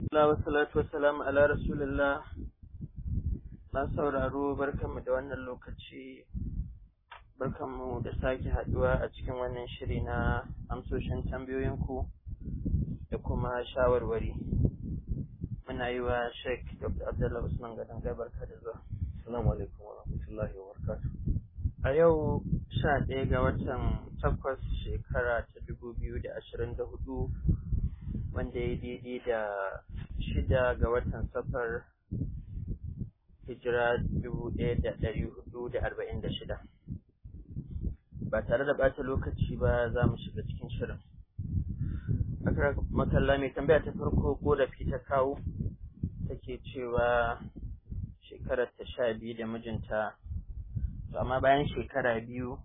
Allah wa salatu wa salam ala rasulillah na sauraro barkanmu da wannan lokaci barkanmu da sake haduwa a cikin wannan shiri na amsoshin tambayoyinku da kuma shawarwari muna yi wa Sheikh Dr. Abdullah Usman Gadan barka da zuwa Assalamu alaikum wa rahmatullahi wa barakatuh. a yau sha ɗaya ga watan takwas shekara ta dubu biyu da ashirin da hudu wanda ya daidai da shida ga watan safar hijira dubu ɗaya da ɗari hudu da arba'in da shida ba tare da ɓata lokaci ba za mu shiga cikin shirin akara makalla mai tambaya ta farko korafi ta kawo take cewa shekarar ta sha biyu da mijinta to amma bayan shekara biyu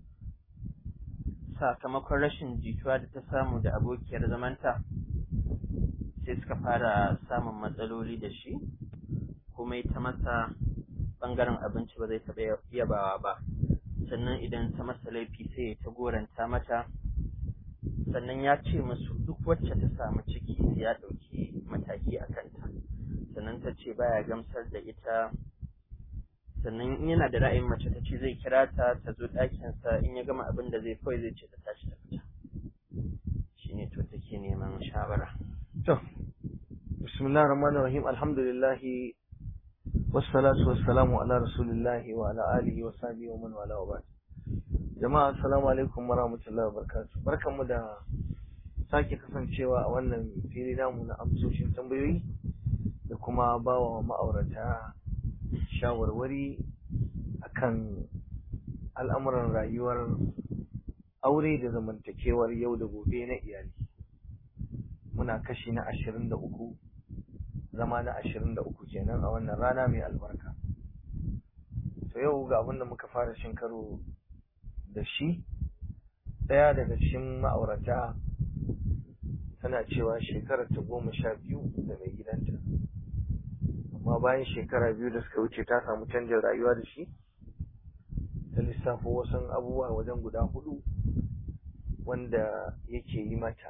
sakamakon rashin jituwa da ta samu da abokiyar zamanta sai suka fara samun matsaloli da shi kuma ita masa bangaren abinci ba zai taɓa yabawa ba sannan idan ta masa laifi sai ta goranta mata sannan ya ce musu duk wacce ta samu ciki sai ya ɗauki mataki a kanta sannan ta ce baya gamsar da ita sannan in yana da ra'ayin mace ta ce zai kira ta ta zo ɗakinsa in ya gama abin da zai kawai zai ce ta tashi ta fita shi ne to take neman shawara To, bismillah rahman rahim alhamdulillahi wassalatu wassalamu ala rasulillahi wa ala alihi wa sahbihi wa man wala wa ba'd. Jama'a assalamu alaikum wa rahmatullahi wa barakatuh. Barkanmu da sake kasancewa a wannan fili namu na amsoshin tambayoyi da kuma bawa ma'aurata shawarwari akan al'amuran rayuwar aure da zamantakewar yau da gobe na iyali. Muna kashi na ashirin da uku, zama na ashirin da uku kenan a wannan rana mai albarka. To yau ga abin da muka fara shin karo da shi, ɗaya daga cikin ma'aurata tana cewa shekarar ta goma sha biyu da mai gidanta. amma bayan shekara biyu da suka wuce ta samu canjin rayuwa da shi ta lissafo wasu abubuwa wajen guda hudu wanda yake yi mata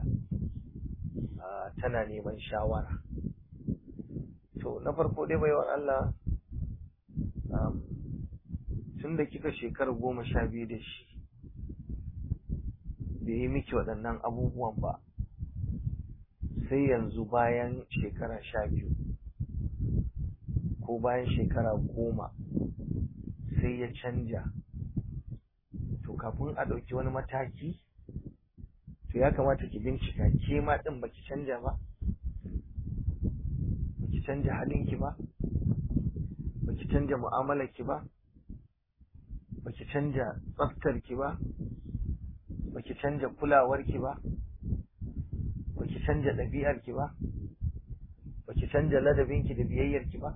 tana neman shawara to na farko dai baiwar Allah tun da kika shekara goma sha biyu da shi bai yi miki waɗannan abubuwan ba sai yanzu bayan shekara sha biyu ko bayan shekara goma sai ya canja to kafin a ɗauki wani mataki to ya kamata ki bincika ke ma ɗin baki canja ba baki canja halinki ba baki canja mu'amalarki ba baki canja tsaftarki ba baki canja kulawarki ba baki canja ɗabi'arki ba baki canja ladabinki da biyayyarki ba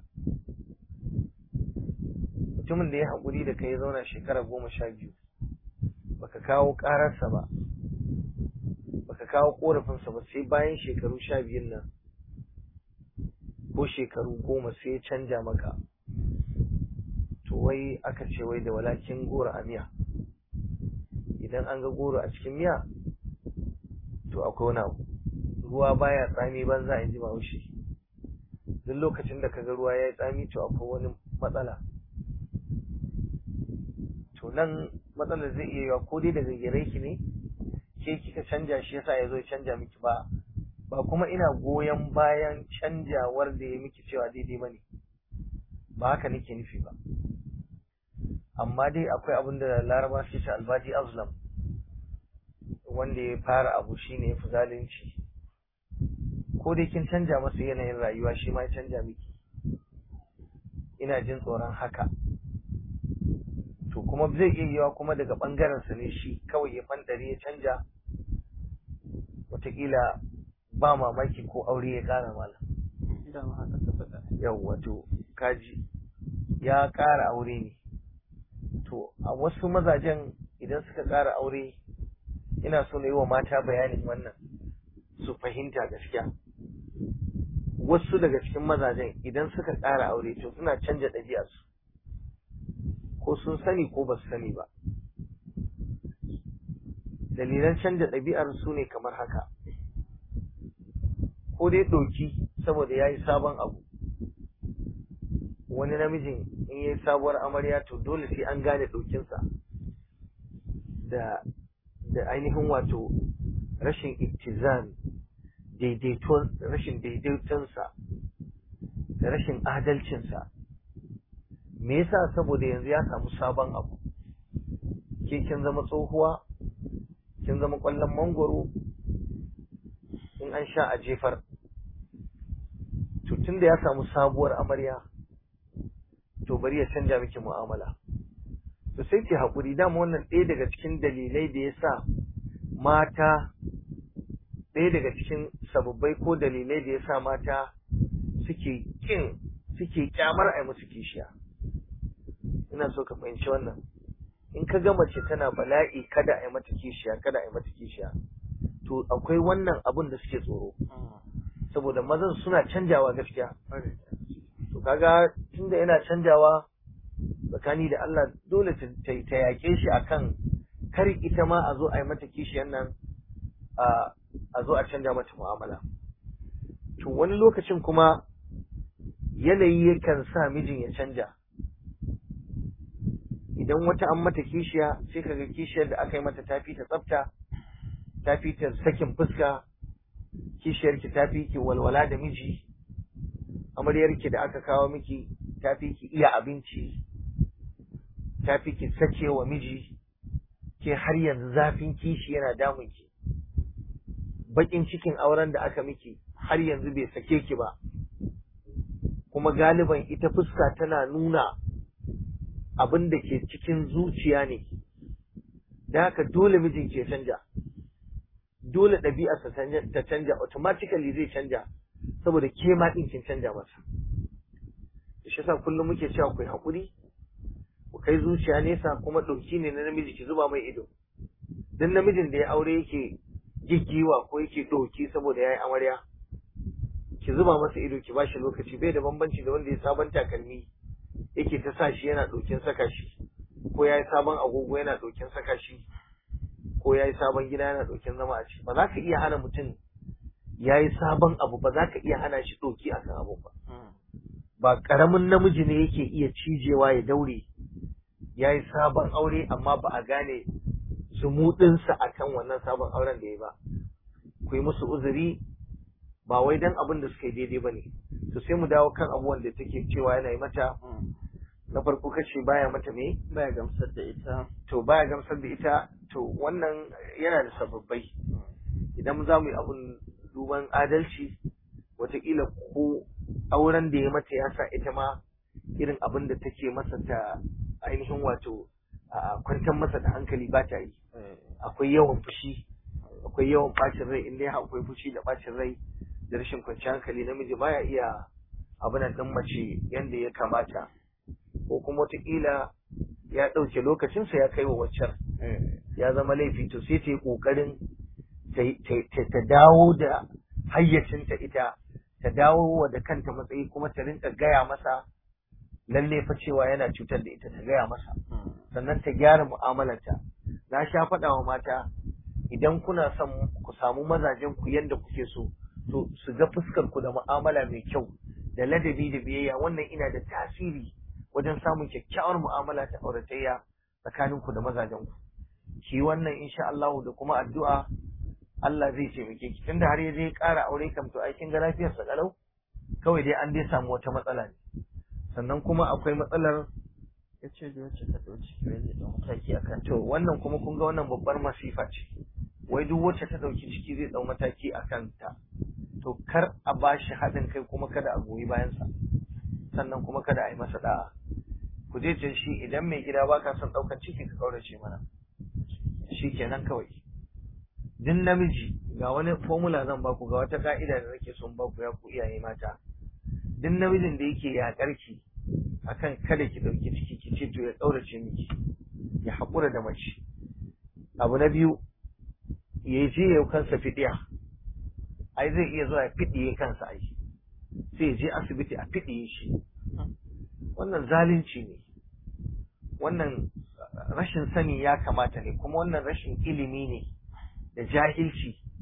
mutumin da ya haƙuri da kai ya zauna shekara goma sha biyu baka kawo ƙararsa ba baka kawo ƙorafinsa ba sai bayan shekaru sha biyun nan ko shekaru goma sai ya canja maka to wai aka ce wai da walakin goro a miya idan an ga goro a cikin miya to akwai wani abu ruwa baya tsami banza in ji bahaushe duk lokacin da kaga ruwa ya yi tsami to akwai wani matsala to nan matsalar zai iya yiwa ko dai daga gare ki ne ke kika canja shi yasa ya zo ya canja miki ba ba kuma ina goyon bayan canjawar da ya miki cewa daidai bane ba haka nake nufi ba amma dai akwai abin da laraba suke ce albaji azlam wanda ya fara abu shine ya fi zalunci ko dai kin canja masa yanayin rayuwa shi ma ya canja miki ina jin tsoron haka to kuma zai iya yiwa kuma daga bangaren sa ne shi kawai ya fandare ya canja wataƙila ba mamaki ko aure ya ƙara mala yau wato kaji ya ƙara aure ne to a wasu mazajen idan suka ƙara aure ina so na yi wa mata bayanin wannan su fahimta gaskiya wasu daga cikin mazajen idan suka ƙara aure to suna canja ɗabi'arsu ko sun sani ko ba su sani ba dalilan canja ɗabi'ar su ne kamar haka ko dai ɗoki saboda ya yi sabon abu wani namijin in yi sabuwar amarya to dole sai an gane ɗaukinsa da da ainihin wato rashin ittizan daidaiton rashin daidaitonsa da rashin adalcinsa me yasa saboda yanzu ya samu sabon abu ke kin zama tsohuwa kin zama kwallon mangoro in an sha a jefar to tunda ya samu sabuwar amarya to bari ya canja miki mu'amala to sai ki haƙuri dama wannan ɗaya daga cikin dalilai da ya sa mata ɗaya daga cikin sababbai ko dalilai da ya sa mata suke kin suke kyamar a musu kishiya ina so ka fahimci wannan in ka ga mace tana bala'i kada a yi mata kishiya kada a yi mata kishiya to akwai wannan abun da suke tsoro saboda mazan suna canjawa gaskiya to kaga tunda yana canjawa tsakani da Allah dole ta ta yaƙe shi akan kar ita ma a zo a yi mata kishiyan nan a zo a canja mata mu'amala to wani lokacin kuma yanayi yakan sa mijin ya canja idan wata an mata kishiya sai kaga kishiyar da aka yi mata tafi ta tsafta tafi ta sakin fuska kishiyar ki tafi ki walwala da miji amaryar ki da aka kawo miki tafi ki iya abinci tafi ki sake wa miji ke har yanzu zafin kishi yana damun ki bakin cikin auren da aka miki har yanzu bai sake ki ba kuma galiban ita fuska tana nuna abin da ke cikin zuciya ne da haka dole mijin ke canja dole ɗabi'arsa ta canja automatically zai canja saboda ke ma ɗin kin canja masa shi yasa kullum muke cewa ku haƙuri ku kai zuciya nesa kuma ɗauki ne na namiji ki zuba mai ido dan namijin da ya aure yake giggiwa ko yake ɗauki saboda ya yi amarya ki zuba masa ido ki bashi lokaci bai da bambanci da wanda ya sabon takalmi yake ta sa shi yana ɗokin saka shi ko ya yi sabon agogo yana ɗokin saka shi ko ya yi sabon gida yana ɗokin zama a ciki ba za ka iya hana mutum ya yi sabon abu ba za ka iya hana shi ɗoki a kan abu ba ba ƙaramin namiji ne yake iya cijewa ya daure ya yi sabon aure amma ba a gane zumuɗinsa a kan wannan sabon auren da ya ba ku yi musu uzuri ba wai dan abin da suka yi daidai ba ne to sai mu dawo kan abubuwan da take cewa yana yi mata na farko kace baya mata me baya gamsar da ita to baya gamsar da ita to wannan yana da sababbai idan za mu yi abun duban adalci wataƙila ko auren da ya mata ya sa ita ma irin abin da take masa ta ainihin wato a kwantar masa da hankali ba ta yi akwai yawan fushi akwai yawan bacin rai inda akwai fushi da bacin rai da rashin kwanciyar hankali namiji baya iya abin nan mace yanda ya kamata ko kuma wataƙila ya ɗauke lokacinsa ya kai wa waccan ya zama laifi to sai ta yi ƙoƙarin ta dawo da hayyacinta ita ta dawo wa da kanta matsayi kuma ta rinka gaya masa lalle fa cewa yana cutar da ita ta gaya masa sannan ta gyara mu'amalarta na sha faɗa wa mata idan kuna son ku samu mazajen ku yadda kuke so to su ga fuskar ku da mu'amala mai kyau da ladabi da biyayya wannan ina da tasiri wajen samun kyakkyawar mu'amala ta auratayya tsakanin ku da mazajen ku ki wannan insha Allah da kuma addu'a Allah zai taimake ki tunda har ya je ƙara aure kam to ai kin ga lafiyar sa kalau kawai dai an dai samu wata matsala ne sannan kuma akwai matsalar ya ce da wacce ta ɗauki kiwai zai ɗau mataki a kan to wannan kuma kun ga wannan babbar masifa ce wai duk wacce ta ɗauki ciki zai ɗau mataki a kanta to kar a ba shi haɗin kai kuma kada a goyi bayansa sannan kuma kada a yi masa da'a ku je can shi idan mai gida ba ka son ɗaukar ciki ka ƙaurace mana shi kenan kawai duk namiji ga wani formula zan baku ga wata ka'ida da nake son baku ya ku iyaye mata duk namijin da yake yaƙar ki akan kada ki ɗauki ciki ki ce to ya ɗaurace miki ya haƙura da mace abu na biyu ya je ya kansa fiɗiya ai zai iya zuwa ya fiɗiye kansa ai sai ya je asibiti a fiɗiye shi wannan zalunci ne wannan rashin sani ya kamata ne kuma wannan rashin ilimi ne da jahilci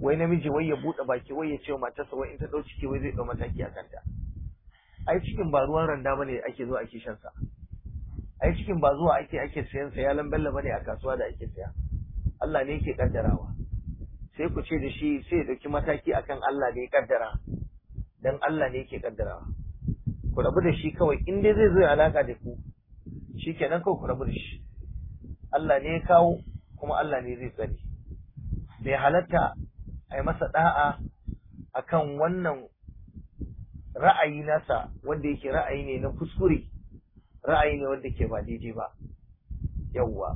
wai namiji wai ya buɗe baki wai ya ce wa matarsa wai in ta ɗau ciki wai zai ɗau mataki a kanta ai cikin ba ruwan randa bane ake zuwa ake shan sa ai cikin ba zuwa ake ake sayan sa ya lambella bane a kasuwa da ake saya Allah ne yake kaddarawa sai ku ce da shi sai ya dauki mataki akan Allah da ya kaddara dan Allah ne yake kaddarawa ku rabu da shi kawai in dai zai zo ya alaka da ku shikenan kawai ku rabu da shi Allah ne ya kawo kuma Allah ne zai tsare bai halatta a yi masa da'a akan wannan ra'ayi nasa wanda yake ra'ayi ne na kuskure ra'ayi ne wanda ke ba daidai ba yawwa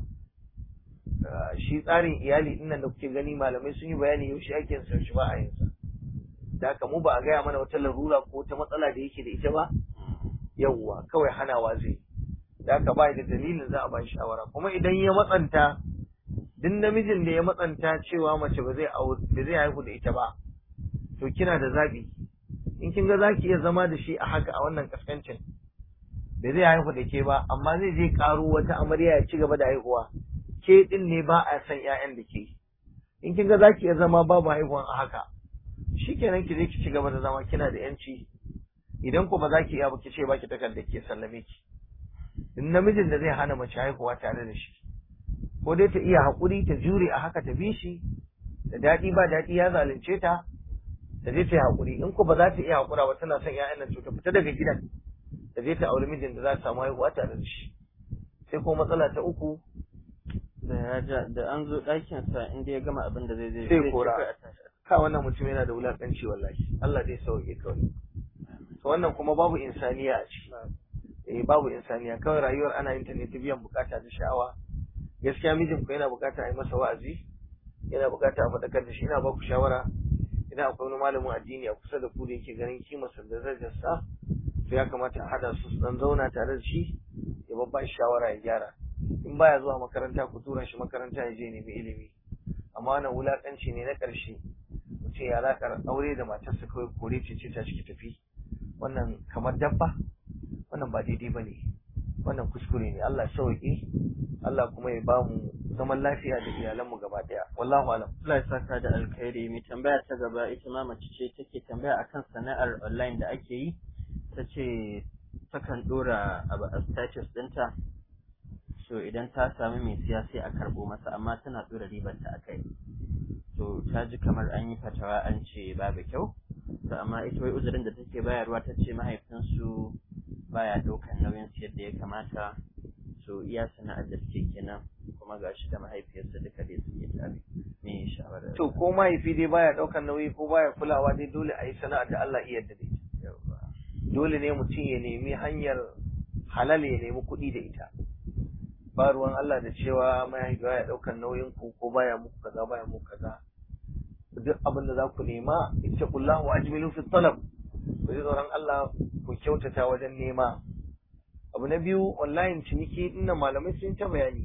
shi tsarin iyali din nan da kuke gani malamai sun yi bayani yaushe ake son shi ba a yin sa da haka mu ba a gaya mana wata larura ko wata matsala da yake da ita ba yawwa kawai hanawa zai da haka ba da dalilin za a ba shawara kuma idan ya matsanta duk namijin da ya matsanta cewa mace ba zai ba zai haihu da ita ba to kina da zabi in kin ga zaki iya zama da shi a haka a wannan kaskancin da zai haihu da ke ba amma zai je karo wata amarya ya ci gaba da haihuwa ke din ne ba a san ƴaƴan da ke in kin ga zaki iya zama babu haihuwan a haka shikenan ki je ki ci gaba da zama kina da yanci idan ko ba za ki iya ba ki ce ba ki takardar ke sallame ki in namijin da zai hana mace haihuwa tare da shi ko dai ta iya haƙuri ta jure a haka ta bi shi da daɗi ba daɗi ya zalunce ta ta je ta yi haƙuri in ko ba za ta iya haƙura ba tana son ƴaƴan nan to ta fita daga gidan ta je ta auri mijin da za ta samu haihuwa tare da shi sai ko matsala ta uku da ya ja da an zo ɗakin sa inda ya gama abin da zai zai sai kora ka wannan mutum yana da wulakanci wallahi Allah zai sauke kawai to wannan kuma babu insaniya a ciki eh babu insaniya kawai rayuwar ana yin ta ne ta biyan bukata da sha'awa gaskiya mijin ku yana bukata a yi masa wa'azi yana bukata a faɗakar da shi ina ba ku shawara idan akwai wani malamin addini a kusa da ku da yake ganin kimarsa da darajarsa to ya kamata a haɗa su su dan zauna tare da shi ya babba shi shawara ya gyara in baya zuwa makaranta ku tura shi makaranta ya je nemi ilimi amma wannan wulakanci ne na ƙarshe mutum ya alaƙar aure da matarsa kawai kore ce ce ta ciki tafi wannan kamar dabba wannan ba daidai ba ne wannan kuskure ne Allah sauƙi Allah kuma ya bamu zaman lafiya da iyalanmu gaba ɗaya wallahu alam Allah ya saka da alkhairi mai tambaya ta gaba ita ma mace ce take tambaya akan sana'ar online da ake yi ta ce takan ɗora abu a status ɗinta so idan ta sami mai siya sai a karɓo masa amma tana ɗora ribarta a kai to ta ji kamar an yi fatawa an ce babu kyau to amma ita wai uzurin da take bayarwa ta ce mahaifinsu baya ɗaukan nauyin su yadda ya kamata so iya sana'ar da suke kenan kuma ga shi da mahaifiyarsa duka dai suke tare me shawara to ko mahaifi dai baya ɗaukan nauyi ko baya kulawa dai dole a yi sana'ar da Allah iya yarda da ita dole ne mutum ya nemi hanyar halal ya nemi kuɗi da ita ba ruwan Allah da cewa mahaifi baya ɗaukan nauyin ku ko baya muku kaza baya muku kaza duk abin da za ku nema ittaqullahu wa ajmilu fi talab ku ji tsoron Allah ku kyautata wajen nema abu na biyu online ciniki dinnan malamai sun ta bayani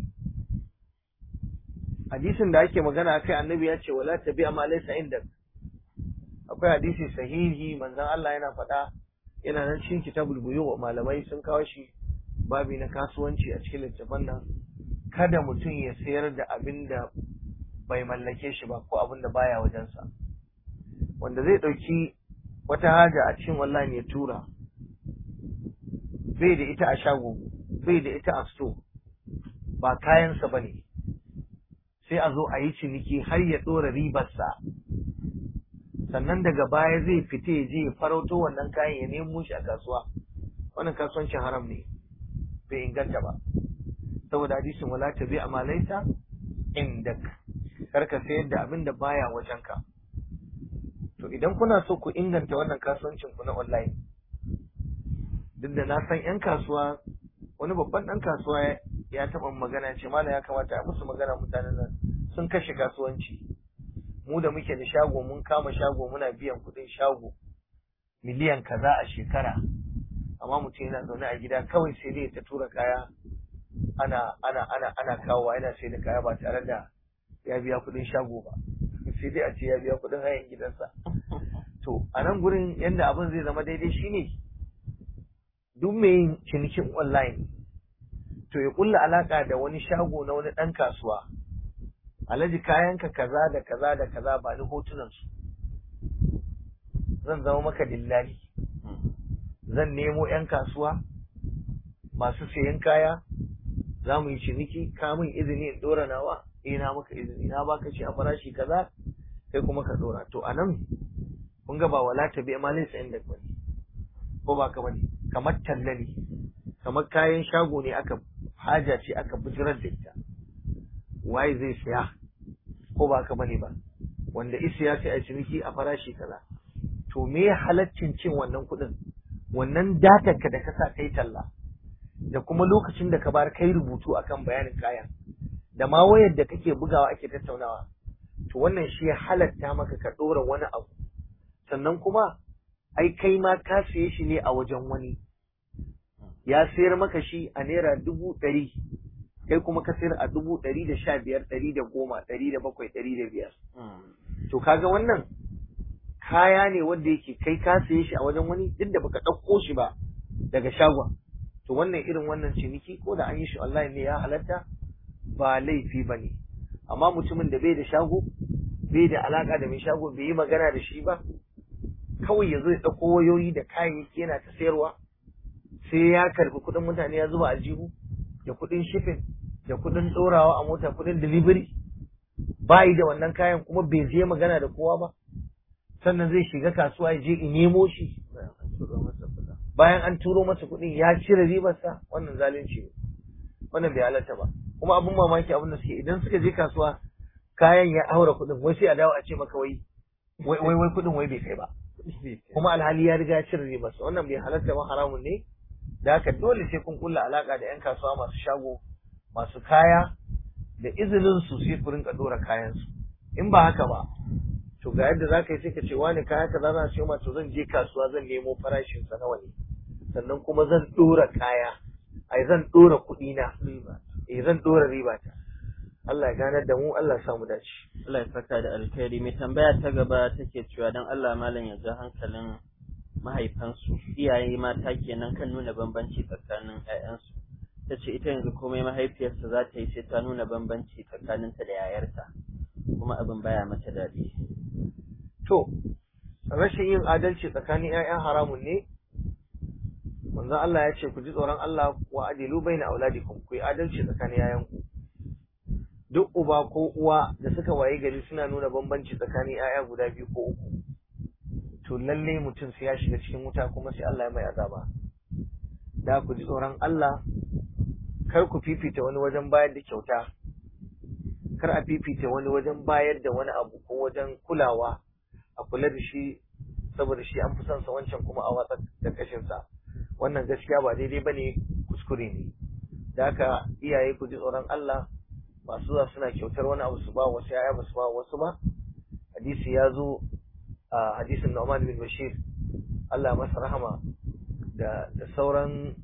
hadisin da ake magana akai annabi ya ce wala tabi ma laysa indak akwai hadisi sahihi manzon Allah yana faɗa yana nan cikin kitabul buyu malamai sun kawo shi babi na kasuwanci a cikin littafin nan kada mutum ya sayar da abin da bai mallake shi ba ko abin da baya wajensa wanda zai ɗauki wata haja a cikin online ya tura bai da ita a shago bai da ita a sto ba kayansa ba ne sai a zo a yi ciniki har ya ɗora ribarsa sannan daga baya zai fita ya je ya farauto wannan kayan ya nemo shi a kasuwa wannan kasuwancin haram ne bai inganta ba saboda hadisin wala ta bi amalaita indak karka sayar da abin da baya wajenka to idan kuna so ku inganta wannan kasuwancin ku na online duk da na san yan kasuwa wani babban dan kasuwa ya taɓa magana ce mala ya kamata a musu magana mutanen nan sun kashe kasuwanci mu da muke da shago mun kama shago muna biyan kuɗin shago miliyan kaza a shekara amma mutum yana zaune a gida kawai sai dai ta tura kaya ana ana ana ana kawowa yana sai da kaya ba tare da ya biya kuɗin shago ba sai dai a ce ya biya kuɗin hayan gidansa to a nan gurin yadda abin zai zama daidai shine duk mai yin cinikin online to ya kulla alaka da wani shago na wani ɗan kasuwa alhaji kayanka kaza da kaza da kaza ba ni hotunan su zan zama maka dillali zan nemo 'yan kasuwa masu sayan kaya za mu yi ciniki ka min izini in dora nawa eh na maka izini na baka shi a farashi kaza kai kuma ka dora to anan kun ga ba wala ta bi amalin sa inda bane ko ba ka bane kamar talla ne kamar kayan shago ne aka haja ce aka bijirar da ita waye zai siya ko ba ka bane ba wanda isiya sai a ciniki a farashi kaza to me halaccin cin wannan kuɗin wannan datar ka da ka sa kai talla da kuma lokacin da ka bar kai rubutu akan bayanin kayan da ma wayar da kake bugawa ake tattaunawa to wannan shi ya halatta maka ka ɗora wani abu sannan kuma ai kai ma ka siye shi ne a wajen wani ya sayar maka shi a naira dubu ɗari kai kuma ka sayar a dubu ɗari da sha biyar ɗari da goma ɗari da bakwai ɗari da biyar to kaga wannan kaya ne wanda yake kai ka siye shi a wajen wani duk da baka ɗauko shi ba daga shagon to wannan irin wannan ciniki ko da an yi shi online ne ya halatta ba laifi ba ne amma mutumin da bai da shago bai da alaka da mai shago bai yi magana da shi ba kawai ya zo ya ɗauko wayoyi da kayayyaki yana ta sayarwa sai ya karbi kuɗin mutane ya zuba aljihu da kuɗin shipping da kuɗin ɗorawa a mota kuɗin delivery ba yi da wannan kayan kuma bai je magana da kowa ba sannan zai shiga kasuwa ya je in nemo shi bayan an turo masa kuɗin ya cire ribarsa wannan zalunci ne wannan bai halatta ba kuma abin mamaki abin da suke idan suka je kasuwa kayan ya aura kuɗin wai sai a dawo a ce maka wai wai wai kuɗin wai bai kai ba kuma alhali ya riga ya cire ribarsa wannan bai halatta ba haramun ne da haka dole sai kun kulla alaka da yan kasuwa masu shago masu kaya da izinin su sai ku rinka dora kayan su in ba haka ba to ga yadda za ka yi sai ka ce wani kaya kaza za su ma to zan je kasuwa zan nemo farashin sa nawa ne sannan kuma zan dora kaya ai zan dora kuɗi na eh zan dora riba ta Allah ya ganar da mu Allah ya samu dace Allah ya saka da alkhairi mai tambaya ta gaba take cewa dan Allah malam ya ja hankalin mahaifansu iyaye mata kenan kan nuna bambanci tsakanin ƴaƴansu ta ce ita yanzu komai mahaifiyarsa za ta yi sai ta nuna bambanci tsakaninta da yayarta kuma abin baya mata daɗi to rashin yin adalci tsakanin ƴaƴan haramun ne manzon Allah ya ce ku ji tsoron Allah wa adilu baina auladikum ku yi adalci tsakanin yayanku duk uba ko uwa da suka waye gari suna nuna bambanci tsakanin yaya guda biyu ko uku to lalle mutum sai ya shiga cikin wuta kuma sai Allah ya mai azaba da ku ji tsoron Allah kar ku fifita wani wajen bayar da kyauta kar a fifita wani wajen bayar da wani abu ko wajen kulawa a kula da shi saboda shi an fi son sa wancan kuma a watsa da kashin sa wannan gaskiya ba daidai bane kuskure ne da haka iyaye ku ji tsoron Allah masu zuwa suna kyautar wani abu su ba wasu yaya ba su ba wasu ba hadisi ya zo a hadisin Nu'man bin Bashir Allah masa rahama da da sauran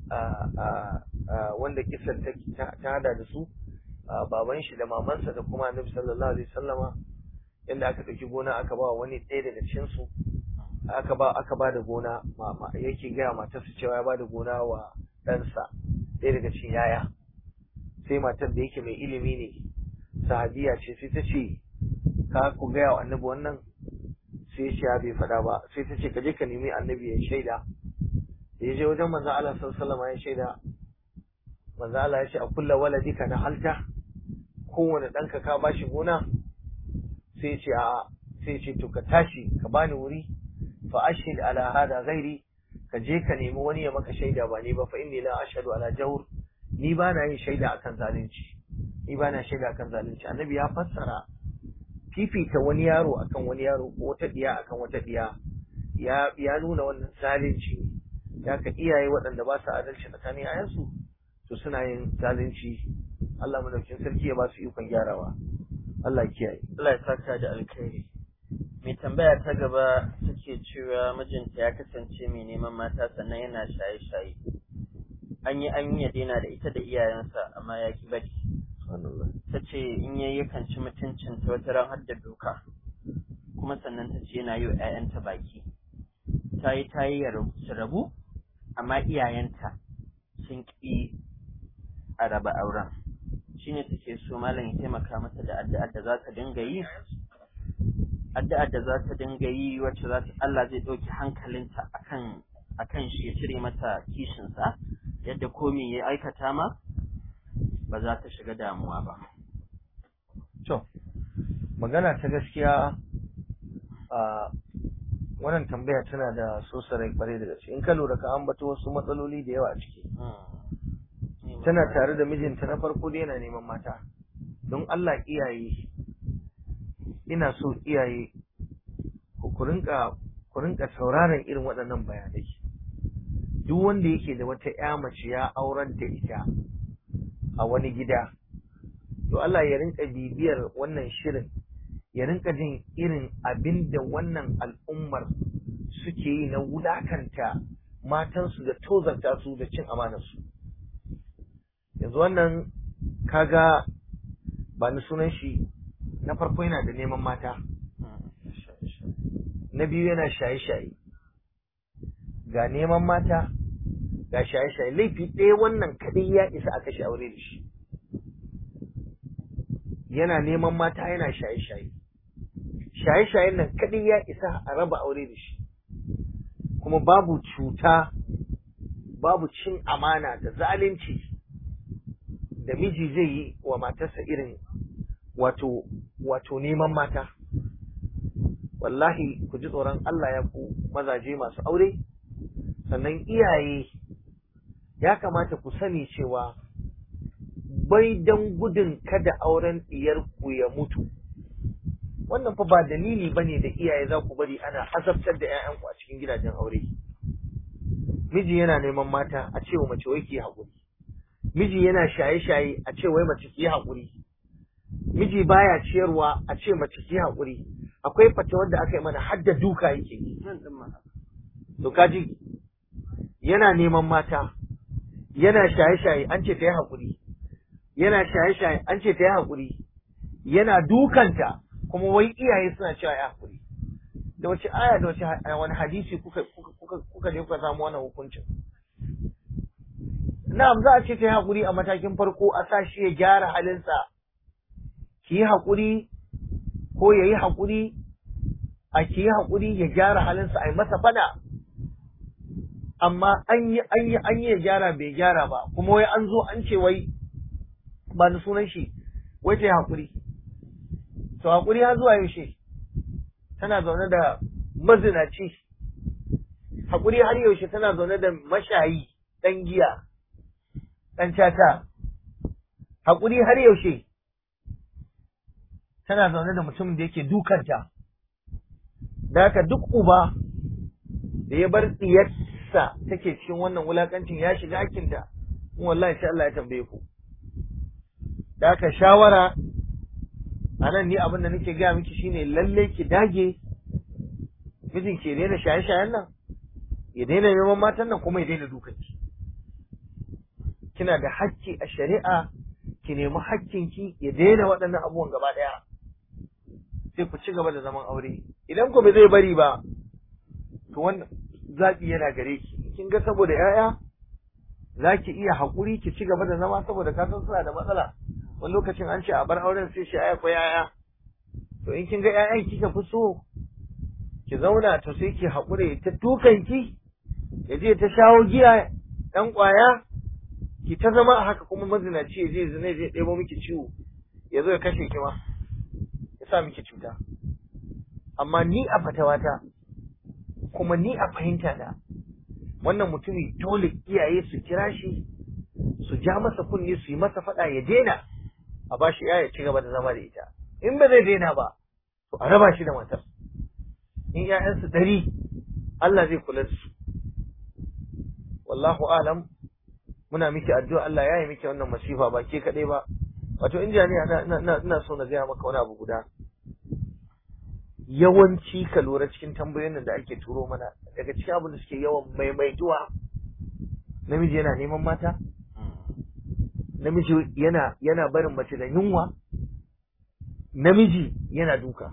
wanda kisar ta hada da su baban shi da mamansa da kuma Annabi sallallahu alaihi wasallama inda aka ɗauki gona aka ba wani ɗaya daga cikin su aka ba aka ba da gona yake gaya matarsa cewa ya ba da gona wa ɗansa ɗaya daga cikin yaya sai matar da yake mai ilimi ne sahabiya ce sai ta ce ka ku gaya wa annabi wannan sai ya ce ya bai faɗa ba sai ta ce ka je ka nemi annabi ya shaida da ya je wajen manzo Allah sallallahu alaihi ya shaida manzo Allah ya ce a kulla waladika na halta kowane ɗanka ka bashi gona sai ce a sai ce to ka tashi ka bani wuri fa ashhid ala hada ghairi ka je ka nemi wani ya maka shaida ba ni ba fa inni la ashhadu ala jawr ni ba na yin shaida akan zalunci ni ba na shaida akan zalunci annabi ya fassara fifita wani yaro akan wani yaro ko wata diya akan wata diya ya ya nuna wannan zalunci ya ka iyaye waɗanda ba su adalci tsakanin ayansu to suna yin zalunci Allah madaukakin sarki ya ba su ikon gyarawa Allah ya kiyaye Allah ya saka da alkhairi mai tambaya ta gaba take cewa mijinta ya kasance mai neman mata sannan yana shaye-shaye an yi an yi ya daina da ita da iyayensa amma ya ki bari ta ce in yayi yakan ci mutuncin ta wata ran har da doka kuma sannan ta ce yana yi wa 'ya'yanta baki ta yi ta yi su rabu amma iyayenta sun ƙi a raba auren shine take so malam ya taimaka mata da addu'ar da za ta dinga yi addu'ar da za ta dinga yi wacce za ta Allah zai ɗauki hankalinta akan akan shi ya cire mata kishinsa yadda komi ya aikata ma ba za ta shiga damuwa ba to magana ta gaskiya a wannan tambaya tana da sosarai kwarai da gaske in ka lura ka ambato wasu matsaloli da yawa a ciki tana tare da mijinta na farko dai yana neman mata don Allah iyaye ina so iyaye ku rinka ku rinka sauraron irin waɗannan bayanai duk wanda yake da wata ƴa mace ya aurar da ita a wani gida to Allah ya rinka bibiyar wannan shirin ya rinka jin irin abin da wannan al'ummar suke yi na wulakanta matansu da tozarta su da cin amanarsu yanzu wannan kaga ba ni sunan shi na farko yana da neman mata na biyu yana shaye-shaye ga neman mata ga shaye-shaye laifi ɗaya wannan kaɗai ya isa aka shi aure da shi yana neman mata yana shaye-shaye shaye-shayen nan kaɗai ya isa a raba aure da shi kuma babu cuta babu cin amana da zalunci da miji zai yi wa matarsa irin wato wato neman mata wallahi ku ji tsoron Allah ya ku mazaje masu aure sannan iyaye ya kamata ku sani cewa bai don gudun kada auren ku ya mutu wannan fa ba dalili bane da iyaye za ku bari ana azabtar da 'ya'yanku a cikin gidajen aure miji yana neman mata a cewa mace wai ki haƙuri miji yana shaye-shaye a ce wai mace ki haƙuri miji baya ciyarwa a ce mace ki haƙuri akwai fata wanda aka yi mana hadda duka yake yi to kaji yana neman mata yana shaye-shaye an ce ta yi haƙuri yana shaye-shaye an ce ta yi haƙuri yana dukanta kuma wai iyaye suna cewa ya haƙuri da wace aya da wace wani hadisi kuka kuka kuka je kuka samu wannan hukuncin na'am za a ce ta yi haƙuri a matakin farko a sa shi ya gyara halinsa ki yi haƙuri ko ya yi haƙuri a ki yi haƙuri ya gyara halinsa a yi masa fada amma an yi an yi an yi ya gyara bai gyara ba kuma wai an zo an ce wai ba ni sunan shi wai ta yi haƙuri to haƙuri har zuwa yaushe tana zaune da mazinaci haƙuri har yaushe tana zaune da mashayi ɗan giya ɗan cata haƙuri har yaushe tana zaune da mutumin da yake dukanta da haka duk uba da ya bar ɗiyarsa take cikin wannan wulakancin ya shiga hakinta in wallahi sai Allah ya tambaye ku da haka shawara a nan ni abin da nake gaya miki shine lalle ki dage mijin ke daina shaye-shayen nan ya daina neman matan nan kuma ya daina dukanki kina da hakki a shari'a ki nemi hakkinki ya daina waɗannan abubuwan gaba ɗaya sai ku ci gaba da zaman aure idan ku bai zai bari ba to wannan zaɓi yana gare ki kin ga saboda 'ya'ya za ki iya haƙuri ki ci gaba da zama saboda ka san suna da matsala wani lokacin an ce a bar auren sai shi aya ko 'ya'ya to in kin ga 'ya'yan kika fi so ki zauna to sai ki haƙure ta dukanki ya je ta shawo giya ɗan ƙwaya ki ta zama a haka kuma mazinaci ya je zina zai ɗebo miki ciwo ya zo ya kashe ki ma ya sa miki cuta amma ni a fatawata kuma ni a fahimta da wannan mutumi dole iyaye su kira shi su ja masa kunne su yi masa faɗa ya daina a ba shi ya ci gaba da zama da ita in ba zai daina ba to a raba shi da matar in ‘ya'yansu ɗari Allah zai kula da su wallahu alam muna miki addu'a Allah ya yi miki wannan masifa ba ke kaɗai ba wato in jami'a ina so na gaya maka wani abu guda yawanci ka lura cikin tambayoyin da ake turo mana daga cikin abin da suke yawan maimaituwa namiji yana neman mata namiji yana yana barin mace da yunwa namiji yana duka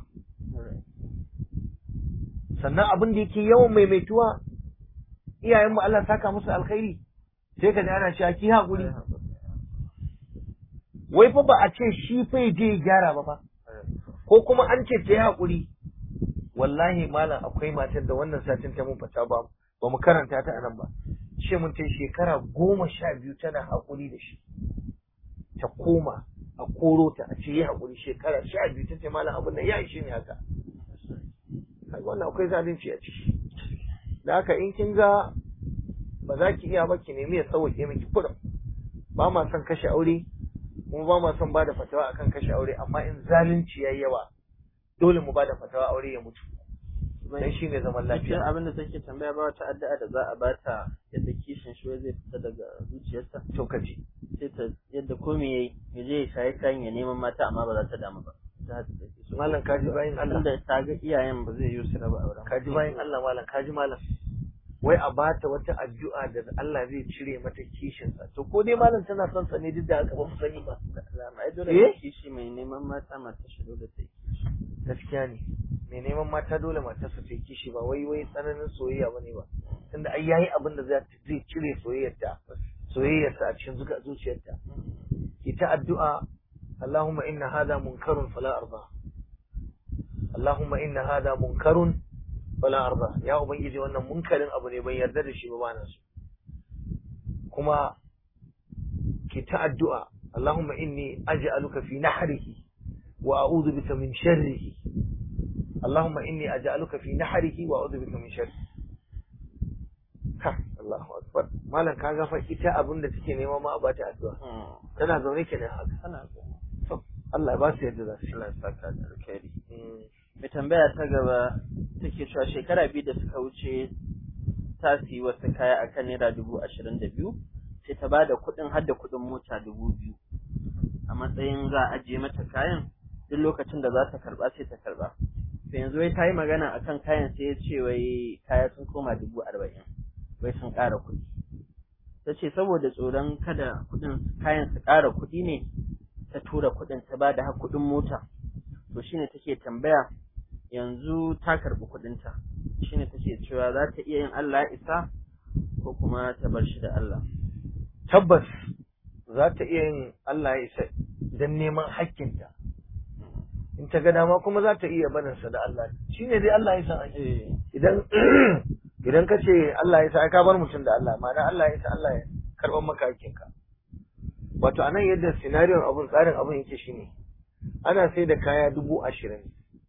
sannan abin da yake yawan maimaituwa iyayenmu Allah saka musu alkhairi sai ka ji ana cewa ki haƙuri wai fa ba a ce shi fa ya je ya gyara ba fa ko kuma an ce ta yi haƙuri wallahi malam akwai matar da wannan satin ta mun fata ba ba mu karanta ta anan ba ce mun ta shekara goma sha biyu tana haƙuri da shi ta koma a koro ta a ce yi haƙuri shekara sha biyu ta ce malam abin nan ya ishe ni haka kaga wannan akwai zalunci a ciki da haka in kin ga ba za ki iya ba ki nemi ya sauke miki kuɗin ba ma son kashe aure kuma ba ma son bada fatawa akan kashe aure amma in zalunci yayi yawa dole mu bada fatawa aure ya mutu dan shi ne zaman Cikin lafiya abin da take tambaya ba wata addu'a da za a bata yadda kishin shi zai fita daga zuciyarsa to kaji sai ta yadda komai yayi ya je ya shayi kayan ya neman mata amma ba za ta damu ba ta haka take so malam kaji bayin Allah tunda ta ga iyayen ba zai yi su raba auren ba. kaji bayin Allah malam kaji malam wai a bata wata addu'a da Allah zai cire mata kishin sa to ko dai malam tana son sa ne duk da haka ba mu sani ba Alama ai dole Eh? ne kishi mai neman mata mata shi dole ta yi gaskiya ne mai neman mata dole matarsa ta yi kishi ba wai wai tsananin soyayya bane ba tunda ai yayi abin da zai zai cire soyayyarta soyayyarsa a cikin zuka zuciyarta ita addu'a Allahumma inna hadha munkarun fala arda Allahumma inna hadha munkarun fala arda ya ubangiji wannan munkarin abu ne ban yarda da shi ba bana so kuma ki ta addu'a Allahumma inni aj'aluka fi nahrihi wa a'udhu bika min sharrihi Allahumma inni aj'aluka fi nahrihi wa a'udhu bika min sharrihi ha Allahu akbar malam kaga fa ita abin da take nema ma a bata addu'a tana zaune kenan haka Ana so. to Allah ya ba su yadda za su yi Allah ya saka da alkhairi. Mm. Mai tambaya ta gaba take cewa shekara biyu da suka wuce ta siyi wasu kaya akan naira dubu ashirin da biyu sai ta ba da kuɗin har da kuɗin mota dubu biyu a matsayin za a ajiye mata kayan duk lokacin da za ta karɓa sai ta karɓa. To yanzu wai ta yi magana akan kayan sai ya ce wai kaya sun koma dubu arba'in wai sun ƙara kuɗi. Ta ce saboda tsoron kada kuɗin kayan su ƙara kuɗi ne ta tura kuɗin ta ba da har kuɗin mota. To shine take tambaya yanzu ta karɓi kuɗinta shine take cewa za ta iya yin Allah ya isa ko kuma ta bar shi da Allah. tabbas za ta iya yin Allah ya isa don neman hakkinta in ta ga dama kuma za ta iya barinsa da Allah shi ne dai Allah ya san ake idan idan ka ce Allah ya sa ai ka bar mutum da Allah ma'ana Allah ya sa Allah ya karɓar maka hakkinka wato anan yadda sinariyon abun tsarin abun yake shine ana sai da kaya dubu ashirin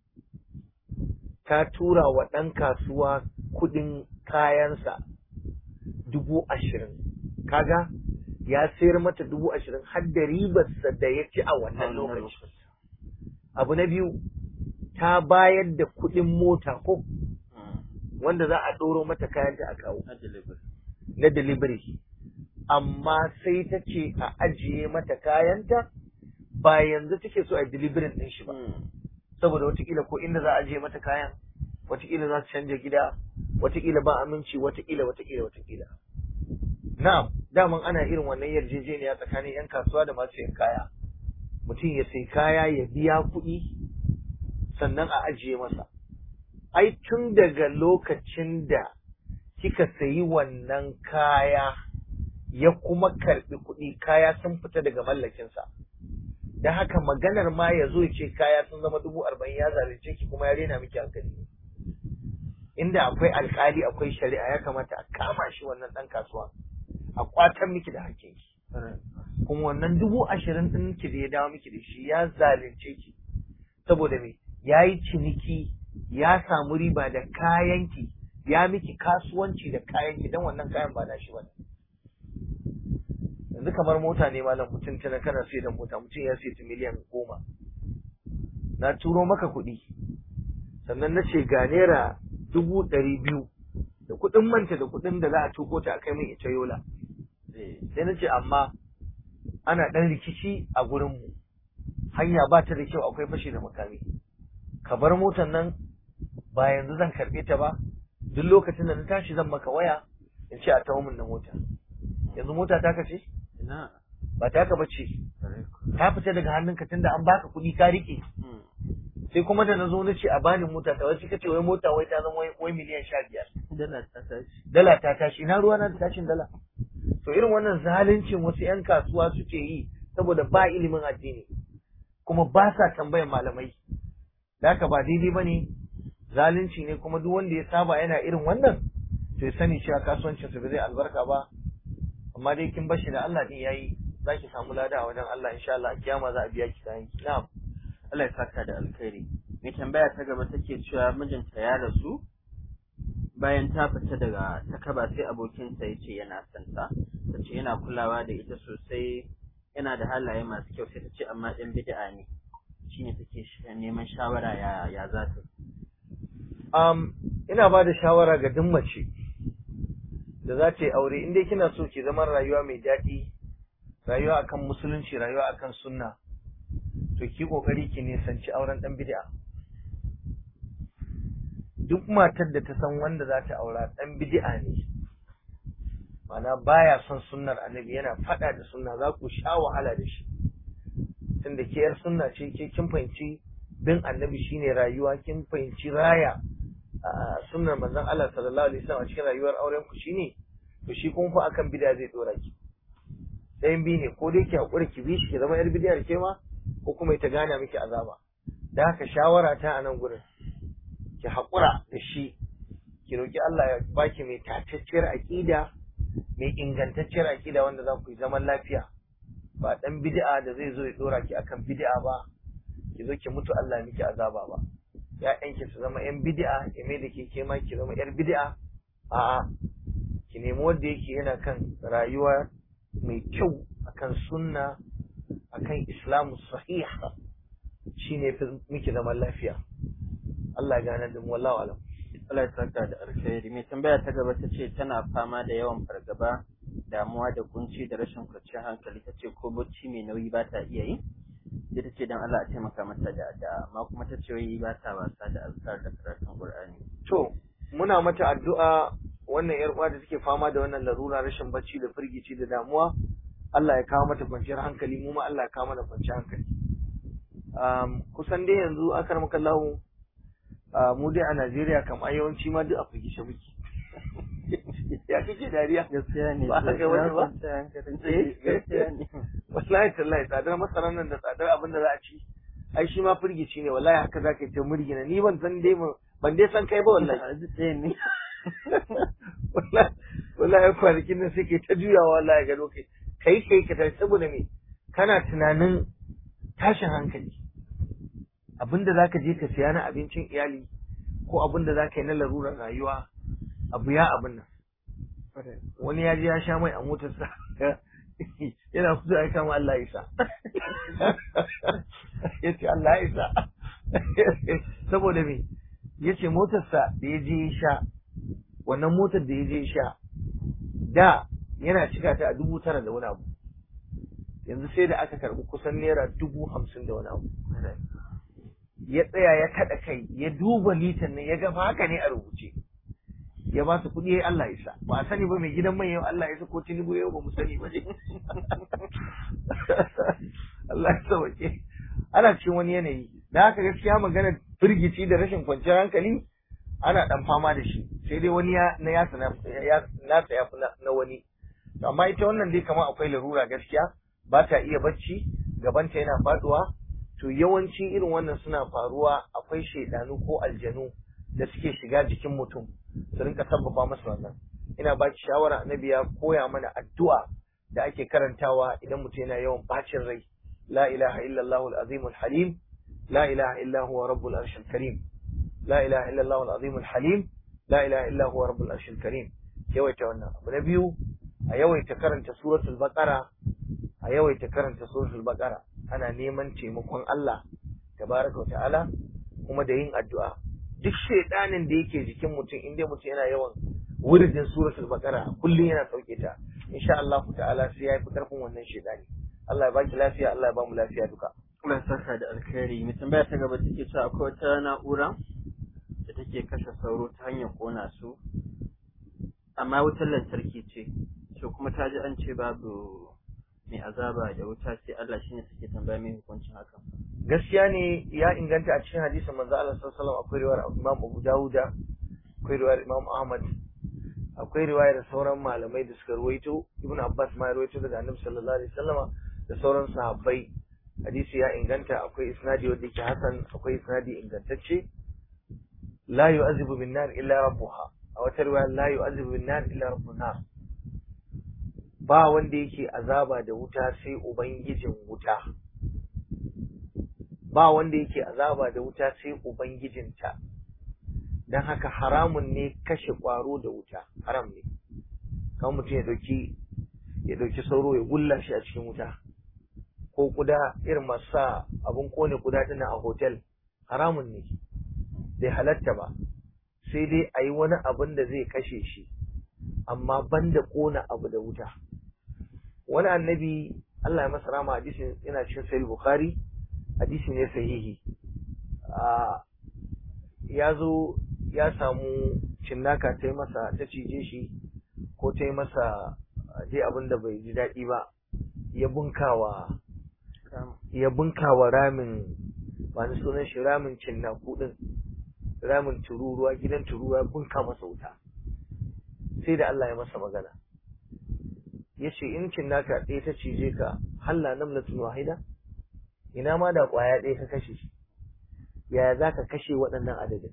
ta tura wa ɗan kasuwa kuɗin kayansa dubu ashirin kaga ya sayar mata dubu ashirin har da ribarsa da ya ci a wannan lokaci abu na biyu ta bayar da kuɗin mota ko wanda za a ɗoro mata kayanta a kawo Na delivery. na delivery amma sai ta ce a ajiye mata kayanta ba yanzu take so a delivery ɗin shi ba saboda watakila ko inda za a ajiye mata kayan watakila za su canja gida watakila ba aminci watakila watakila watakila na'am daman ana irin wannan yarjejeniya tsakanin yan kasuwa da masu yin kaya mutum ya sai kaya ya biya kuɗi sannan a ajiye masa ai tun daga lokacin da kika sayi wannan kaya ya kuma karɓi kuɗi kaya sun fita daga mallakinsa da haka maganar ma ya zo ya ce kaya sun zama dubu arba'in ya zalunce ki kuma ya rena miki hankali inda akwai alkali akwai shari'a ya kamata a kama shi wannan ɗan kasuwa a kwatan miki da hakkin ki kuma wannan dubu ashirin ɗin ki da ya dawo miki da shi ya zalunce ki saboda me ya yi ciniki ya samu riba da kayanki ya miki kasuwanci da kayanki don wannan kayan ba na shi ba yanzu kamar mota ne malam mutum tana kana sai da mota mutum ya sai ta miliyan goma na turo maka kuɗi sannan na ce ga naira dubu ɗari biyu da kuɗin manta da kuɗin da za a tuko ta a kai min ita yola sai na ce amma ana ɗan rikici a gurinmu hanya ba ta da kyau akwai fashi da makami ka bar motar nan ba yanzu zan karɓe ta ba duk lokacin da na tashi zan maka waya in ce a tawo min na mota yanzu mota ta kace Ina. ba ta ka bace ta fita daga hannunka tunda an baka kuɗi ka riƙe sai kuma da na zo na ce a bani mota ta wasu kace wai mota wai ta zama wai- wai miliyan sha biyar Dala ta tashi. dala ta tashi ina ruwa na da tashin dala to irin wannan zaluncin wasu yan kasuwa suke yi saboda ba ilimin addini kuma ba sa tambayan malamai da haka ba daidai bane zalunci ne kuma duk wanda ya saba yana irin wannan to ya sani cewa kasuwancin sa ba zai albarka ba amma dai kin bashi da Allah din yayi zaki samu lada a wajen Allah insha Allah kiyama za a biya ki kayan ki na'am Allah ya saka da alkhairi mai tambaya ta gaba take cewa mijinta ya rasu bayan ta fita daga takaba sai abokinsa ya ce yana son ta ta ce yana kulawa da ita sosai yana da halaye masu kyau sai ta ce amma ɗan bid'a ne shine take neman shawara ya ya za ta um, ina ba da shawara ga duk mace da za ta yi aure in dai kina so ki zama rayuwa mai daɗi rayuwa akan musulunci rayuwa akan sunna to ki kokari ki nisanci auren dan bid'a duk matar da ta san wanda za ta aura dan bid'a ne mana baya son sunnar annabi yana fada da sunna za ku sha wahala da shi tunda ke yar sunna ce ke kin fahimci bin annabi shine rayuwa kin fahimci raya sunnar manzon Allah sallallahu alaihi wasallam a cikin rayuwar auren ku shine to shi kuma fa akan bid'a zai dora ki ɗayan biyu ne ko dai ki haƙura ki bi shi ki zama yar bidiyar ke ma ko kuma ita gane miki azaba da haka shawara ta a nan gurin ki haƙura da shi ki roki Allah ya baki mai tatacciyar aƙida mai ingantacciyar aƙida wanda za ku yi zaman lafiya ba ɗan bid'a da zai zo ya dora ki akan bid'a ba ki zo ki mutu Allah miki azaba ba ya'yanki su zama yan bid'a ya mai da ke ke ma ki zama yar bid'a a'a ki nemi wanda yake yana kan rayuwa mai kyau akan sunna akan islamu sahiha shine fi miki zaman lafiya Allah ya gane da mu wallahu alam Allah ya saka da alkhairi mai tambaya ta gaba ta ce tana fama da yawan fargaba damuwa da kunci da rashin kwanciyar hankali ta ce ko bacci mai nauyi ba ta iya yi sai ta ce don Allah a taimaka mata da addu'a amma kuma ta ce wai ba ta wasa da azkar da karatun Qur'ani to muna mata addu'a wannan yar uwa da take fama da wannan larura rashin bacci da firgici da damuwa Allah ya kawo mata kwanciyar hankali mu ma Allah ya kawo mana kwanciyar hankali um, kusan dai yanzu akar maka lahu uh, mu dai a Najeriya kam a yawanci ma duk a firgice muke ya kike dariya gaskiya ne ba haka wani ba Eh, gaskiya ne wallahi tallahi tsadar masarar nan da tsadar abin da za a ci ai shi ma firgici ne wallahi haka zaka yi ta murgina ni ban san dai ban dai san kai ba wallahi ɗaya ne wallahi wallahi kwanakin nan sai kai ta juyawa wallahi ga lokaci kai kai ka tashi saboda me kana tunanin tashin hankali abinda zaka je ka siya na abincin iyali ko abinda zaka yi na larurar rayuwa abu ya abin nan wani ya je ya sha mai a motarsa yana fito ya kama Allah ya isa ya ce Allah ya isa saboda me ya ce motarsa da ya je ya sha wannan motar da ya je ya sha da yana cika ta a dubu tara da wani abu yanzu sai da aka karbi kusan naira dubu hamsin da wani abu ya tsaya ya kaɗa kai ya duba litan nan ya ga fa haka ne a rubuce ya ba su kuɗi ya Allah isa ba a sani ba mai gidan mai yau Allah isa ko tinubu yau ba mu sani ba ne Allah ya sauke ana cikin wani yanayi da haka gaskiya magana firgici da rashin kwanciyar hankali ana dan fama da shi sai dai wani ya na ya sana ya nasa ya fi na wani amma ita wannan dai kamar akwai larura gaskiya ba ta iya bacci gabanta yana faduwa to yawanci irin wannan suna faruwa akwai shaidanu ko aljanu da suke shiga jikin mutum su rinka sabbaba masa wannan ina ba ki shawara annabi ya koya mana addu'a da ake karantawa idan mutum yana yawan bacin rai la ilaha illallah al-azim al-halim la ilaha illa huwa rabbul arshil karim la ilaha illallah al-azim al-halim la ilaha illa huwa rabbul arshil karim yawaita wannan abu na biyu a yawaita karanta suratul baqara a yawaita karanta suratul baqara ana neman taimakon Allah tabaraka wa ta'ala kuma da yin addu'a duk shaidanin da yake jikin mutum inda mutum yana yawan wuridin suratul baqara kullum yana sauke ta insha Allah ta'ala sai ya fi karfin wannan shaidani Allah ya baki lafiya Allah ya ba mu lafiya duka Allah ya saka da alkhairi mai tambaya ta gaba take cewa akwai wata na'ura da take kashe sauro ta hanyar kona su amma wutar lantarki ce to kuma ta ji an ce babu mai azaba da wuta sai Allah shine suke tambaya mai hukuncin hakan gaskiya ne ya inganta a cikin hadisin manzo Allah sallallahu alaihi wasallam akwai riwayar Imam Abu Dawuda akwai riwayar Imam Ahmad akwai riwayar sauran malamai da suka ruwaito Ibn Abbas ma ya ruwaito daga Annabi sallallahu alaihi wasallama da sauran sahabbai hadisi ya inganta akwai isnadi wanda yake hasan akwai isnadi ingantacce la yu'azibu bin nar illa rabbuha a wata riwaya la yu'azibu bin nar illa rabbun nar ba wanda yake azaba da wuta sai ubangijin wuta ba wanda yake azaba da wuta sai ubangijinta dan haka haramun ne kashe kwaro da wuta haram ne kan mutum ya dauki ya dauki sauro ya gulla shi a cikin wuta ko kuda irin masu sa abun kone kuda dina a hotel haramun ne bai halatta ba sai dai a yi wani abin da zai kashe shi amma banda kona abu da wuta wani annabi Allah ya masa rama hadisin yana cikin sahih bukhari hadisi ne sahihi ya zo ya samu cinnaka ta yi masa ta cije shi ko ta yi masa dai abin da bai ji daɗi ba ya bunkawa ya bunkawa ramin ba ni sunan shi ramin cinnaku din ramin tururuwa gidan tururuwa bunka masa wuta sai da Allah ya masa magana ya ce in cinnaka ɗaya ta cije ka halla namlatun wahida ina ma da ƙwaya ɗaya ka kashe shi yaya za ka kashe waɗannan adadin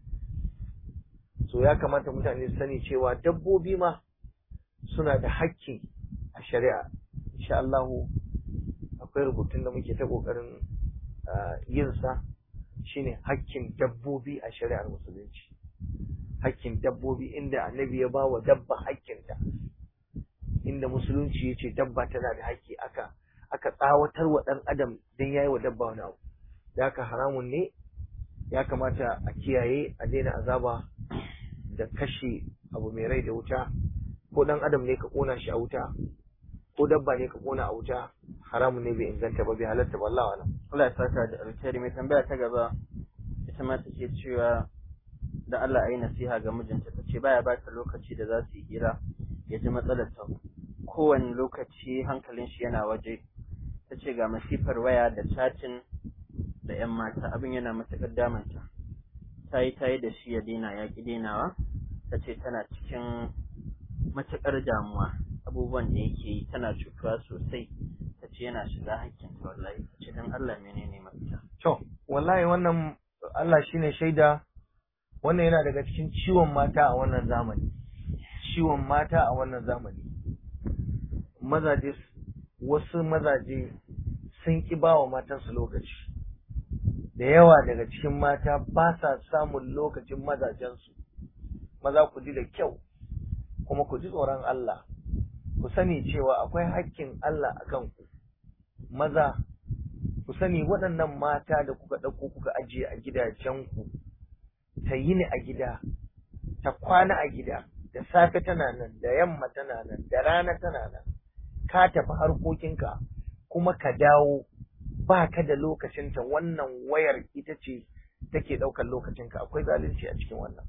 so ya kamata mutane su sani cewa dabbobi ma suna da hakki a shari'a insha Allah akwai rubutun da muke ta kokarin yin sa shine hakkin dabbobi a shari'ar musulunci hakkin dabbobi inda annabi ya bawa dabba hakkinta inda musulunci ya ce dabba tana da hakki aka aka tsawatar wa ɗan adam don yayi wa dabba wani abu da haka haramun ne ya kamata a kiyaye a daina azaba da kashe abu mai rai da wuta ko ɗan adam ne ka ƙona shi a wuta ko dabba ne ka ƙona a wuta haramun ne bai inganta ba bai halatta ba Allah wala Allah ya saka da alkhairi mai tambaya ta gaba ita ma take cewa da Allah ayi nasiha ga mijinta tace baya ba ta lokaci da za su yi hira ya ji matsalar ta kowane lokaci hankalin shi yana waje tace ga masifar waya da chatting da yan mata abin yana matuƙar damanta ta yi ta yi da shi ya daina ya ƙi dainawa tace tana cikin matuƙar damuwa abubuwan da yake yi tana cutuwa sosai ta ce yana shiga hakkinta wallahi ta ce don Allah menene mafita. to wallahi wannan Allah shine shaida wannan yana daga cikin ciwon mata a wannan zamani ciwon mata a wannan zamani mazaje wasu mazaje sun ki ba wa matansu lokaci da yawa daga cikin mata ba sa samun lokacin mazajensu maza ku ji da kyau kuma ku ji tsoron Allah ku sani cewa akwai hakkin Allah a kanku maza ku sani waɗannan mata da kuka ɗauko kuka ajiye a gidajenku ta yi ni a gida ta kwana a gida da safe tana nan da yamma tana nan da rana tana nan ka tafi harkokinka kuma ka dawo ba ka da lokacinta wannan wayar ita ce take ɗaukar lokacinka akwai zalunci a cikin wannan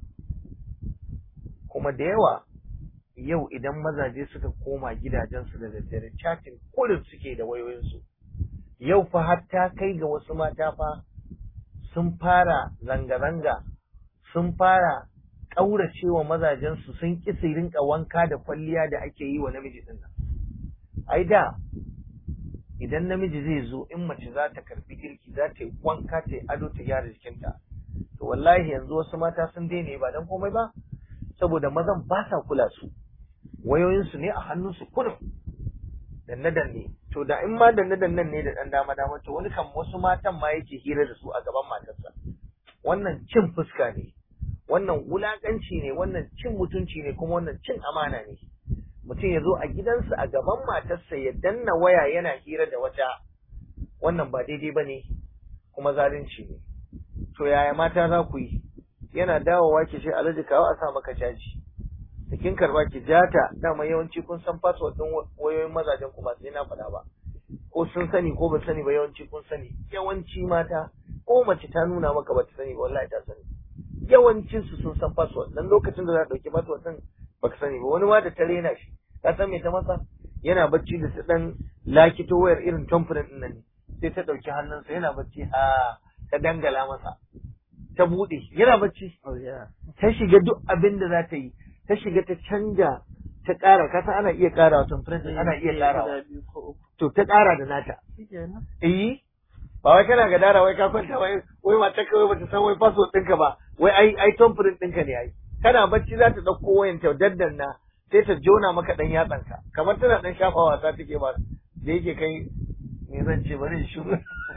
kuma da yawa yau idan mazaje suka koma gidajensu da daddare chatting kullum suke da wayoyinsu yau fa hatta kai ga wasu mata fa sun fara zanga-zanga sun fara ƙauracewa mazajensu sun ƙi su rinka wanka da kwalliya da ake yi wa namiji ɗin nan ai da idan namiji zai zo in mace za ta karbi girki za ta yi wanka ta yi ado ta gyara jikinta to wallahi yanzu wasu mata sun daina ba dan komai ba saboda mazan ba sa kula su wayoyinsu ne a hannunsu kurum danne danne to da in ma danne dannen ne da dan dama dama to wani kan wasu matan ma yake hira da su a gaban matarsa wannan cin fuska ne wannan wulakanci ne wannan cin mutunci ne kuma wannan cin amana ne mutum ya zo a gidansa a gaban matarsa ya danna waya yana hira da wata wannan ba daidai ba ne kuma zalunci ne to yaya mata za ku yi yana dawowa ki ce alhaji kawo a sa maka caji da kin karba ki jata dama yawanci kun san password din wayoyin mazajen ku ba sai na faɗa ba ko sun sani ko ba sani ba yawanci kun sani yawanci mata ko mace ta nuna maka ba ta sani ba wallahi ta sani yawancin su sun san password dan lokacin da za ta dauki password din baka sani ba wani ma da ta rena shi ka san me ta masa yana bacci da su dan lakito wayar irin tamfurin din nan ne sai ta dauki hannunsa yana bacci a ta dangala masa ta bude yana bacci ta shiga duk abin da za ta yi ta shiga ta canja ta ƙara kasa ana iya ƙara temperature ana iya ƙara to ta ƙara da nata eh ba wai kana ga dara wai ka kwanta wai wai mata kawai bata san wai password ɗinka ba wai ai ai thumbprint ɗinka ne ai kana bacci za ta ɗauko wayan ta daddanna sai ta jona maka ɗan yatsanka kamar tana ɗan shafa wasa take ba da yake kai me zan ce bari shi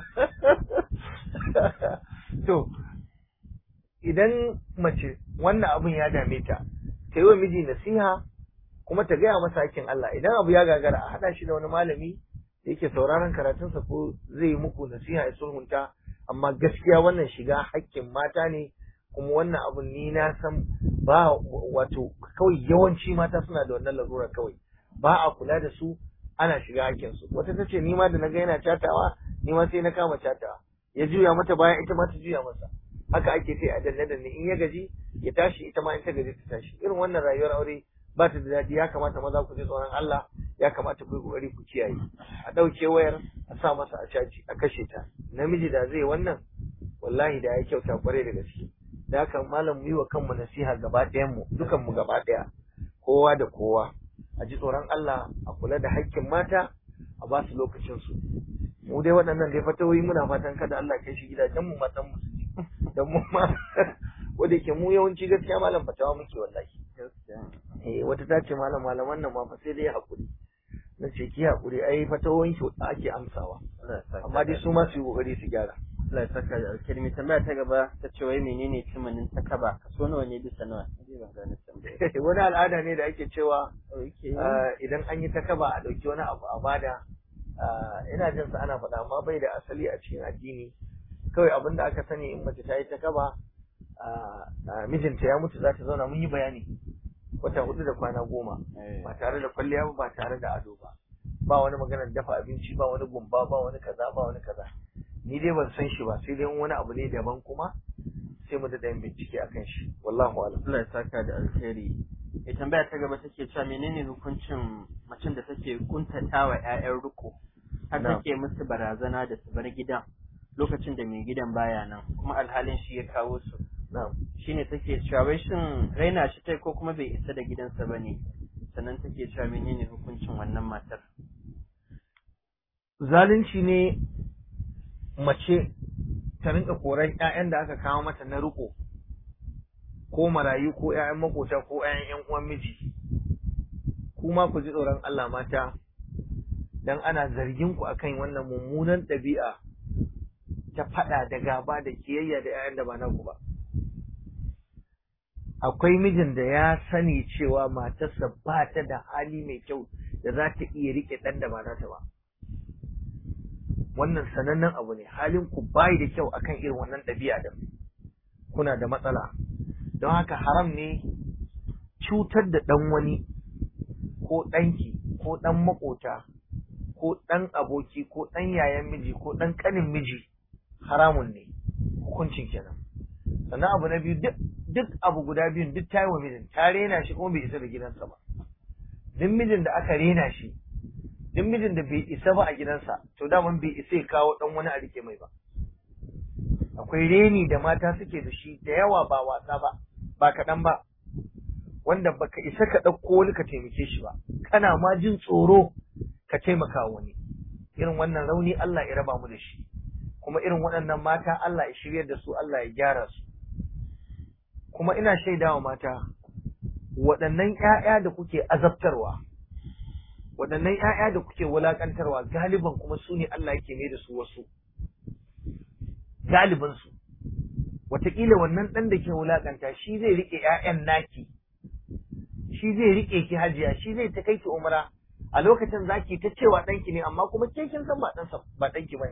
to idan mace wannan abun ya dame ta ta yi wa miji nasiha kuma ta gaya masa hakkin Allah idan abu ya gagara a haɗa shi da wani malami da yake sauraron karatunsa ko zai yi muku nasiha ya sulhunta amma gaskiya wannan shiga hakkin mata ne kuma wannan abun ni na san ba wato kawai yawanci mata suna da wannan larura kawai ba a kula da su ana shiga hakkin su wata ta ce ni ma da na ga yana catawa ni ma sai na kama catawa ya juya mata bayan ita ma ta juya masa haka ake sai a danne danne in ya gaji ya tashi ita ma in ta gaji ta tashi irin wannan rayuwar aure ba ta da daɗi ya kamata maza ku ji tsoron Allah ya kamata ku yi kokari ku kiyaye a ɗauke wayar a sa masa a caji a kashe ta namiji da zai wannan wallahi da ya kyauta kwarai da gaske da haka malam mu yi wa kanmu nasiha gaba ɗayan mu dukan mu gaba ɗaya kowa da kowa a ji tsoron Allah a kula da haƙƙin mata a ba su lokacin su mu dai waɗannan dai fatawoyi muna fatan kada Allah kai shi gidajen mu matan mu su ji dan mu ma wanda yake mu yawanci gaskiya malam fatawa muke wallahi eh wata ta ce malam malaman nan ma fa sai dai hakuri na ce ki hakuri ai fatawoyin ki ake amsawa amma dai su ma su yi kokari su gyara Allah ya saka da alkalmi tambaya ta gaba ta ce wai menene timanin ta kaba kaso nawa ne bisa nawa ban gane tambaya wani al'ada ne da ake cewa idan an yi ta kaba a ɗauki wani abu a bada ina jin sa ana faɗa amma bai da asali a cikin addini kawai abin da aka sani in mace ta yi ta kaba mijinta ya mutu za ta zauna mun yi bayani wata hudu da kwana goma ba tare da kwalliya ba ba tare da ado ba ba wani maganar dafa abinci ba wani gumba ba wani kaza ba wani kaza ni dai ban san shi ba sai dai wani abu ne daban kuma sai mu da yin bincike akan shi wallahu alam Allah ya saka da alkhairi ya tambaya ta gaba take cewa menene hukuncin macen da take kuntatawa ƴaƴan riko har take musu barazana da su bar gidan lokacin da mai gidan baya nan kuma alhalin shi ya kawo su shine take cewa wai shin raina shi tai ko kuma bai isa da gidansa bane sannan take cewa menene hukuncin wannan matar zalunci ne mace ta rinka koran ƴaƴan da aka kawo mata na riko ko marayu ko ƴaƴan makota ko ƴaƴan ƴan uwan miji kuma ku ji tsoron Allah mata dan ana zargin ku akan wannan mummunan ɗabi'a ta faɗa da gaba da kiyayya da ƴaƴan da ba naku ba akwai mijin da ya sani cewa matarsa ba ta da hali mai kyau da za ta iya riƙe ɗan da ba nata ba wannan sanannen abu ne halin ku bai da kyau akan irin wannan ɗabi'a da kuna da matsala don haka haram ne cutar da ɗan wani ko ɗanki ko ɗan maƙota ko ɗan aboki ko ɗan yayan miji ko ɗan ƙanin miji haramun ne hukuncin kenan sannan abu na biyu duk duk abu guda biyun duk ta yi wa mijin ta rena shi kuma bai isa da gidansa ba duk mijin da aka rena shi duk mijin da bai isa ba a gidansa to daman bai isa ya kawo ɗan wani a rike mai ba akwai reni da mata suke da shi da yawa ba wasa ba ba kaɗan ba wanda baka isa ka ɗauko wani ka taimake shi ba kana ma jin tsoro ka taimaka wani irin wannan rauni Allah ya raba mu da shi kuma irin waɗannan mata Allah ya shiryar da su Allah ya gyara su kuma ina shaidawa mata waɗannan ƴaƴa da kuke azabtarwa waɗannan ƴaƴa da kuke wulaƙantarwa galiban kuma su ne Allah yake mai da su wasu galibin su wataƙila wannan ɗan da ke wulaƙanta shi zai riƙe ƴaƴan naki shi zai riƙe ki hajiya shi zai ta kai ki umra a lokacin zaki ta cewa ɗanki ne amma kuma ke kin san ba ɗansa ba ɗanki bane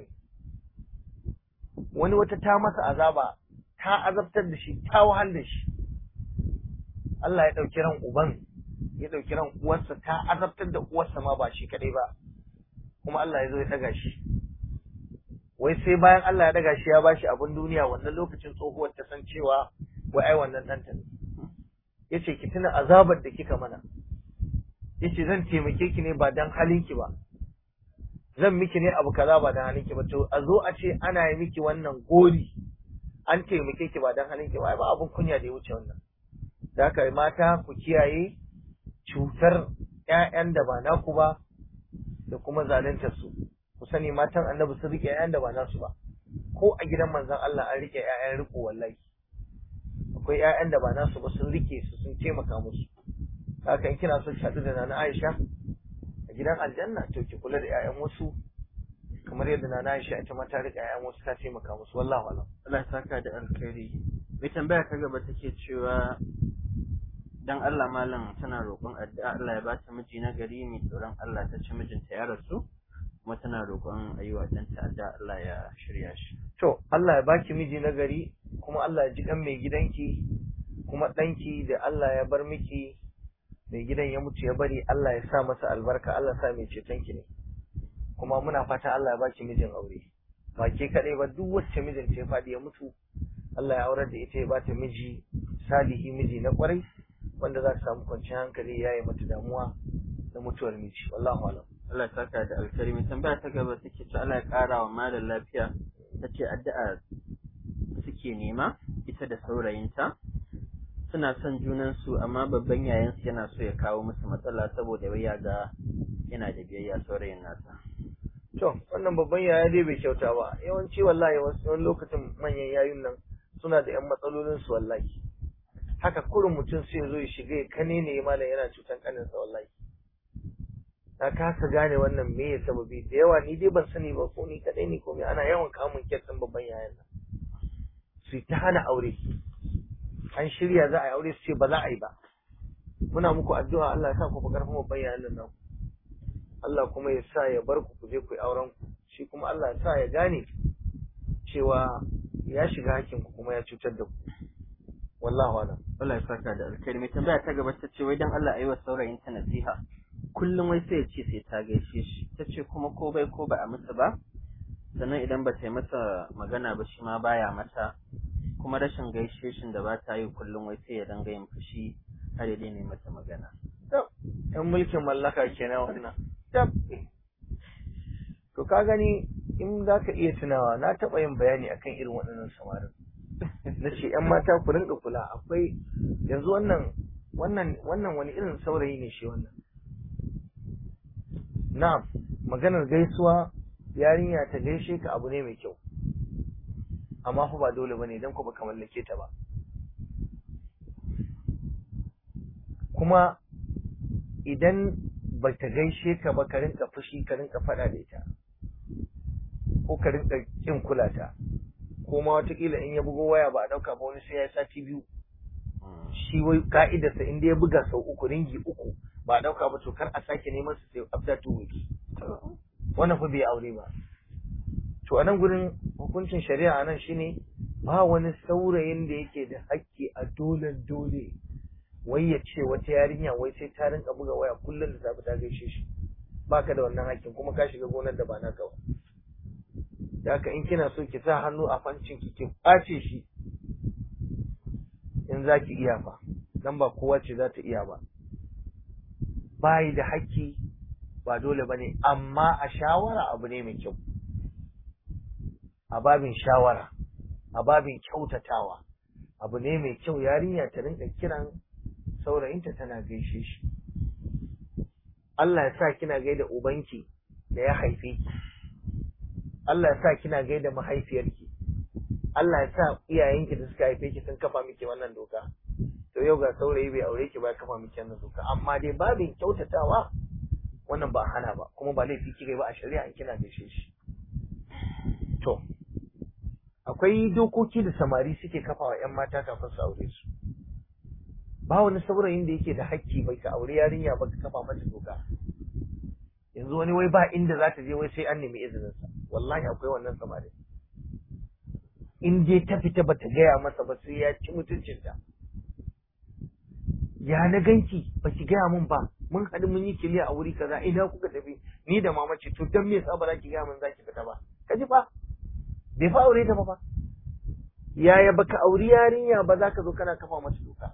wani wata ta masa azaba ta azabtar da shi ta wahal da shi Allah ya ɗauki ran uban ya ɗauki ran uwarsa ta azabtar da uwarsa ma ba shi kaɗai ba kuma Allah ya zo ya ɗaga shi wai sai bayan Allah ya ɗaga shi ya bashi abin duniya wannan lokacin tsohuwar ta san cewa wai ai wannan ɗanta ne ya ce ki tuna azabar da kika mana ya ce zan taimake ki ne ba dan halinki ba zan miki ne abu kaza ba dan halinki ba to a zo a ce ana yi miki wannan gori an taimake ki ba dan halinki ba ba abun kunya da ya wuce wannan da haka mata ku kiyaye cutar ƴaƴan da ba naku ba da kuma zaluntar su ku sani matan annabi sun rike ƴaƴan da ba nasu ba ko a gidan manzon Allah an rike ƴaƴan riko wallahi akwai ƴaƴan da ba nasu ba sun rike su sun taimaka musu haka in kina so ki haɗu da Nana Aisha a gidan aljanna to ki kula da ƴaƴan wasu kamar yadda Nana Aisha ita ma ta rike ƴaƴan wasu ta taimaka musu wallahi alam Allah ya saka da alkhairi mai tambaya ta gaba take cewa dan Allah malam tana roƙon addu'a Allah ya ba ta miji na gari mai tsoron Allah ta ci mijinta ya rasu kuma tana roƙon ayyuwa dan ta addu'a Allah ya shirya shi to Allah ya baki miji na gari kuma Allah ya ji kan mai gidanki kuma ɗanki da Allah ya bar miki mai gidan ya mutu ya bari Allah ya sa masa albarka Allah ya sa mai cetonki ne kuma muna fata Allah ya baki mijin aure ba ke kaɗai ba duk wacce mijinta ya faɗi ya mutu Allah ya aurar da ita ya bata miji salihi miji na kwarai wanda za ta samu kwanciyar hankali ya yi mata damuwa da mutuwar miji wallahu alam Allah ya saka da alkhairi mai tambaya ta gaba take cewa Allah ya ƙara wa malam lafiya tace addu'a suke nema ita da saurayinta suna son junansu amma babban yayansu yana so ya kawo musu matsala saboda wai ya ga yana da biyayya saurayin nasa to wannan babban yaya dai bai kyauta ba yawanci wallahi wasu wani lokacin manyan yayun nan suna da yan matsalolin su wallahi haka kurin mutum sai zo ya shiga ya kane ne malam yana cutan kaninsa wallahi na kasa gane wannan me ya sababi da yawa ni dai ban sani ba ko ni kadai ne ko me ana yawan kamun kyatsin babban yayan nan su ta hana aure an shirya za a yi aure su ce ba za a yi ba muna muku addu'a Allah ya sa ku fi karfin babban yayan nan naku Allah kuma ya sa ya bar ku ku je ku yi auren ku shi kuma Allah ya sa ya gane cewa ya shiga hakkin ku kuma ya cutar da ku wallahu alam Allah ya saka da alkhairi mai tambaya ta gaba ta ce wai dan Allah ayi wa saurayin ta nasiha kullum wai sai ya ce sai ta gaishe shi ta ce kuma ko bai ko ba a masa ba sannan idan ba ta yi masa magana ba shi ma baya mata kuma rashin gaishe shin da ba ta yi kullum wai sai ya danga yin fushi har ya daina mata magana yan mulkin mallaka kenan wannan tab to ka gani in za ka iya tunawa na taɓa yin bayani akan irin waɗannan samarin na ce ‘yan mata ku rinka kula akwai yanzu wannan wannan wannan wani irin saurayi ne shi wannan na maganar gaisuwa yarinya ta gaishe ka abu ne mai kyau amma fa ba dole bane idan ku baka mallake ta ba kuma idan ba ta gaishe ka ba ka rinka fushi ka rinka faɗa da ita ko ka rinka kin kula ta ko ma watakila in ya bugo waya ba a ɗauka ba wani sai ya sati biyu shi wai ka'idarsa in ya buga sau uku ringi uku ba a ɗauka ba to kar a sake neman su sai after two weeks wannan fa bai aure ba to a nan gurin hukuncin shari'a nan shine ba wani saurayin da yake da hakki a dole dole wai ya ce wata yarinya wai sai ta rinka buga waya kullum da safe ta gaishe shi baka da wannan hakkin kuma ka shiga gonar da ba naka ba da haka in kina so ki sa hannu a fancin ki ki ɓace shi in za ki iya fa dan ba kowa ce za ta iya ba bayi da haƙƙi ba dole ba ne amma a shawara abu ne mai kyau a babin shawara a babin kyautatawa abu ne mai kyau yarinya ta rinka kiran saurayinta tana gaishe shi Allah ya sa kina gaida ubanki da ya haife ki Allah ya sa kina gaida mahaifiyarki Allah ya sa iyayenki da suka haife ki sun kafa miki wannan doka to yau ga saurayi bai aure ki ba kafa miki wannan doka amma dai babin kyautatawa wannan ba hana ba kuma ba laifi kike ba a shari'a in kina gaishe shi to akwai dokoki da samari suke kafawa yan mata kafin su aure su ba wani saurayin da yake da hakki bai ka aure yarinya ba ka kafa mata doka yanzu wani wai ba inda za ta je wai sai an nemi izinin sa wallahi akwai wannan samari in dai ta fita ba ta gaya masa ba sai ya ci mutuncinta ya na ganki ba ki gaya min ba mun haɗu mun yi kiliya a wuri kaza ina kuka tafi ni da mama ce to dan me yasa ba za ki gaya min za ki fita ba ka ji fa bai fa aure ta ba fa yaya baka auri yarinya ba za ka zo kana kafa mata doka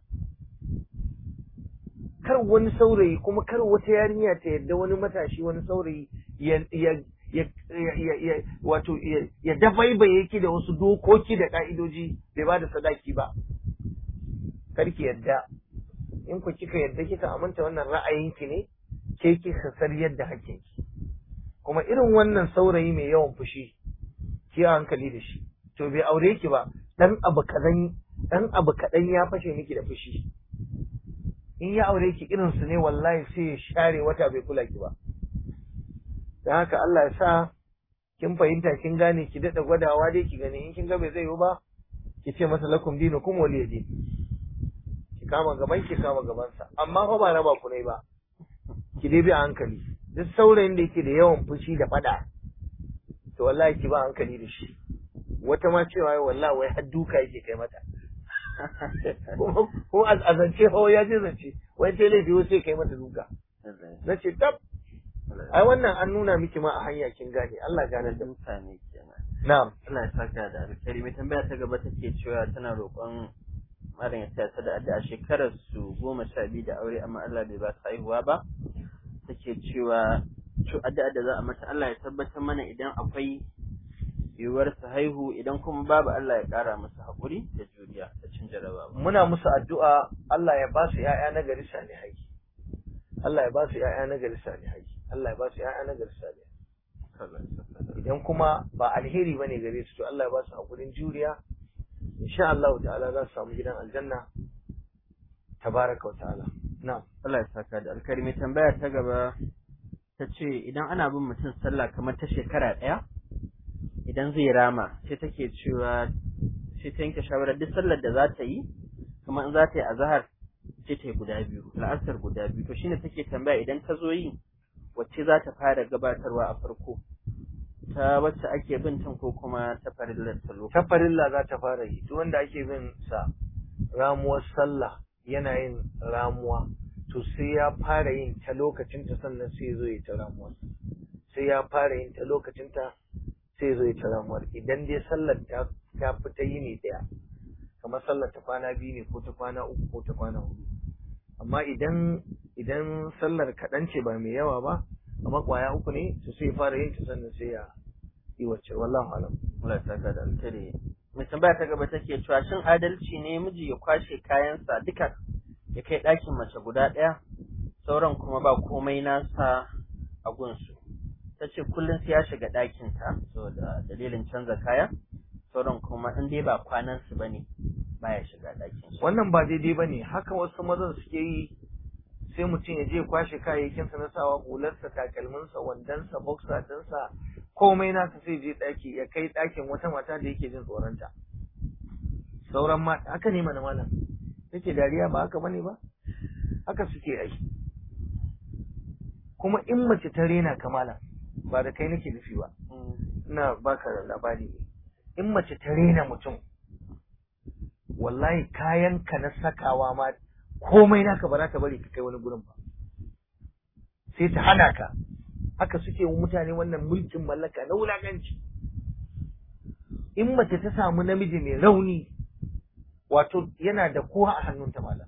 kar wani saurayi kuma kar wata yarinya ta yadda wani matashi wani saurayi ya ya ya ya wato ya dabaibaye ki da wasu dokoki da ka'idoji bai ba da sadaki ba kar ki yadda in ku kika yadda kika aminta wannan ra'ayinki ne ke kika sar yadda hakkinki kuma irin wannan saurayi mai yawan fushi ki hankali da shi to bai aure ki ba dan abu kadan dan abu kadan ya fashe miki da fushi in ya aure ki irin su ne wallahi sai ya share wata bai kula ki ba dan haka Allah ya sa kin fahimta kin gane ki dada gwadawa dai ki gani in kin ga bai zai yi ba ki ce masa lakum dinukum waliyadi ki kama gaban ki kama gaban sa amma fa ba raba ku ne ba ki dai bi a hankali duk saurayin da yake da yawan fushi da fada to wallahi ki ba hankali da shi wata ma cewa wallahi wai har duka yake kai mata kuma a zance hawa ya je zance wai sai laifi wai sai kai mata duka na ce tab ai wannan an nuna miki ma a hanya kin gane Allah gane da mutane kenan na'am Allah ya saka da alkhairi mai tambaya ta gaba take cewa tana roƙon malam ya taya ta da addu'a shekarar su goma sha biyu da aure amma Allah bai ba su haihuwa ba take cewa to addu'a da za a mata Allah ya tabbatar mana idan akwai yiwuwar su haihu idan kuma babu Allah ya ƙara musu haƙuri da juriya da cin jarabawa muna musu addu'a Allah ya ba su ƴaƴa na gari salihai Allah ya ba su ƴaƴa na gari salihai Allah ya ba su ƴaƴa na gari salihai idan kuma ba alheri bane gare su to Allah ya ba su haƙurin juriya insha Allah ta'ala za su samu gidan aljanna tabaraka wa ta'ala na'am Allah ya saka da alkhairi mai tambaya ta gaba ta ce idan ana bin mutum sallah kamar ta shekara ɗaya idan zai rama sai take cewa sai ta yanke shawarar duk sallar da za ta yi kamar in za ta yi azahar sai ta yi guda biyu la'asar guda biyu to shine take tambaya idan ta zo yi wacce za ta fara gabatarwa a farko ta wacce ake bin tan ko kuma ta farillar ta lokaci ta farilla za ta fara yi duk wanda ake bin sa ramuwar sallah yana yin ramuwa to sai ya fara yin ta lokacin ta sannan sai ya zo ya ta ramuwar sai ya fara yin ta lokacin ta sai ya zo ya ta ramuwar idan dai sallar ta ta fi ta yi ne daya kamar sallar ta kwana biyu ne ko ta kwana uku ko ta kwana hudu amma idan idan sallar kaɗan ce ba mai yawa ba amma kwaya uku ne to sai ya fara yin ta sannan sai ya yi wacce wallahu alam Allah ya saka da alkhairi mai tambaya ta gaba take cewa shin adalci ne miji ya kwashe kayansa duka ya kai ɗakin mace guda ɗaya sauran kuma ba komai nasa a gunsu ta ce kullum sai ya shiga ɗakinta saboda dalilin canza kaya sauran kuma in dai ba kwanansu ba ne baya shiga ɗakin su wannan ba daidai ba ne haka wasu mazan suke yi sai mutum ya je ya kwashe kayayyakinsa na sawa hularsa takalminsa wandonsa boxer ɗinsa komai nasa sai je ɗaki ya kai ɗakin wata mata da yake jin tsoronta sauran mata haka ne mana malam yake dariya ba haka bane ba haka suke ai kuma in mace ta rena kamala ba da kai nake nufi ba ina baka labari ne in mace ta rena mutum wallahi kayan ka na sakawa ma komai naka ba za ka bari ka kai wani gurin ba sai ta hana ka haka suke wa mutane wannan mulkin mallaka na wulakanci in mace ta samu namiji mai rauni wato yana da kowa a hannunta malam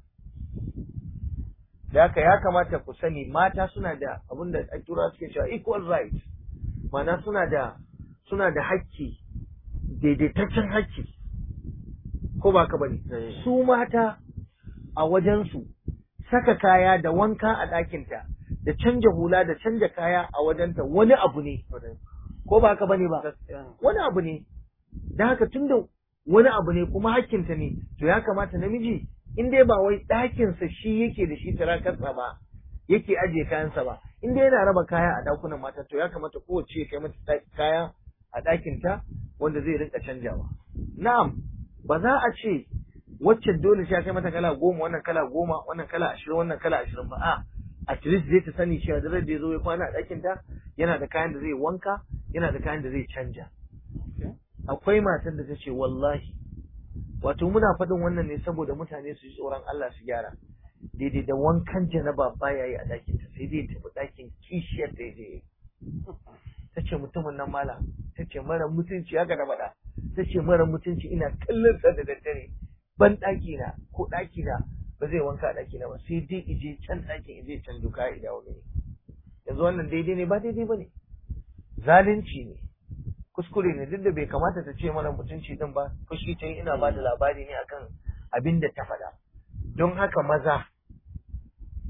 da haka ya kamata ku sani mata suna da abin da a tura suke cewa equal right mana suna da suna da hakki daidaitaccen hakki ko ba ka bane su mata a wajensu saka kaya da wanka a ɗakinta da canja hula da canja kaya a wajenta wani abu ne ko ba ka bane ba wani abu ne da haka tunda wani abu ne kuma hakkinta ne to ya kamata namiji in dai ba wai ɗakinsa shi yake da shi tarakarsa ba yake ajiye kayansa ba in dai yana raba kaya a ɗakunan mata to ya kamata kowace ya kai mata kaya a ɗakinta wanda zai rinka canjawa na'am ba za a ce wacce dole sai kai mata kala goma wannan kala goma wannan kala ashirin wannan kala ashirin ba a at least zai ta sani cewa da ya zo ya kwana a ɗakinta yana da kayan da zai wanka yana da kayan da zai canja akwai matan da ta ce wallahi wato muna faɗin wannan ne saboda mutane su ji tsoron Allah su gyara daidai da wankan janaba baya yi a ɗakin ta sai dai tafi ɗakin kishiyar da ya ta ce mutumin nan mala ta ce mara mutunci haka na faɗa ta ce mara mutunci ina kallon sa da daddare ban ɗaki na ko ɗaki na ba zai wanka a ɗaki na ba sai dai ije can ɗakin ije can duka ya dawo gani yanzu wannan daidai ne ba daidai ba ne zalunci ne kuskure ne duk da bai kamata ta ce mana mutunci din ba fushi ta ina ba da labari ne akan abin da ta faɗa don haka maza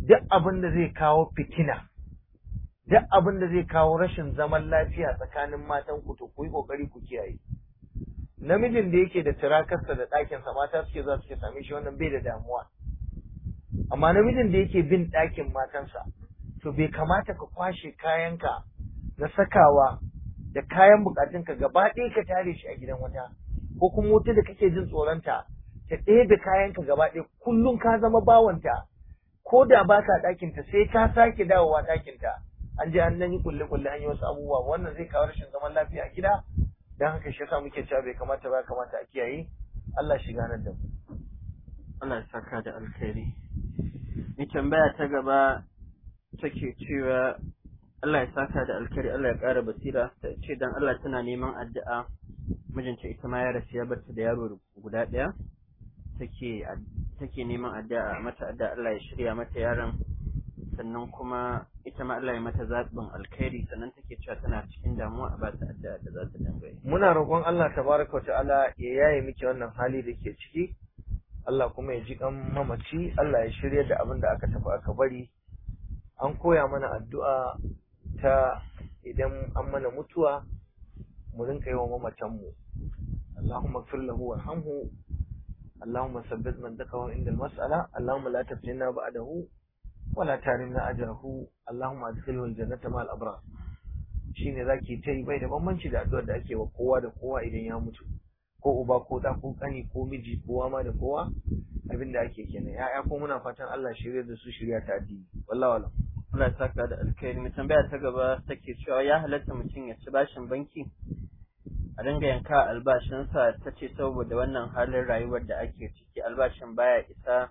duk abin da zai kawo fitina duk abin da zai kawo rashin zaman lafiya tsakanin matan ku to ku yi kokari ku kiyaye namijin da yake da tirakarsa da ɗakinsa mata suke za suke same shi wannan bai da damuwa amma namijin da yake bin ɗakin matansa to bai kamata ka kwashe kayanka na sakawa da kayan bukatunka gaba ɗaya ka tare shi a gidan wata ko kuma wata da kake jin tsoronta ta ɗebe kayanka gaba ɗaya kullum ka zama bawanta ko da ba ka ɗakinta sai ka sake dawowa ɗakinta an je an nan yi kulle kulle an yi wasu abubuwa wannan zai kawo rashin zaman lafiya a gida dan haka shi yasa muke cewa bai kamata ba kamata a kiyaye Allah shi ganar da mu Allah ya saka da alkhairi ni tambaya ta gaba take cewa Allah ya saka da alkhairi Allah ya ƙara basira ta ce dan Allah tana neman addu'a mijinta ita ma ya rasu ya barta da yaro guda ɗaya take take neman addu'a mata addu'a Allah ya shirya mata yaron sannan kuma ita ma Allah ya mata zaɓin alkhairi sannan take cewa tana cikin damuwa a bata addu'a da za ta dinga yi muna roƙon Allah tabaraka ta'ala ya yaye miki wannan hali da ke ciki Allah kuma ya ji kan mamaci Allah ya shirya da abin da aka tafi aka bari an koya mana addu'a ta idan an mana mutuwa mu rinka yi wa mamacanmu Allahumma fir lahu warhamhu Allahumma sabbit man dakahu inda mas'ala Allahumma la taftinna ba'dahu wala tarimna ajrahu Allahumma adkhilhu aljannata ma'al abrar shine zaki ta yi bai da bambanci da addu'ar da ake wa kowa da kowa idan ya mutu ko uba ko da ko kani ko miji kowa ma da kowa abin da ake kenan ya'ya ko muna fatan Allah shirya da su shirya ta addini wallahi wala Allah ya saka da alkhairi mai tambaya ta gaba take cewa ya halatta mutum ya ci bashin banki a dinga yanka albashinsa ta ce saboda wannan halin rayuwar da ake ciki albashin baya isa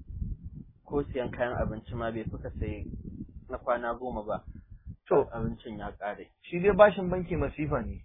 ko siyan kayan abinci ma bai fuka sai na kwana goma ba to abincin ya ƙare shi dai bashin banki masifa ne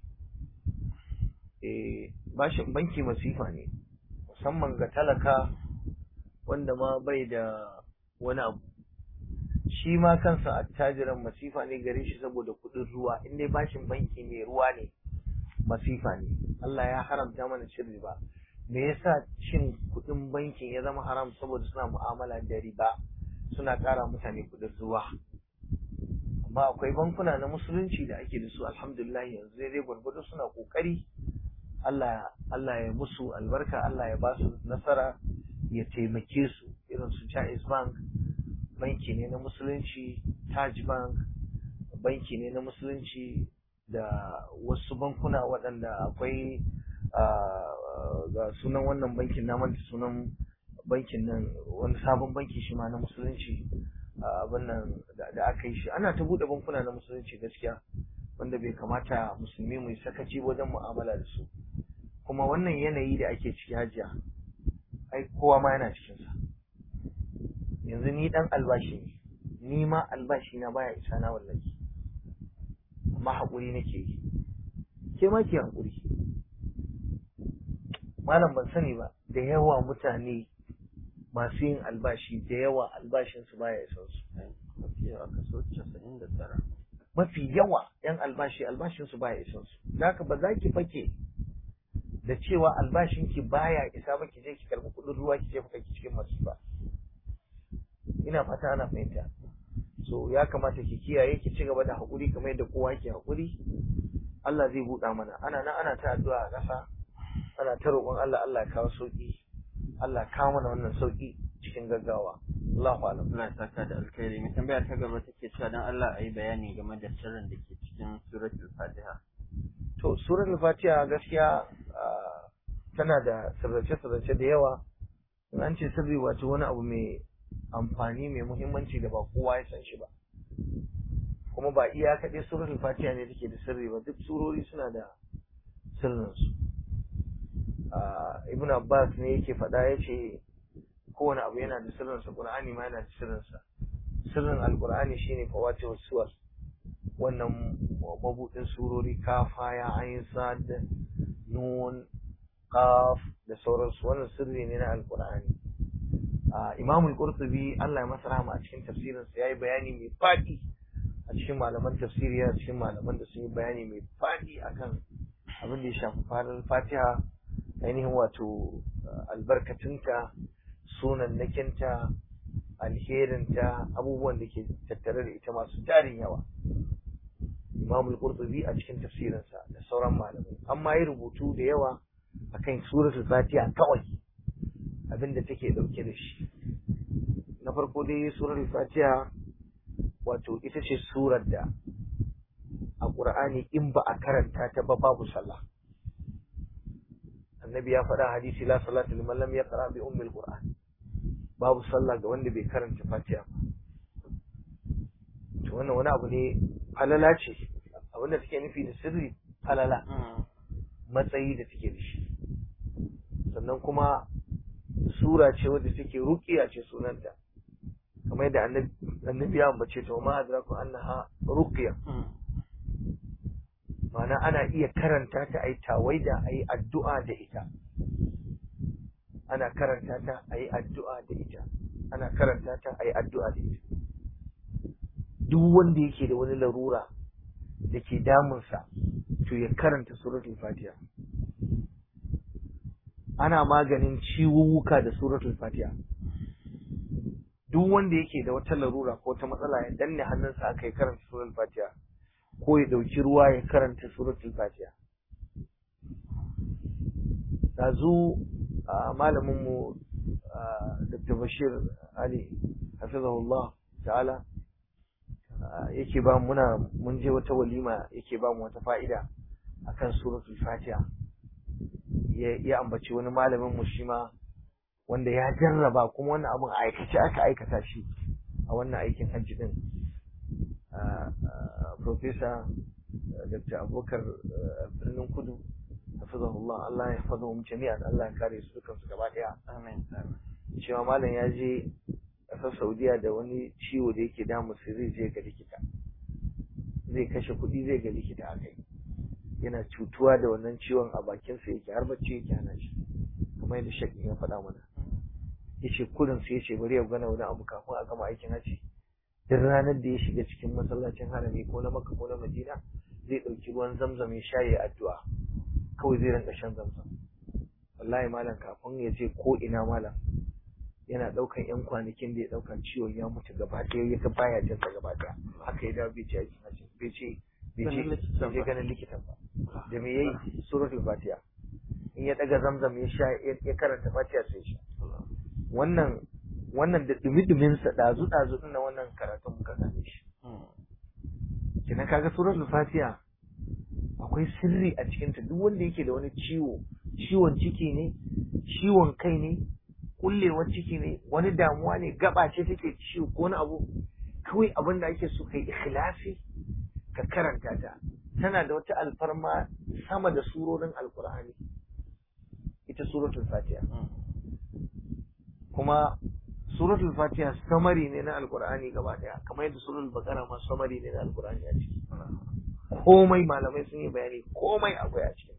eh bashin banki masifa ne musamman ga talaka wanda ma bai da wani abu shi ma kansa attajiran masifa ne gare shi saboda kuɗin ruwa in dai bashin banki mai ruwa ne masifa ne Allah ya haramta mana cin riba me yasa cin kuɗin bankin ya zama haram saboda suna mu'amala da riba suna ƙara mutane kuɗin ruwa amma akwai bankuna na musulunci da ake da su alhamdulillah yanzu dai gwargwado suna ƙoƙari Allah Allah ya musu albarka Allah ya ba su nasara ya taimake su irin su Jaiz Bank banki ne na musulunci Taj Bank banki ne na musulunci da wasu bankuna waɗanda akwai ga sunan wannan bankin na manta sunan bankin nan wani sabon banki shi ma na musulunci abin nan da aka yi shi ana ta buɗe bankuna na musulunci gaskiya wanda bai kamata musulmi mu yi sakaci wajen mu'amala da su kuma wannan yanayi da ake ciki hajiya ai kowa ma yana cikinsa yanzu ni dan albashi ne ni ma albashi na baya isa na wallahi amma haƙuri nake yi ke ma ke haƙuri malam ban sani ba da yawa mutane masu yin albashi da yawa albashinsu baya isan su mafi yawa kaso casa'in da tara mafi yawa yan albashi albashinsu baya isan su da haka ba za ki fake da cewa albashinki baya isa ba ki je ki karɓi kuɗin ruwa ki je ki cikin masifa ina fata ana fahimta so ya kamata ki kiyaye ki ci gaba da haƙuri kamar yadda kowa ke haƙuri Allah zai buɗa mana ana nan ana ta addu'a a ƙasa ana ta roƙon Allah Allah ya kawo sauƙi Allah ya kawo mana wannan sauƙi cikin gaggawa Allahu a'lam Allah ya saka da alkhairi mai tambaya ta gaba take cewa dan Allah a yi bayani game da sirrin da ke cikin suratul Fatiha to suratul Fatiha gaskiya tana da sirrace-sirrace da yawa in an ce sirri wato wani abu mai amfani mai muhimmanci da ba kowa ya san shi ba kuma ba iya kaɗai suratul fatiha ne take da sirri ba duk surori suna da sirrinsu ibn abbas ne yake faɗa ya ce kowane abu yana da sirrinsa qur'ani ma yana da sirrinsa sirrin alqur'ani shine fawatihu suwar wannan mabudin surori kafa ya ayin sad nun qaf da sauransu wannan sirri ne na alqur'ani Imam al-Qurtubi Allah ya masa rahama a cikin tafsirinsa yayi bayani mai fadi a cikin malaman tafsiri a cikin malaman da sun yi bayani mai fadi akan abin da ya shafi farar Fatiha ainihin wato albarkatunta sunan nakinta alherinta abubuwan da ke tattare da ita masu tarin yawa Imam al-Qurtubi a cikin tafsirinsa da sauran malamai amma yi rubutu da yawa akan suratul Fatiha kawai abinda take dauke da shi na farko dai suratul Fatiha wato ita ce surar da a Qur'ani in ba a karanta ta ba babu sallah annabi ya faɗa hadisi la salatu liman lam yaqra bi ummil qur'an babu sallah ga wanda bai karanta Fatiha ba to wannan wani abu ne falala ce abinda take nufi da sirri falala matsayi da take da shi sannan kuma sura ce wadda take ruqiya ce sunanta kamar yadda annabi ya ambace ta ma adraku annaha ruqiya ma'ana ana iya karanta ta ayi tawaida ayi addu'a da ita ana karanta ta ayi addu'a da ita ana karanta ta ayi addu'a da ita duk wanda yake da wani larura da ke damunsa to ya karanta suratul fatiha ana maganin ciwuwuka da suratul fatiha duk wanda yake da wata larura ko ta matsala ya danne hannunsa aka yi karanta suratul fatiha ko ya dauki ruwa ya karanta suratul fatiha dazu malamin mu Dr. Bashir Ali hafizahullah ta'ala yake ba muna mun je wata walima yake ba mu wata fa'ida akan suratul fatiha ya ambaci wani malamin mu shi ma wanda ya jarraba kuma wannan abun a aikace aka aikata shi a wannan aikin hajji din professor Dr. Abubakar birnin kudu hafizahullah Allah ya hafaza mu jami'an Allah ya kare su dukan su gaba daya amin cewa malam ya je ƙasar Saudiya da wani ciwo da yake damu sai zai je ga likita zai kashe kuɗi zai ga likita a kai yana cutuwa da wannan ciwon a bakinsa yake har bacci yake hana shi kamar yadda shek ya faɗa mana yace kurin sai yace bari ya gana wani abu kafin a gama aikin haji duk ranar da ya shiga cikin masallacin harami ko na makka ko na madina zai ɗauki ruwan zamzam ya sha ya addu'a kawai zai rinka shan zamzam wallahi malam kafin ya je ko ina malam yana ɗaukan yan kwanakin da ya ɗauka ciwon ya mutu gaba ɗaya ya ga baya jin sa gaba ɗaya haka ya dawo bai ce aikin haji bai ce bai ce bai je ganin likitan ba da me yayi suratul fatiha in ya daga zamzam ya sha ya karanta fatiha sai sha wannan wannan da dumi-dumin sa dazu dazu din wannan karatun muka gane shi kina kaga suratul fatiha akwai sirri a cikin ta duk wanda yake da wani ciwo ciwon ciki ne ciwon kai ne kullewar ciki ne wani damuwa ne gaba ce take ciwo ko wani abu kawai abin da ake so kai ikhlasi ka karanta ta tana da wata alfarma sama da surorin alkur'ani ita suratul fatiha kuma suratul fatiha samari ne na alkur'ani gaba daya kamar yadda suratul baqara ma samari ne na alkur'ani a ciki komai malamai sun yi bayani komai akwai a cikin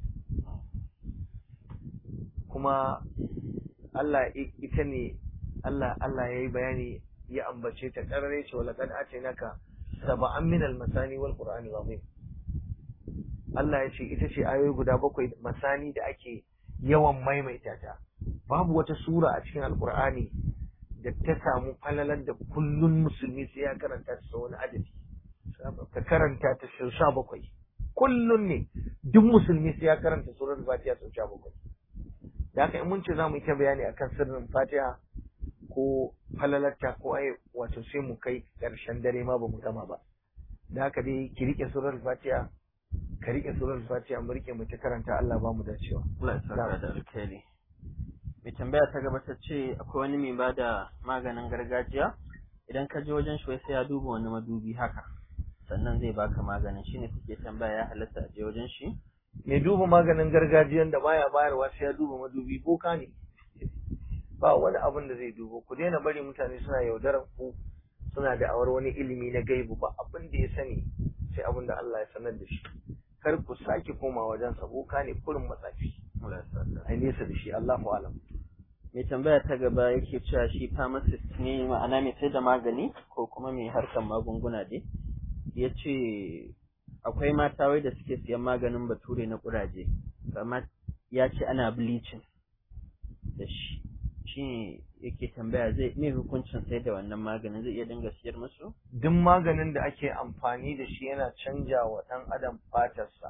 kuma Allah ita ne Allah Allah yayi bayani ya ambace ta karare ce wala kad naka sab'an min al-masani wal qur'ani azim Allah ya ce ita ce ayoyi guda bakwai masani da ake yawan maimaita ta babu wata sura a cikin alqur'ani da ta samu falalar da kullun musulmi sai ya karanta ta sau wani adadi ka karanta ta sau sha bakwai kullun ne duk musulmi sai ya karanta surar fatiha sau sha bakwai da haka in mun ce za mu yi ta bayani akan sirrin fatiha ko falalarta ko ai wato sai mu kai ƙarshen dare ma ba mu gama ba da haka dai ki rike surar fatiha ka rike surar fatiha mu rike mu ta karanta Allah ba mu dacewa Allah ya saka da alkhairi mai tambaya ta gaba ta ce akwai wani mai bada maganin gargajiya idan ka je wajen shi sai ya duba wani madubi haka sannan zai baka maganin shine take tambaya ya halatta a je wajen shi mai duba maganin gargajiyan da baya bayarwa sai ya duba madubi boka ne ba wani abin da zai dubo ku daina bari mutane suna yaudarar ku suna da awar wani ilimi na gaibu ba abin da ya sani sai abin da Allah ya sanar da shi kar ku sake koma wajen sa boka ne kurin matsafi ai nesa da shi Allahu alam mai tambaya ta gaba yake cewa shi pharmacist ne ma'ana mai sai da magani ko kuma mai harkar magunguna dai ya ce akwai mata wai da suke siyan maganin bature na kuraje amma ya ce ana bleaching da shi shi yake tambaya zai me hukuncin sai da wannan maganin zai iya dinga siyar musu duk maganin da ake amfani da shi yana canja wa ɗan adam fatarsa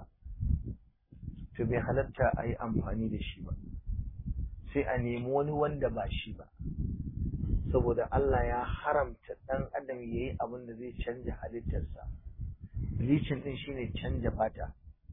to bai halatta a yi amfani da shi ba sai a nemi wani wanda ba shi ba saboda Allah ya haramta ɗan adam ya yi abin da zai canja halittarsa bleaching ɗin shine canja fata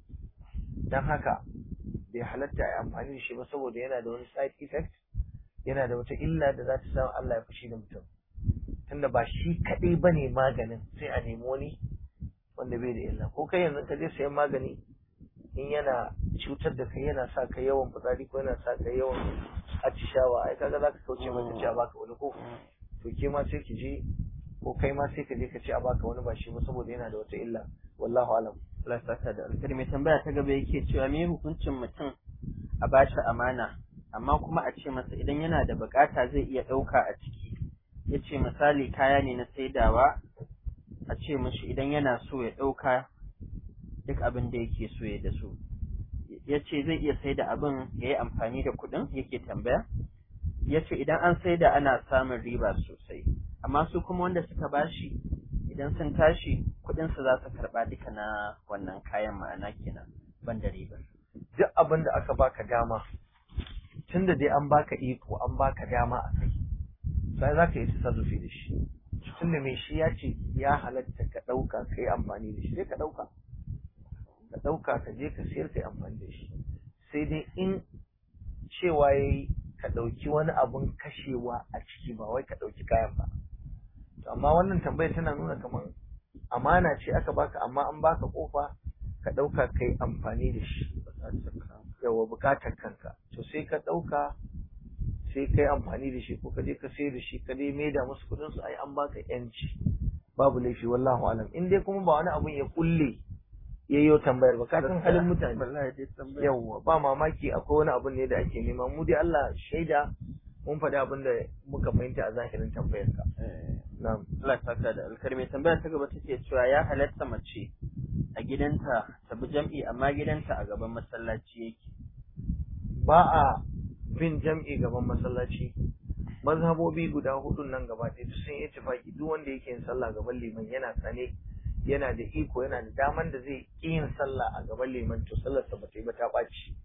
don haka bai halatta a yi amfani da shi ba saboda yana da wani side effect yana da wata illa da za ta sa Allah ya fushi da mutum tunda ba shi kaɗai ba ne maganin sai a nemi wani wanda bai da illa ko kai yanzu ka je sayan magani in yana cutar da kai yana sa ka yawan fitsari ko yana sa ka yawan atishawa ai kaga za ka kauce mata ce a baka wani ko to ke ma sai ki je ko kai ma sai ka je ka ce a baka wani ba shi ba saboda yana da wata illa wallahu alam Allah ya saka da alkhairi mai tambaya ta gaba yake cewa me hukuncin mutum a bashi amana amma kuma a ce masa idan yana da bukata zai iya ɗauka a ciki ya ce misali kaya ne na saidawa a ce mishi idan yana so ya ɗauka duk abin da yake so ya da su ya ce zai iya saida abin ya yi amfani da kuɗin yake tambaya ya ce idan an saida ana samun riba sosai amma su kuma wanda suka bashi idan sun tashi kuɗinsu za su karɓa duka na wannan kayan ma'ana kenan ban da ribar duk abin da aka baka dama tunda dai an baka iko an baka dama a kai sai za ka yi tasarrufi da shi tunda mai shi ya ce ya halatta ka ɗauka ka yi amfani da shi sai ka ɗauka ka ɗauka ka je ka siyar ka yi amfani da shi sai dai in cewa ya yi ka ɗauki wani abun kashewa a ciki ba wai ka ɗauki kayan ba to amma wannan tambayar tana nuna kamar amana ce aka baka amma an baka kofa ka ɗauka ka yi amfani da shi yawa bukatar kanka to sai ka ɗauka sai ka yi amfani da shi ko ka je ka sayar da shi ka dai maida musu kuɗin su ai an baka yanci babu laifi wallahu alam in dai kuma ba wani abun ya kulle yayyo tambayar ba ka san halin mutane yawa ba mamaki akwai wani abun ne da ake nema mu dai Allah shaida mun faɗi abin da muka fahimta a zahirin tambayar ka na'am Allah ya saka da alkhairi mai tambaya ta gaba take cewa ya halatta mace a gidanta ta bi jam'i amma gidanta a gaban masallaci yake ba a bin jam'i gaban masallaci mazhabobi guda hudun nan gaba ɗaya duk sun yi tafaki duk wanda yake yin sallah gaban liman yana sane yana da iko yana da daman da zai ƙi yin sallah a gaban liman to sallar sa bata yi ba ta ɓaci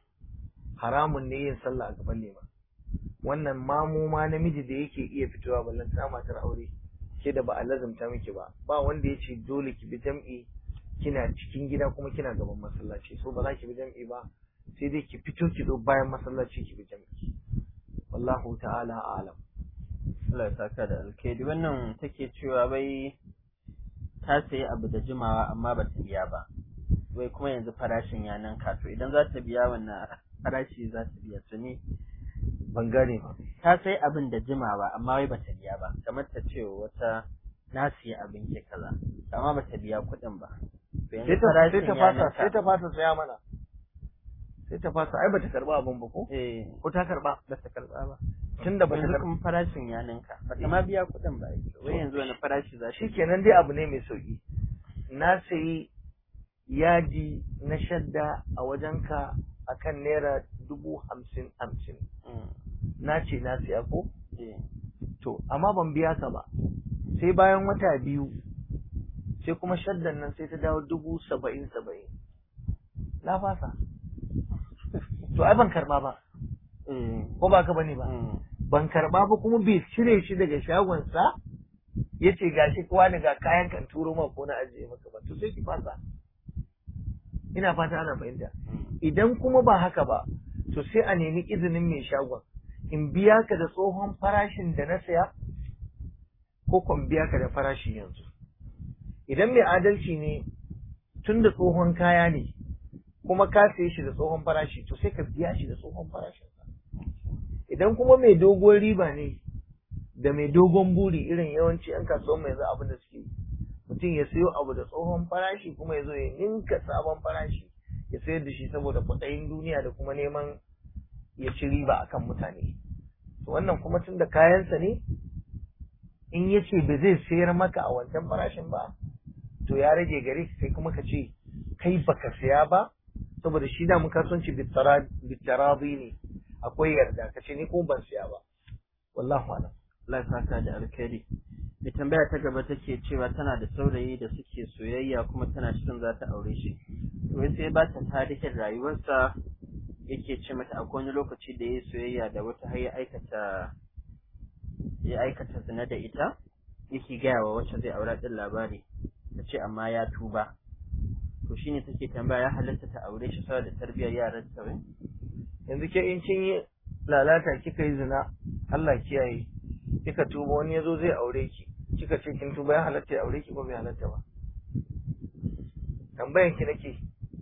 haramun ne yin sallah a gaban liman wannan mamu ma namiji da yake iya fitowa ballan ta matar aure ke da ba a lazumta miki ba ba wanda ya ce dole ki bi jam'i kina cikin gida kuma kina gaban masallaci so ba za ki bi jam'i ba sai dai ki fito ki zo bayan masallaci ki bi jam'i wallahu ta'ala a'lam Allah ya saka da alkhairi wannan take cewa bai ta sayi abu da jimawa amma ba ta biya ba wai kuma yanzu farashin ya nan to idan za ta biya wannan farashi za ta biya su ne ban gane ba ta sai abin da jimawa amma wai bata biya ba kamar ta ce wata na siya abin ke kaza amma bata biya kuɗin ba sai ta sai ta fasa sai ta fasa saya mana sai ta fasa ai bata karba abin ba ko eh ko ta karba bata karba ba tunda bata yanzu karba kuma farashin ya ninka bata ma biya kuɗin ba wai yanzu wani farashi za ta shikenan dai abu ne mai sauki na sayi yaji na shadda a wajenka akan naira dubu hamsin hamsin na ce na siya ko eh to amma ban biya ka ba sai bayan wata biyu sai kuma shaddan nan sai ta dawo dubu saba'in saba'in na fasa to ai ban karba ba eh ko ba ka bane ba ban karba ba kuma bai cire shi daga shagonsa ya ce gashi kowa ne ga kayan kan turo ma ko na ajiye maka ba to sai ki fasa ina fata ana fahimta idan kuma ba haka ba to sai a nemi izinin mai shagon in biya ka da tsohon farashin da na saya ko kuma biya ka da farashi yanzu idan mai adalci ne tun da tsohon kaya ne kuma ka saye shi da tsohon farashi to sai ka biya shi da tsohon farashinsa idan kuma mai dogon riba ne da mai dogon buri irin yawanci yan kasuwan mai yanzu abin da suke yi. mutum ya sayo abu da tsohon farashi kuma ya zo ya ninka sabon farashi ya sayar da shi saboda kwaɗayin duniya da kuma neman ya ci riba akan mutane to wannan kuma tun da kayansa ne in ya ce ba zai sayar maka a wancan farashin ba to ya rage gare ka sai kuma ka ce kai baka saya ba saboda shi da mun kasuwanci bitarabi ne akwai yarda ka ce ni ko ban saya ba wallahu alam Allah ya saka da alkhairi mai tambaya ta gaba take cewa tana da saurayi da suke soyayya kuma tana shirin za ta aure shi to sai ba ta tarihin rayuwarsa yake ce mata akwai wani lokaci da ya yi soyayya da wata har ya aikata ya aikata zina da ita yake gaya wa wacce zai aura din labari ta ce amma ya tuba to shine take tambaya ya halatta ta aure shi saboda tarbiyyar yaran ta bai yanzu ke in kin yi lalata kika yi zina Allah kiyaye kika tuba wani yazo zai aure ki kika ce kin tuba ya halatta ya aure ki ko bai halatta ba tambayan ki nake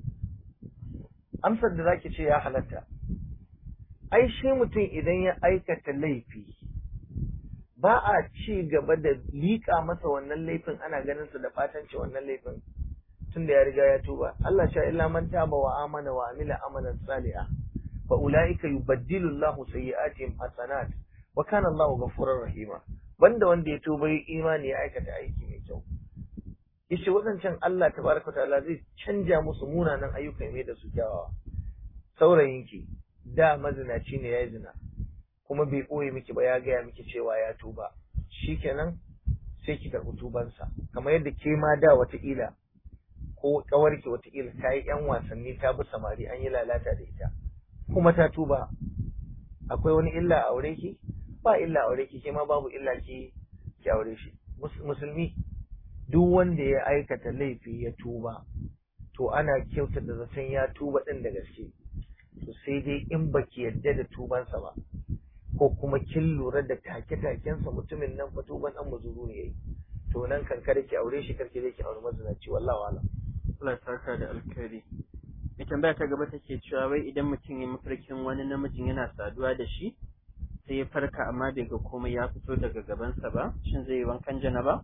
amsar da zaki ce ya halatta ai shi mutum idan ya aikata laifi ba a ci gaba da liƙa masa wannan laifin ana ganin sa da fatanci wannan laifin tunda ya riga ya tuba Allah sha illa man taba wa amana wa amila amalan salihah fa ulaika yubaddilu Allahu sayyi'atihim hasanat wa kana Allahu ghafurur rahima banda wanda ya tuba yi imani ya aikata aiki mai kyau yace wadancan Allah tabaraka ta'ala zai canja musu munanan ayyuka mai da su kyawawa saurayinki da mazinaci ne ya zina kuma bai ɓoye miki ba ya gaya miki cewa ya tuba shikenan sai ki karɓi tubansa kamar yadda ke ma da wataƙila ko ƙawarki wataƙila ta yi ‘yan wasanni ta bi samari an yi lalata da ita kuma ta tuba akwai wani illa a aure ki ba illa a aure ki ke ma babu illa ki ki aure shi musulmi duk wanda ya aikata laifi ya tuba to ana kyauta da zaton ya tuba ɗin da gaske to sai dai in baki yadda da tubansa ba ko kuma kin lura da take-takensa mutumin nan fa tuban dan muzuru ne yayi to nan kan kada ki aure shi karki zai ki aure mazinaci wallahi wala Allah ya saka da alkhairi mai tambaya ta gaba take cewa wai idan mutum ya mafarkin wani namijin yana saduwa da shi sai ya farka amma bai ga komai ya fito daga gabansa ba shin zai yi wankan janaba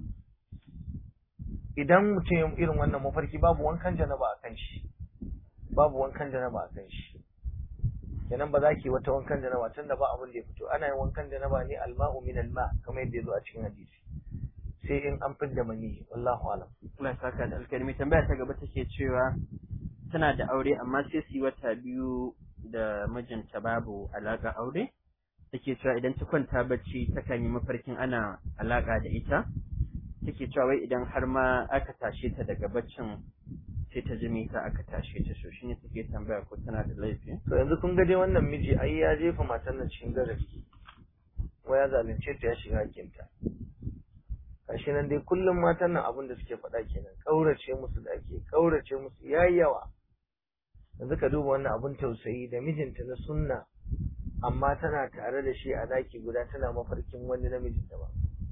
idan mutum ya irin wannan mafarki babu wankan janaba a kan shi babu wankan janaba a kan shi kenan ba za ki wata wankan janaba tun da ba abin da ya fito ana yin wankan janaba ne alma'u min alma kamar yadda ya zo a cikin hadisi sai in an fidda mani wallahu alam Allah ya saka da alkhairi mai tambaya ta gaba take cewa tana da aure amma sai su yi wata biyu da mijinta babu alaka aure take cewa idan ta kwanta bacci takan yi mafarkin ana alaka da ita take cewa wai idan har ma aka tashe ta daga baccin sai ta ji mita aka tashe ta so shine take tambaya ko tana da laifi to yanzu kun ga dai wannan miji ai ya jefa matan nan cikin garari ko ya zalunce ta ya shiga hakinta gashi nan dai kullum matan nan abin da suke faɗa kenan kaurace musu da ake kaurace musu yayi yawa yanzu ka duba wannan abin tausayi da mijinta na sunna amma tana tare da shi a daki guda tana mafarkin wani namijin da ba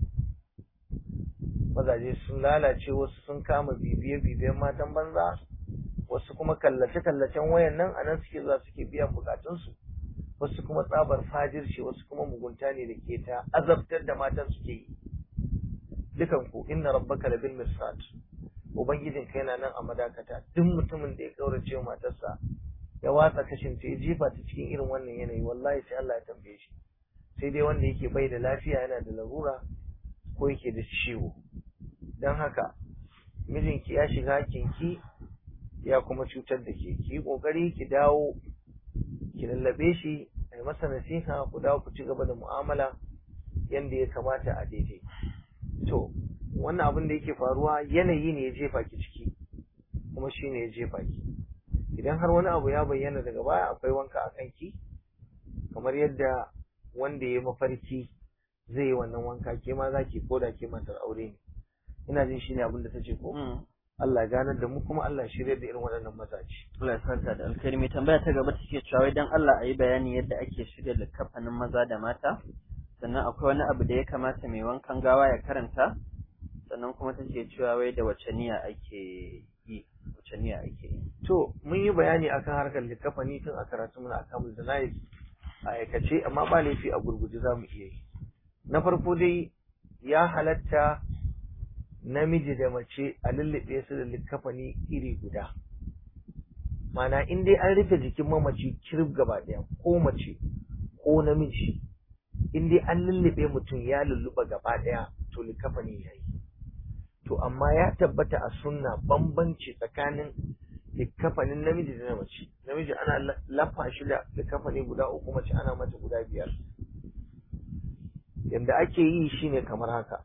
mazaje sun lalace wasu sun kama bibiye-bibiyen matan banza wasu kuma kallace-kallacen wayan nan a nan suke zuwa suke biyan bukatunsu wasu kuma tsabar fajirce wasu kuma mugunta ne da ke ta azabtar da matan suke yi dukan ku inna rabbaka la bil mirsad ubangijin kai yana nan a madakata duk mutumin da ya kaurace wa matarsa ya watsa kashin ta ya jefa ta cikin irin wannan yanayi wallahi sai Allah ya tambaye shi sai dai wanda yake bai da lafiya yana da larura ko yake da ciwo don haka mijinki ya shiga hakinki ya kuma cutar da ke ki yi kokari ki dawo ki lallabe shi a yi masa nasiha ku dawo ku ci gaba da mu'amala yadda ya kamata a daidai to wannan abin da yake faruwa yanayi ne ya jefa ki ciki kuma shi ne ya jefa ki idan har wani abu ya bayyana daga baya akwai wanka a kanki kamar yadda wanda ya mafarki zai yi wannan wanka ke ma za ki koda ke matar aure ne ina jin shi ne abin da ta ce ko Allah ganar da mu kuma Allah shirya da irin waɗannan mazaje. Allah ya saka da alkhairi mai tambaya ta gaba take cewa wai dan Allah a yi bayani yadda ake shirya likafanin maza da mata sannan akwai wani abu da ya kamata mai wankan gawa ya karanta sannan kuma take cewa wai da wace niyya ake yi wace niyya ake yi To mun yi bayani akan harkar likafani tun a karatu muna akan janayis a aikace amma ba laifi a gurguje za mu iya yi. Na farko dai ya halatta namiji da mace a lullube su da likafani iri guda. Mana in dai an rufe jikin mamaci kirif gaba ɗaya ko mace ko namiji in dai an lullube mutum ya lulluɓa gaba ɗaya to likafani ya yi. To amma ya tabbata a sunna bambanci tsakanin likafanin namiji da na mace. Namiji ana lafa shi da likafani guda uku mace ana mata guda biyar. yadda ake yi shine kamar haka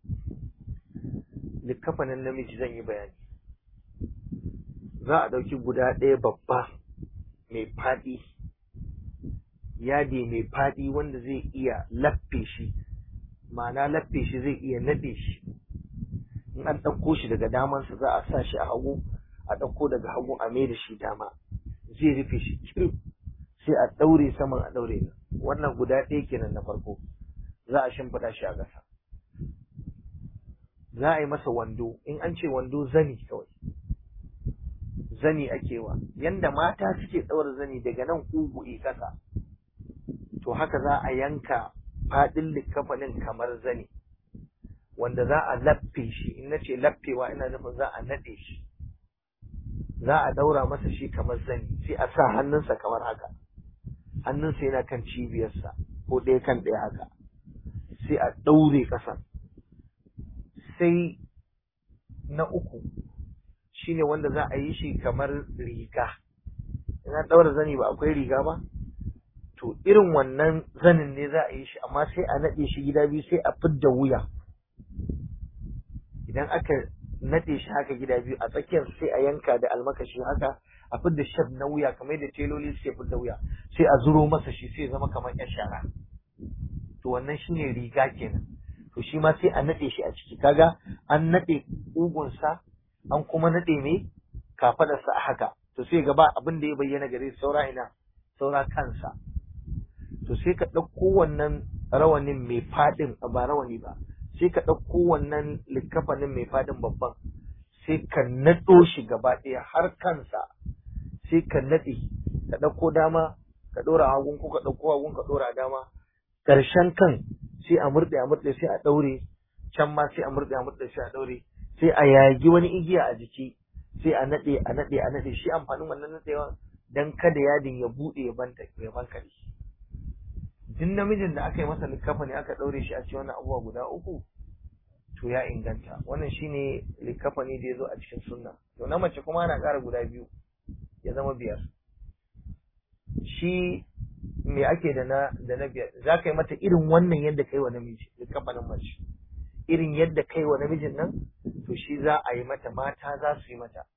likkafanin namiji zan yi bayani za a ɗauki guda ɗaya babba mai faɗi yadi mai faɗi wanda zai iya laffe shi ma'ana laffe shi zai iya naɗe shi in an ɗauko shi daga damansa za a sa shi a hagu a ɗauko daga hagu a mai da shi dama zai rufe shi kirif sai a ɗaure saman a ɗaure nan wannan guda ɗaya kenan na farko za a shimfiɗa shi a ƙasa za a yi masa wando in an ce wando zani kawai zani ake wa yanda mata suke ɗaura zani daga nan ƙugu'i ƙasa to haka za a yanka faɗin likafanin kamar zani wanda za a laffe shi in nace laffewa ina nufin za a naɗe shi za a ɗaura masa shi kamar zani sai a sa hannunsa kamar haka hannunsa yana kan cibiyarsa ko ɗaya kan ɗaya haka sai a ɗaure ƙasan sai na uku shine wanda za a yi shi kamar riga ina ɗaura zani ba akwai riga ba to irin wannan zanin ne za a yi shi amma sai a naɗe shi gida biyu sai a fidda wuya idan aka naɗe shi haka gida biyu a tsakiyar sai a yanka da almakashi haka a fidda shaf na wuya kamar yadda teloli suke fidda wuya sai a zuro masa shi sai zama kamar yan shara to wannan shine riga kenan to shi ma sai a naɗe shi a ciki kaga an naɗe ƙugunsa an kuma naɗe mai kafadarsa a haka to sai gaba abin da ya bayyana gare saura ina saura kansa to sai ka ɗauko wannan rawanin mai faɗin ba rawani ba sai ka ɗauko wannan likafanin mai faɗin babban sai ka naɗo shi gaba ɗaya har kansa sai ka naɗe ka ɗauko dama ka ɗora hagun ko ka ɗauko hagun ka ɗora dama ƙarshen kan sai a murɗe a murɗe sai a ɗaure can ma sai a murɗe a murɗe sai a ɗaure sai a yagi wani igiya a jiki sai a naɗe a naɗe a naɗe shi amfanin wannan naɗewa dan kada yadin ya buɗe ya banta ya bankare duk namijin da aka yi masa likafa ne aka ɗaure shi a cikin wannan abubuwa guda uku to ya inganta wannan shine likafa ne da ya zo a cikin sunna to na mace kuma ana ƙara guda biyu ya zama biyar shi me ake da na da na biyar za ka yi mata irin wannan yadda kai wa namiji likafanin mace irin yadda kai wa namijin nan to shi za a yi mata mata za su yi mata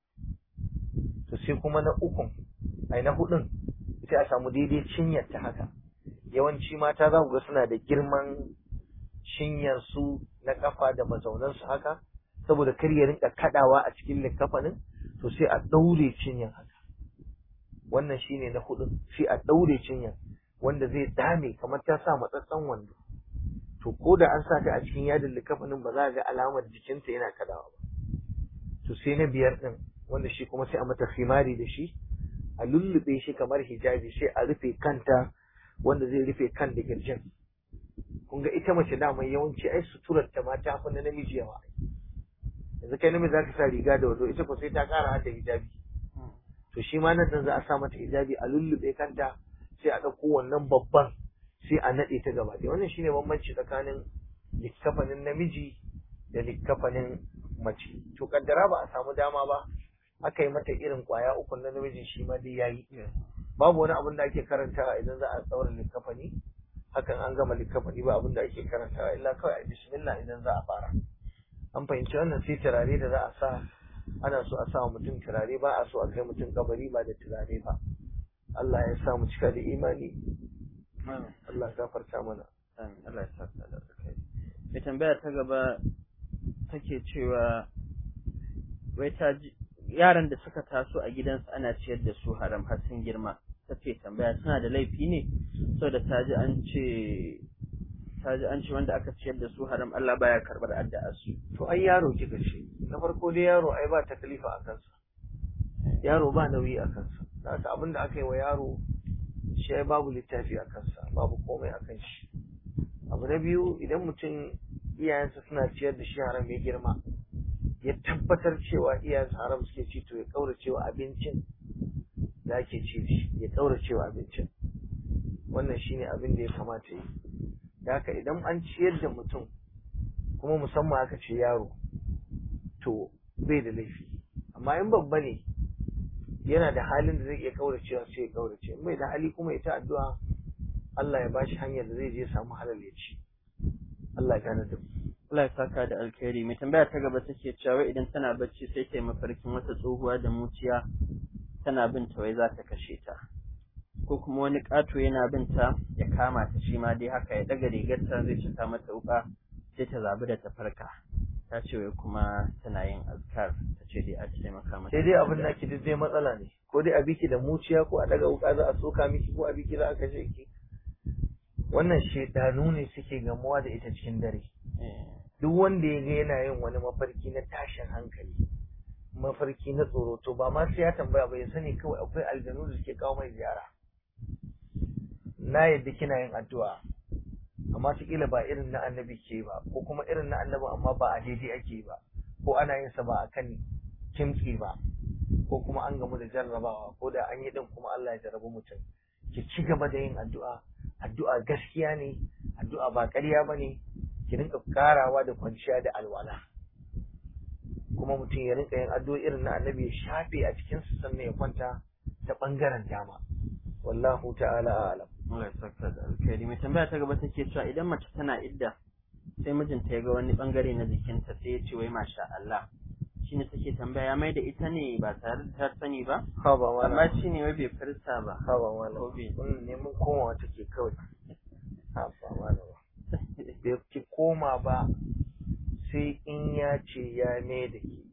to sai kuma na ukun ai na hudun sai a samu daidai cinyar ta haka yawanci mata za ku ga suna da girman cinyar su na kafa da mazaunan su haka saboda kar ya rinka kadawa a cikin likafanin to sai a daure cinyar haka wannan shine na hudun sai a daure cinyar wanda zai dame kamar ta sa matsatsan wando to ko da an sa ta a cikin yadin likafanin ba za a ga alamar jikinta yana kadawa ba to sai na biyar din wanda shi kuma sai a mata khimari da shi a lullube shi kamar hijabi sai a rufe kanta wanda zai rufe kan da kirjin kun ga ita mace dama yawanci ai suturar ta ma ta fi na namiji yawa yanzu kai namiji zaka sa riga da wando ita ko sai ta kara hada hijabi to shi ma nan za a sa mata hijabi a lullube kanta sai a ɗauko wannan babban sai a naɗe ta gaba ɗaya wannan shine bambanci tsakanin likkafanin namiji da likkafanin mace to kaddara ba a samu dama ba aka yi mata irin kwaya uku na namijin shi ma dai yayi babu wani abin da ake karantawa idan za a tsaura likkafani hakan an gama likkafani ba abin da ake karantawa illa kawai a bismillah idan za a fara an fahimci wannan sai turare da za a sa ana so a sa mutum turare ba a so a kai mutum kabari ba da turare ba Allah ya sa mu cika da imani Allah ya gafarta mana Allah ya sa ka da kai mai tambaya ta gaba take cewa wai ta yaran da suka taso a gidansu ana ciyar da su haram har sun girma ta ce tambaya suna da laifi ne saboda ta ji an ce ta ji an ce wanda aka ciyar da su haram Allah baya karbar addu'ar su to ai yaro kika ce na farko dai yaro ai ba taklifa a kansa yaro ba nauyi a kansa haka abin da aka yi wa yaro shi ai babu littafi a kansa babu komai a kan shi abu na biyu idan mutum iyayensa suna ciyar da shi haram ya girma ya tabbatar cewa iyayensa haram suke ci to ya kaurace wa abincin da ake ci shi ya kaurace wa abincin wannan shine abin da ya kamata yi da haka idan an ciyar da mutum kuma musamman aka ce yaro to bai da laifi amma in babba ne yana da halin da zai iya kauracewa sai ya kaurace in bai da hali kuma ita addu'a Allah ya bashi hanyar da zai je samu halal ya ci Allah ya gane da mu Allah ya saka da alkhairi mai tambaya ta gaba take cewa idan tana bacci sai ta yi mafarkin wata tsohuwa da muciya tana bin ta wai za ta kashe ta ko kuma wani ƙato yana bin ta ya kama ta shi ma dai haka ya daga rigarta zai cika mata wuka sai ta zabi da ta farka ta ce wai kuma tana yin azkar ta ce dai a taimaka mata sai dai abin da ake duk dai matsala ne ko dai a biki da muciya ko a daga wuka za a soka miki ko a biki za a kashe ki wannan shedanu ne suke gamuwa da ita cikin dare Eh, duk wanda ya ga yana yin wani mafarki na tashin hankali mafarki na tsoro to ba ma sai ya tambaya ba ya sani kawai akwai aljanu da suke kawo mai ziyara na yadda kina yin addu'a amma kila ba irin na annabi ke ba ko kuma irin na annabi amma ba a daidai ake ba ko ana yin sa ba akan kimtsi ba ko kuma an gamu da jarrabawa ko da an yi din kuma Allah ya jarrabu mutum ki ci gaba da yin addu'a addu'a gaskiya ne addu'a ba ƙarya ba ne ki rinka karawa da kwanciya da alwala kuma mutum ya rinka yin addu'o irin na annabi ya shafe a cikin su sannan ya kwanta ta bangaren dama wallahu ta'ala a'lam Allah ya saka da alkhairi mai tambaya ta gaba take cewa idan mace tana idda sai mijinta ya ga wani bangare na jikinta sai ya ce wai masha Allah shine take tambaya ya mai da ita ne ba tare da ta sani ba ha ba amma wala shi ne wai bai furta ba ha ba wala Ko bai- wannan neman komawa take kawai ha ba wala bai ki koma ba sai in ya ce ya mai da ke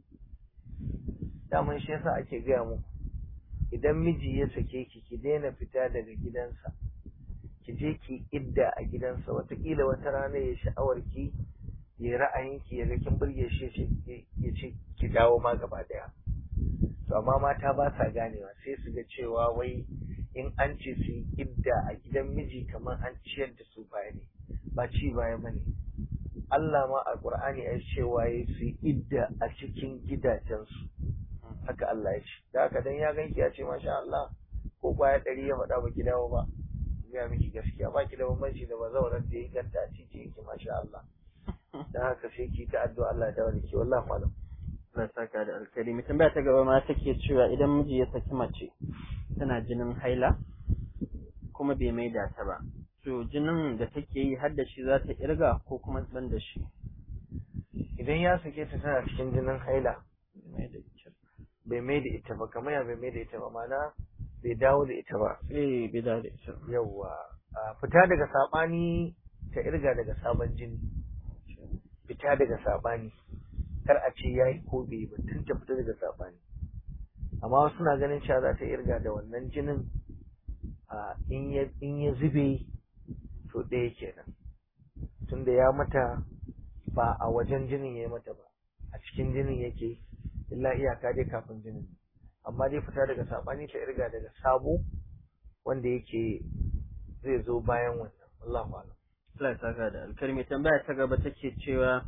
daman shi yasa ake gaya muku idan miji ya sake ki ki daina fita daga gidansa ki je ki idda a gidansa watakila wata rana ya sha'awar ki ya ra'ayin ki ya ga kin burge shi ya ce- ya ce ki dawo ma gaba daya to amma mata ba sa ganewa sai su ga cewa wai in an ce su yi idda a gidan miji kamar an ciyar da su baya ne ba ci baya ba ne Allah ma a Qur'ani ya cewa ya su yi idda a cikin gidajensu haka Allah ya ce da haka dan ya ganki ya ce masha Allah ko kwaya ɗari ya faɗa baki dawo ba ya miki gaskiya ba ki da bambanci da bazawarar da ya ganta a titi yake masha Allah dan haka sai ki ta addu'a Allah ya dawo da ke wallahi malam Allah ya saka da alkhairi mai tambaya ta gaba ma take cewa idan miji ya saki mace tana jinin haila kuma bai maida ta ba to jinin da take yi har da shi za ta irga ko kuma ban da shi idan ya sake ta tana cikin jinin haila bai maida ita bai mai da ita ba kamar ya bai mai da ita ba mana bai dawo da ita ba eh bai da ita yawwa a fita daga sabani ta irga daga sabon jini fita daga sabani kar a ce yayi ko bai yi ba tun ta fita daga sabani amma wasu na ganin cewa za ta irga da wannan jinin a in ya in ya zube to ɗaya kenan tunda ya mata ba a wajen jinin ya yi mata ba a cikin jinin yake illa iyaka dai kafin jinin amma dai fita daga sabani ta irga daga sabo wanda yake zai zo bayan wannan Allahu a'lam Allah ya saka da alkhairi mai tambaya ta gaba take cewa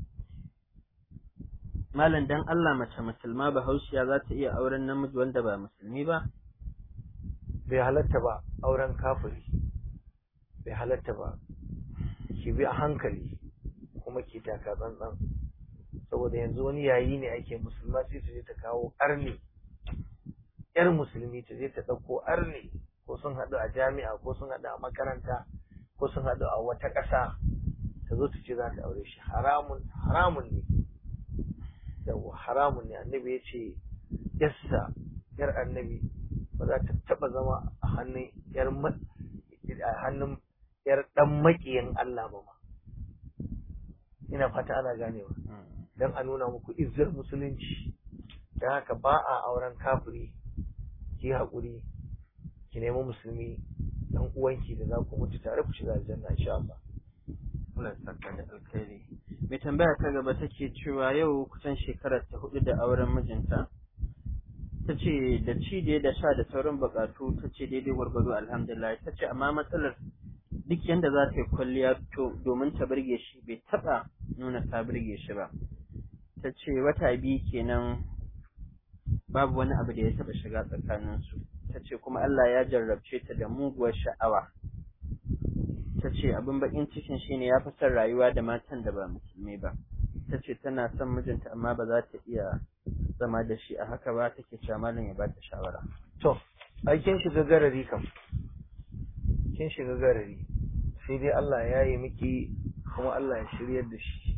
Malam dan Allah mace musulma bahaushiya za ta iya auren namiji wanda ba musulmi ba bai halatta ba auren kafiri bai halatta ba ki bi a hankali kuma ki taka tsantsan saboda yanzu wani yayi ne ake musulma sai ta je ta kawo arni yar musulmi ta je ta ɗauko arni ko sun haɗu a jami'a ko sun haɗu a makaranta ko sun haɗu a wata ƙasa ta zo ta ce za ta aure shi haramun haramun ne yawa haramun ne annabi ya ce yassa yar annabi ba za ta taɓa zama a hannun yar a hannun yar ɗan maƙiyin Allah ba ma ina fata ana ganewa don a nuna muku izzar musulunci don haka ba a auren kafiri ki haƙuri ki nemi musulmi dan uwanki da za ku mutu tare ku shiga aljanna insha Allah Allah ya saka da alkhairi mai tambaya ta gaba take cewa yau kusan shekarar ta hudu da auren mijinta ta ce da ci da da sha da sauran bukatu ta ce daidai gwargwado alhamdulillah ta ce amma matsalar duk yanda za ta yi kwalliya to domin ta burge shi bai taba nuna ta burge shi ba ta ce wata biyu kenan babu wani abu da ya taba shiga tsakaninsu ta ce kuma Allah ya jarrabce ta da muguwar sha'awa ta ce abin bakin cikin shine ya fi son rayuwa da matan da ba musulmi ba ta ce tana son mijinta amma ba za ta iya zama da shi a haka ba take cewa malam ya bata shawara to ai kin shiga garari kam kin shiga garari sai dai Allah ya yi miki kuma Allah ya shiryar da shi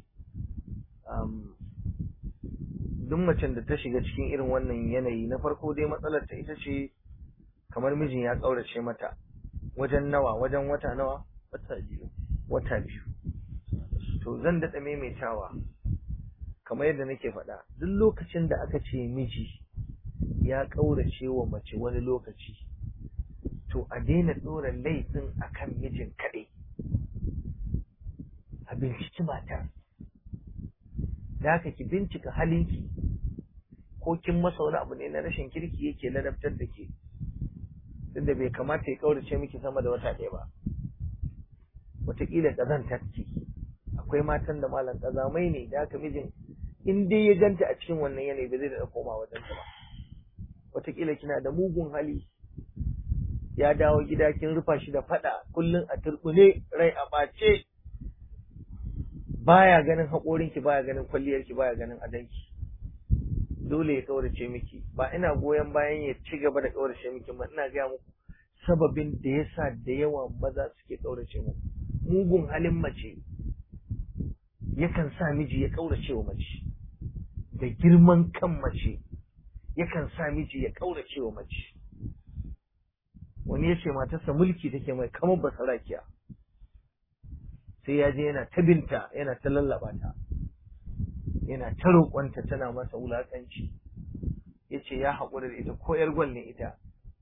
duk macen da ta shiga cikin irin wannan yanayi na farko dai matsalar ta ita ce kamar mijin ya ƙaurace mata wajen nawa wajen wata nawa wata biyu wata biyu to zan daɗa maimaitawa kamar yadda nake faɗa duk lokacin da aka ce miji ya ƙaurace wa mace wani lokaci to a daina ɗora laifin akan mijin kaɗai a binciki matar da haka ki bincika halinki ko kin masa wani abu ne na rashin kirki yake ladabtar da ke duk da bai kamata ya ƙaurace miki sama da wata ɗaya ba wataƙila ƙazantar ce akwai matan da malam ƙazamai ne da haka mijin in dai ya ganta a cikin wannan yanayi ba zai da koma wajen ta ba wataƙila kina da mugun hali ya dawo gida kin rufa shi da faɗa kullum a turɓune rai a ɓace baya ganin haƙorinki baya ganin kwalliyarki baya ganin adanki dole ya ƙaurace miki ba ina goyon bayan ya ci gaba da ƙaurace miki ba ina gaya muku sababin da yasa da yawa maza suke ƙaurace muku mugun halin mace yakan sa miji ya ƙaurace wa mace da girman kan mace yakan sa miji ya ƙaurace wa mace wani ya ce matarsa mulki take mai kamar basarakiya sai ya je yana ta binta yana ta lallaba ta yana ta roƙonta tana masa wulaƙanci ya ce ya haƙura da ita ko ‘yar gwal ne ita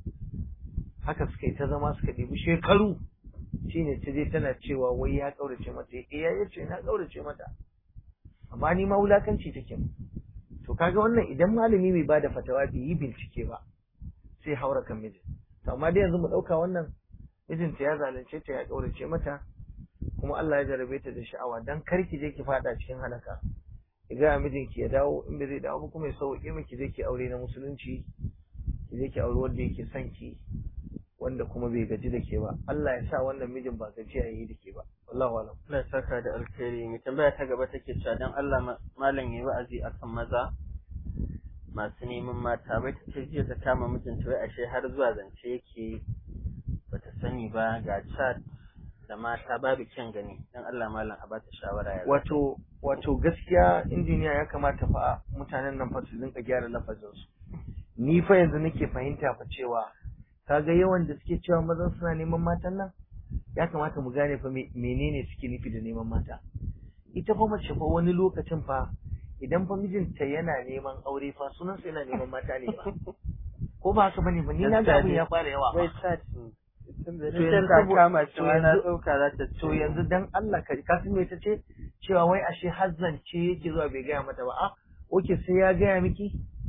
haka suka yi ta zama suka ɗibi shekaru shine ta je tana cewa wai ya ƙaurace mata ya ya ce na ƙaurace mata amma ni ma wulaƙanci take to kaga wannan idan malami bai bada fatawa bai yi bincike ba sai haura kan mijin to amma dai yanzu mu ɗauka wannan mijinta ya zalunce ta ya ƙaurace mata kuma Allah ya jarabe ta da sha'awa dan kar ki je ki fada cikin halaka ki ga mijinki ya dawo in bai zai dawo ba kuma ya sauke miki je ki aure na musulunci ki je ki aure wanda yake son ki wanda kuma bai gaji da ke ba Allah ya sa wannan mijin ba gaji a yi da ke ba wallahu alam Allah ya saka da alkhairi mai tambaya ta gaba take cewa dan Allah malam yayi wa'azi akan maza masu neman mata bai ta ce jiya ta kama mijinta wai ashe har zuwa zance yake bata sani ba ga chat da mata babu kyan gani dan Allah malam a bata shawara ya wato wato gaskiya injiniya ya kamata fa mutanen nan fa su dinka gyara lafazin su ni fa yanzu nake fahimta fa cewa kaga yawan da suke cewa mazan suna neman matan nan ya kamata mu gane fa menene suke nufi da neman mata ita fa mace fa wani lokacin fa idan fa mijinta yana neman aure fa sunan sa yana neman mata ne ba ko ba haka bane ba ni na ga abin ya fara yawa wai ba chat To to yanzu yanzu ta sabo- kama to shi wai na yanzu- ɗauka za ta to yanzu dan Allah ka ka san me ta ce cewa wai ashe hazzance yake zuwa bai gaya mata ba a oke sai ya gaya miki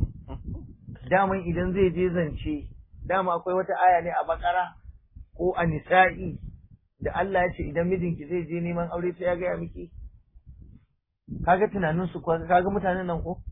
daman idan zai je zance dama akwai wata aya ne a bakara ko a nisa'i da Allah ya ce idan mijinki zai je neman aure sai ya gaya miki kaga tunanin su kwa- kaga mutanen nan ko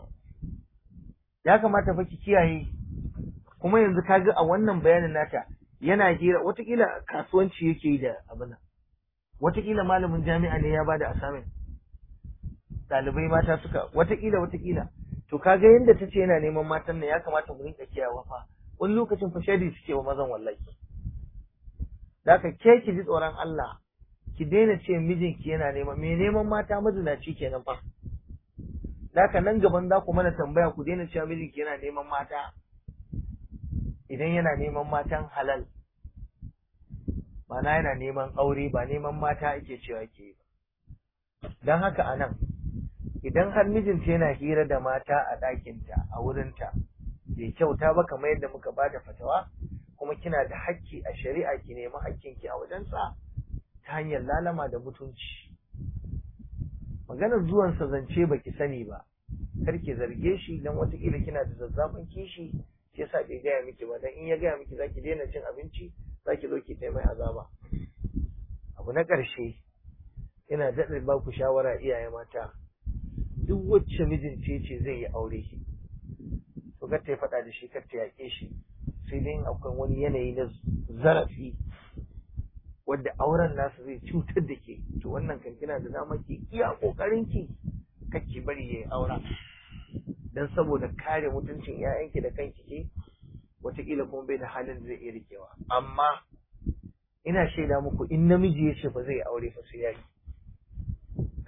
ya kamata fa ki kiyaye kuma yanzu kaga a wannan bayanin nata yana hira watakila kasuwanci yake yi da abin nan watakila malamin jami'a ne ya bada assignment ɗalibai mata suka watakila watakila to kaga yanda ta ce yana neman matan nan ya kamata mu rinka kiyawa fa wani lokacin fa shari suke wa mazan wallahi da ka ke ki ji tsoron Allah ki daina ce mijinki yana neman me neman mata mazinaci kenan fa da ka nan gaban za ku mana tambaya ku daina cewa mijinki yana neman mata idan yana neman matan halal ma'ana yana neman aure ba neman mata ake cewa ke yi ba don haka a nan idan har mijinta yana hira da mata a ɗakinta a wurinta bai kyauta ba kamar yadda muka ba da fatawa kuma kina da hakki a shari'a ki nemi hakkinki a wajensa ta hanyar lalama da mutunci maganar zuwansa zance baki sani ba kar ki zarge shi dan watakila kina da zazzafin kishi shi yasa bai gaya miki ba dan in ya gaya miki zaki daina cin abinci zaki zo ki taimai azaba abu na ƙarshe ina daɗa ba ku shawara iyaye mata duk wacce mijinta ya ce zai yi aure to kar ta yi faɗa da shi kar ta yaƙe shi sai dai in akwai wani yanayi na zarafi wadda auren nasu zai cutar da ke to wannan kan kina da dama ki iya ƙoƙarin ki kar ki bari ya yi aura dan saboda kare mutuncin 'ya'yanki da kanki ke wataƙila kuma bai da halin da zai iya rikewa amma ina shaida muku in namiji ya ce ba zai aure fa sai yayi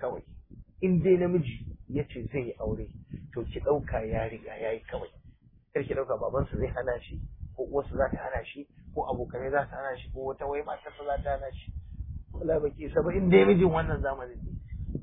kawai in dai namiji ya ce zai yi aure to ki ɗauka ya riga ya yi kawai kar ki ɗauka babansa zai hana shi ko uwarsa za ta hana shi ko abokanai za ta hana shi ko wata wai matarsa za ta hana shi wala baki isa ba in dai mijin wannan zamanin ne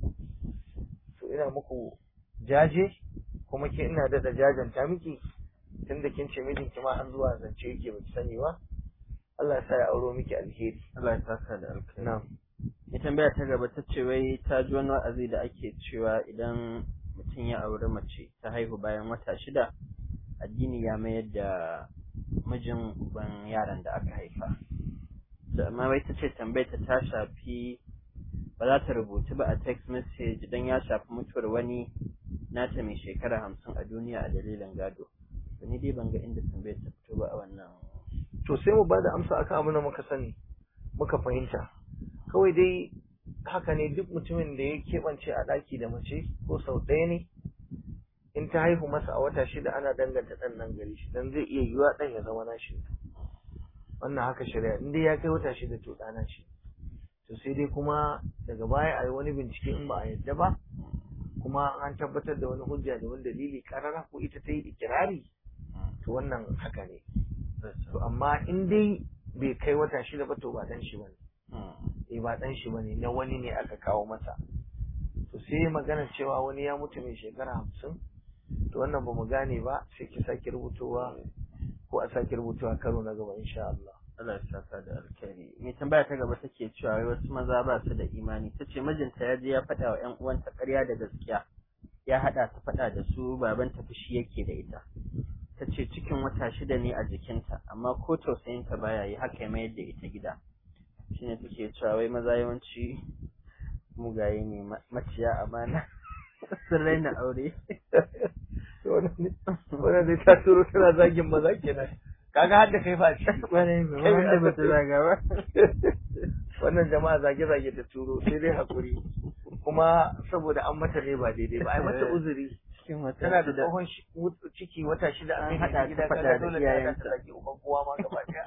to ina muku jaje kuma ke ina da da jajanta miki tunda kin ce mijinki ma an zuwa zance yake baki sani ba Allah ya sa ya auro miki alheri Allah ya saka da alkhairi na'am ya tambaya ta gaba ta ce wai ta ji wani wa'azi da ake cewa idan mutum ya auri mace ta haihu bayan wata shida addini ya mayar da mijin uban yaran da aka haifa da amma wai ta ce tambayar ta ta shafi ba za ta rubutu ba a text message idan ya shafi mutuwar wani nata mai shekara hamsin a duniya a dalilin gado to ni dai ban ga inda tambayar ta fito ba a wannan to sai mu bada amsa akan abin da muka sani muka fahimta kawai dai haka ne duk mutumin da ya keɓance a ɗaki da mace ko sau ɗaya ne in ta haihu masa a wata shida ana danganta ɗan nan gari shi dan zai iya yiwa ɗan ya zama nashi wannan haka shari'a in dai ya kai wata shida to ɗana shi to sai dai kuma daga baya a yi wani bincike in ba a yadda ba kuma an tabbatar da wani hujja da wani dalili karara ko ita ta yi ikirari to wannan haka ne to amma in dai bai kai wata shida ba to ba dan shi bane eh ba dan shi bane na wani ne aka kawo masa to sai magana cewa wani ya mutu mai shekara hamsin to wannan ba mu gane ba sai ki sake rubutowa ko a sake rubutowa karo na gaba insha Allah Allah ya saka da alkhairi mai tambaya ta gaba take cewa wai wasu maza ba su da imani tace mijinta ya je ya faɗa wa ƴan uwanta ƙarya da gaskiya ya haɗa ta faɗa da su baban ta fushi yake da ita tace cikin wata shida ne a jikinta amma ko tausayin ta baya yi haka ya mayar da ita gida shine take cewa wai maza yawanci mugaye ne maciya amana sun raina aure wannan dai ta turo tana zagin maza kenan kaga har da kai fa ci wanda ba ta zaga ba wannan jama'a zage-zage ta turo sai dai hakuri kuma saboda an mata ne ba daidai ba ai mata uzuri cikin wata tana da shida tsohon ciki wata shida An an haɗa ta haɗa gida faɗa kaga da dole ta haɗa iyayenta. ta zage uban kowa ma gaba ɗaya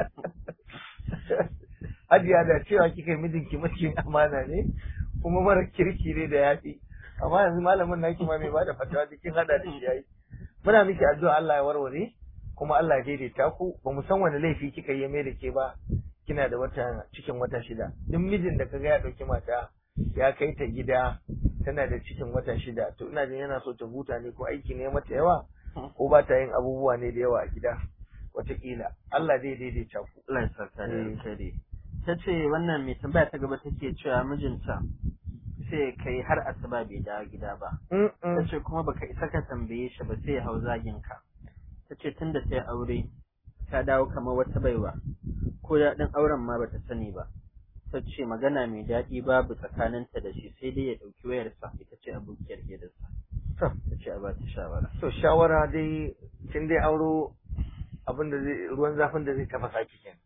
Hajiya da cewa kika yi mijinki maciyin amana ne kuma mara kirki ne da yafi amma yanzu malamin naki ma mai bada fatawa cikin hada da shi yayi muna miki addu'a Allah ya warware kuma Allah ya daidaita ku ba mu san wani laifi kika yi mai da ke ba kina da wata cikin wata shida duk mijin da kaga ya dauki mata ya kai ta gida tana da cikin wata shida to ina jin yana so ta huta ne ko aiki ne mata yawa ko ba ta yin abubuwa ne da yawa a gida wataƙila Allah zai daidaita ku Allah ya saka da Eh. alkhairi ta ce wannan mai tambaya ta gaba take cewa mijinta sai kai har asuba bai dawo gida ba ta ce kuma baka isa ka tambaye shi ba sai ya hau zagin ka ta ce tunda ta yi aure ta dawo kamar wata baiwa ko daɗin auren ma bata sani ba ta ce magana mai daɗi babu tsakaninta da shi sai dai ya ɗauki wayarsa ita ce abokiyar hirarsa To. ta ce a ba ta shawara to shawara dai kin dai auro abin da zai ruwan zafin da zai tafasa ki kenan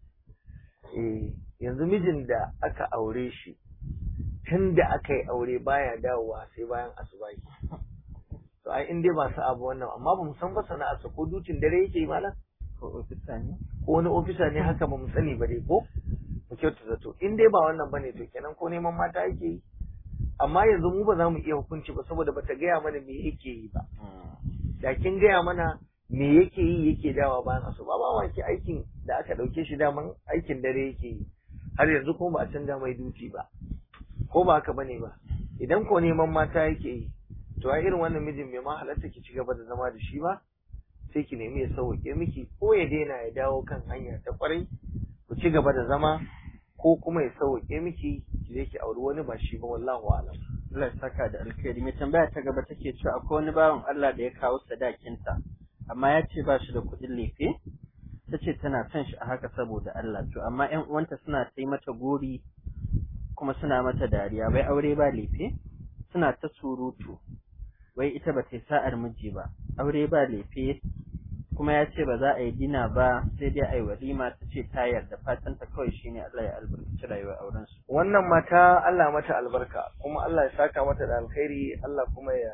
eh yanzu mijin da aka aure shi tun da aka yi aure baya dawowa sai bayan asubahi to ai in dai ba su abu wannan amma ba mu san ba sana'arsa ko dutin dare yake yi malam ko ofisa ne ko wani ofisa ne haka ba mu sani ba dai ko mu kyauta zato in dai ba wannan bane to kenan ko neman mata yake yi amma yanzu mu ba za mu iya hukunci ba saboda bata gaya mana me yake yi ba da kin gaya mana me yake yi yake dawa bayan asuba ba wake aikin da aka dauke shi daman aikin dare yake yi har yanzu kuma ba a canza mai duti ba ko ba haka bane ba idan ko neman mata yake yi to a irin wannan mijin bai ma halatta ki ci gaba da zama da shi ba sai ki nemi ya sauke miki ko ya daina ya dawo kan hanya ta kwarai ku ci gaba da zama ko kuma ya sauke miki ki je ki auri wani ba shi ba wallahu a'lam Allah ya saka da alkhairi mai tambaya ta gaba take cewa akwai wani bawan Allah da ya kawo sadakinta amma ya ce ba shi da kuɗin lefe ta ce tana son shi a haka saboda Allah to amma ƴan uwanta suna ta yi mata gori kuma suna mata dariya bai aure ba lefe suna ta surutu wai ita ba ta yi sa'ar miji ba aure ba lefe kuma ya ce ba za a yi dina ba sai dai a yi walima ta ce ta yarda fatan ta kawai shine Allah ya albarkaci rayuwar auren su wannan mata Allah mata albarka kuma Allah ya saka mata da alkhairi Allah kuma ya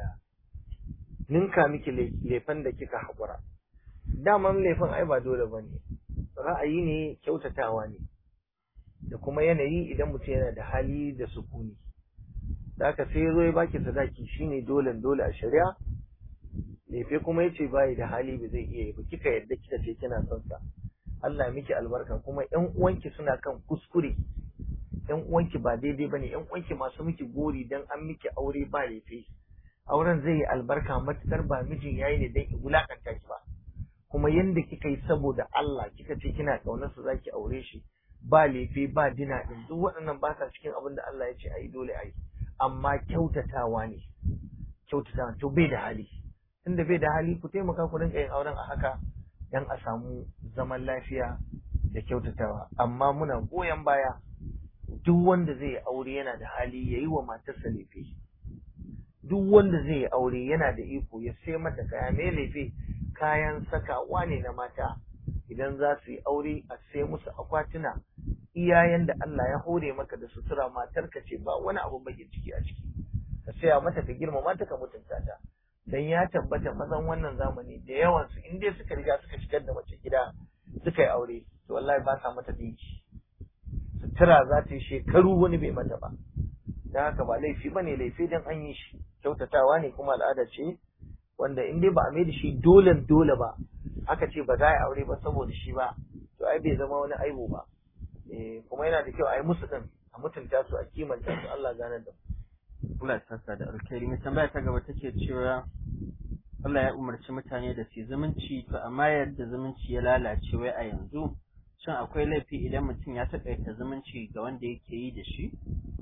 ninka miki le- lefen da kika haƙura daman laifin ai ba dole ba ne ra'ayi ne kyautatawa ne da kuma yanayi idan mutum yana da hali da sukuni da aka sai ya zo ya baki sadaki shine dole dole a shari'a lefe kuma yace bai da hali ba zai iya yi ba kika yadda kika ce kina son sa Allah ya miki albarka kuma ƴan uwanki suna kan kuskure ƴan uwanki ba daidai bane ƴan uwanki masu miki gori dan an miki aure ba lefe auren zai yi albarka matukar ba mijin yayi ne dan wulakanta ki ba kuma yanda kika yi saboda Allah kika ce kina kaunar sa zaki aure shi ba lefe ba dina din duk waɗannan ba sa cikin abin da Allah ya ce ayi dole ayi amma kyautatawa ne kyautatawa to bai da hali tunda bai da hali ku taimaka ku rinka yin auren a haka dan a samu zaman lafiya da kyautatawa amma muna goyon baya duk wanda zai yi aure yana da hali yayi wa matarsa lefe duk wanda zai yi aure yana da iko ya sai mata kaya mai lefe kayan sakawa ne na mata idan za su yi aure a sai musu akwatuna iyayen da Allah ya hore maka da sutura matarka ce ba wani abu bakin ciki a ciki ka saya mata ka girmama ta ka mutunta ta dan ya tabbata mazan wannan zamani da yawan su in dai suka riga suka shigar da mace gida suka yi aure to wallahi ba sa mata dinki sutura za ta yi shekaru wani bai mata ba dan haka ba laifi bane laifi dan an yi shi kyautatawa ne kuma al'ada ce wanda in dai ba a mai da shi dole dole ba aka ce ba za a yi aure ba saboda shi ba to ai bai zama wani aibu ba eh kuma yana da kyau a yi musu din a mutunta su a kimanta su Allah gane da Allah ya saka da alkhairi mai tambaya ta gaba take cewa Allah ya umarci mutane da su zumunci to amma yadda zumunci ya lalace wai a yanzu shin akwai laifi idan mutum ya taƙaita zumunci ga wanda yake yi da shi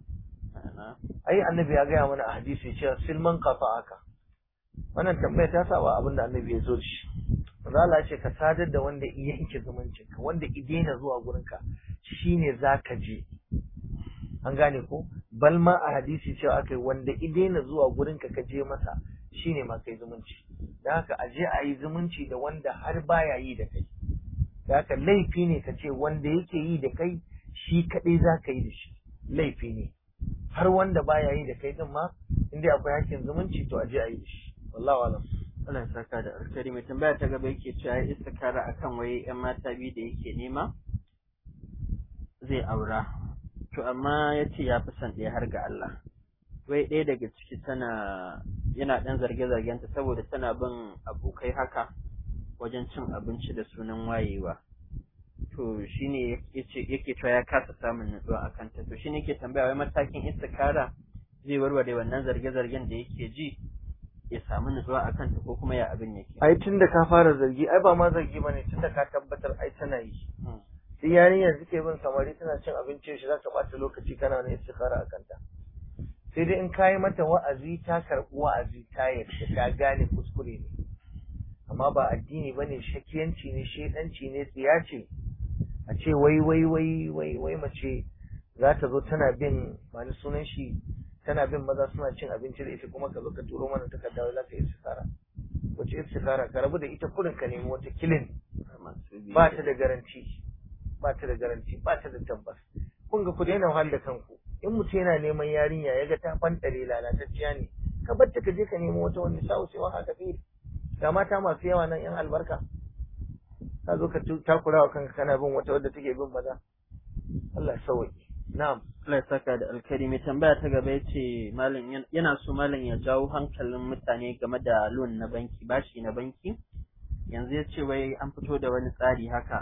ai annabi ya gaya mana a hadisi cewa silman kafa aka wannan tambaya ta saba abin da annabi ya zo da shi Allah ce ka sadar da wanda iya yanke zumuncinka wanda i daina zuwa gurinka shine zaka je an gane ko bal ma a hadisi cewa akai wanda i daina zuwa gurinka ka je masa shine ma kai zumunci da haka a je a yi zumunci da wanda har baya yi da kai da haka laifi ne ka ce wanda yake yi da kai shi kadai za ka yi da shi laifi ne har wanda baya yi da kai din ma inda akwai hakkin zumunci to a je a yi da shi wallahu alam Allah ya saka da alkhairi mai tambaya ta gaba yake cewa ya istikara akan waye yan mata biyu da yake nema zai aura to amma ya ce ya fi son ɗaya har ga Allah wai ɗaya daga ciki tana yana ɗan zarge-zargenta saboda tana bin abokai haka wajen cin abinci da sunan wayewa to shine yake cewa ya kasa samun nutsuwa a kanta to shine yake tambaya wai matakin istikara zai warware wannan zarge-zargen da yake ji ya samu nutsuwa a kanta ko kuma ya abin yake ai tun da ka fara zargi ai ba ma zargi ba ne tun da ka tabbatar ai tana yi sai yarinyar suke bin samari tana cin abinci shi za ka ɓata lokaci kana wani istikara a kanta sai dai in ka yi mata wa'azi ta karɓi wa'azi ta yarda ta gane kuskure ne amma ba addini ba ne shakiyanci ne shaidanci ne tsiya ce a ce wai wai wai wai wai mace za ta zo tana bin mani sunan shi tana bin maza suna cin abinci da ita kuma ka zo ka turo mana takarda wai za ka yi istikara wace istikara ka rabu da ita kurin ka nemi wata kilin ba ta da garanti ba ta da garanti ba ta da tabbas kun ga ku daina wahal da kanku in mutum yana neman yarinya ya ga ta fantare lalatacciya ne ka bar ta ka je ka nemo wata wani sa'u sai wani haka fi ga mata masu yawa nan yan albarka ka zo ka takura wa kanka kana bin wata wadda take bin maza Allah ya sauke na'am Allah ya saka da alkhairi mai tambaya ta gaba yace malam yana so malam ya jawo hankalin mutane game da loan na banki bashi na banki yanzu ya ce wai an fito da wani tsari haka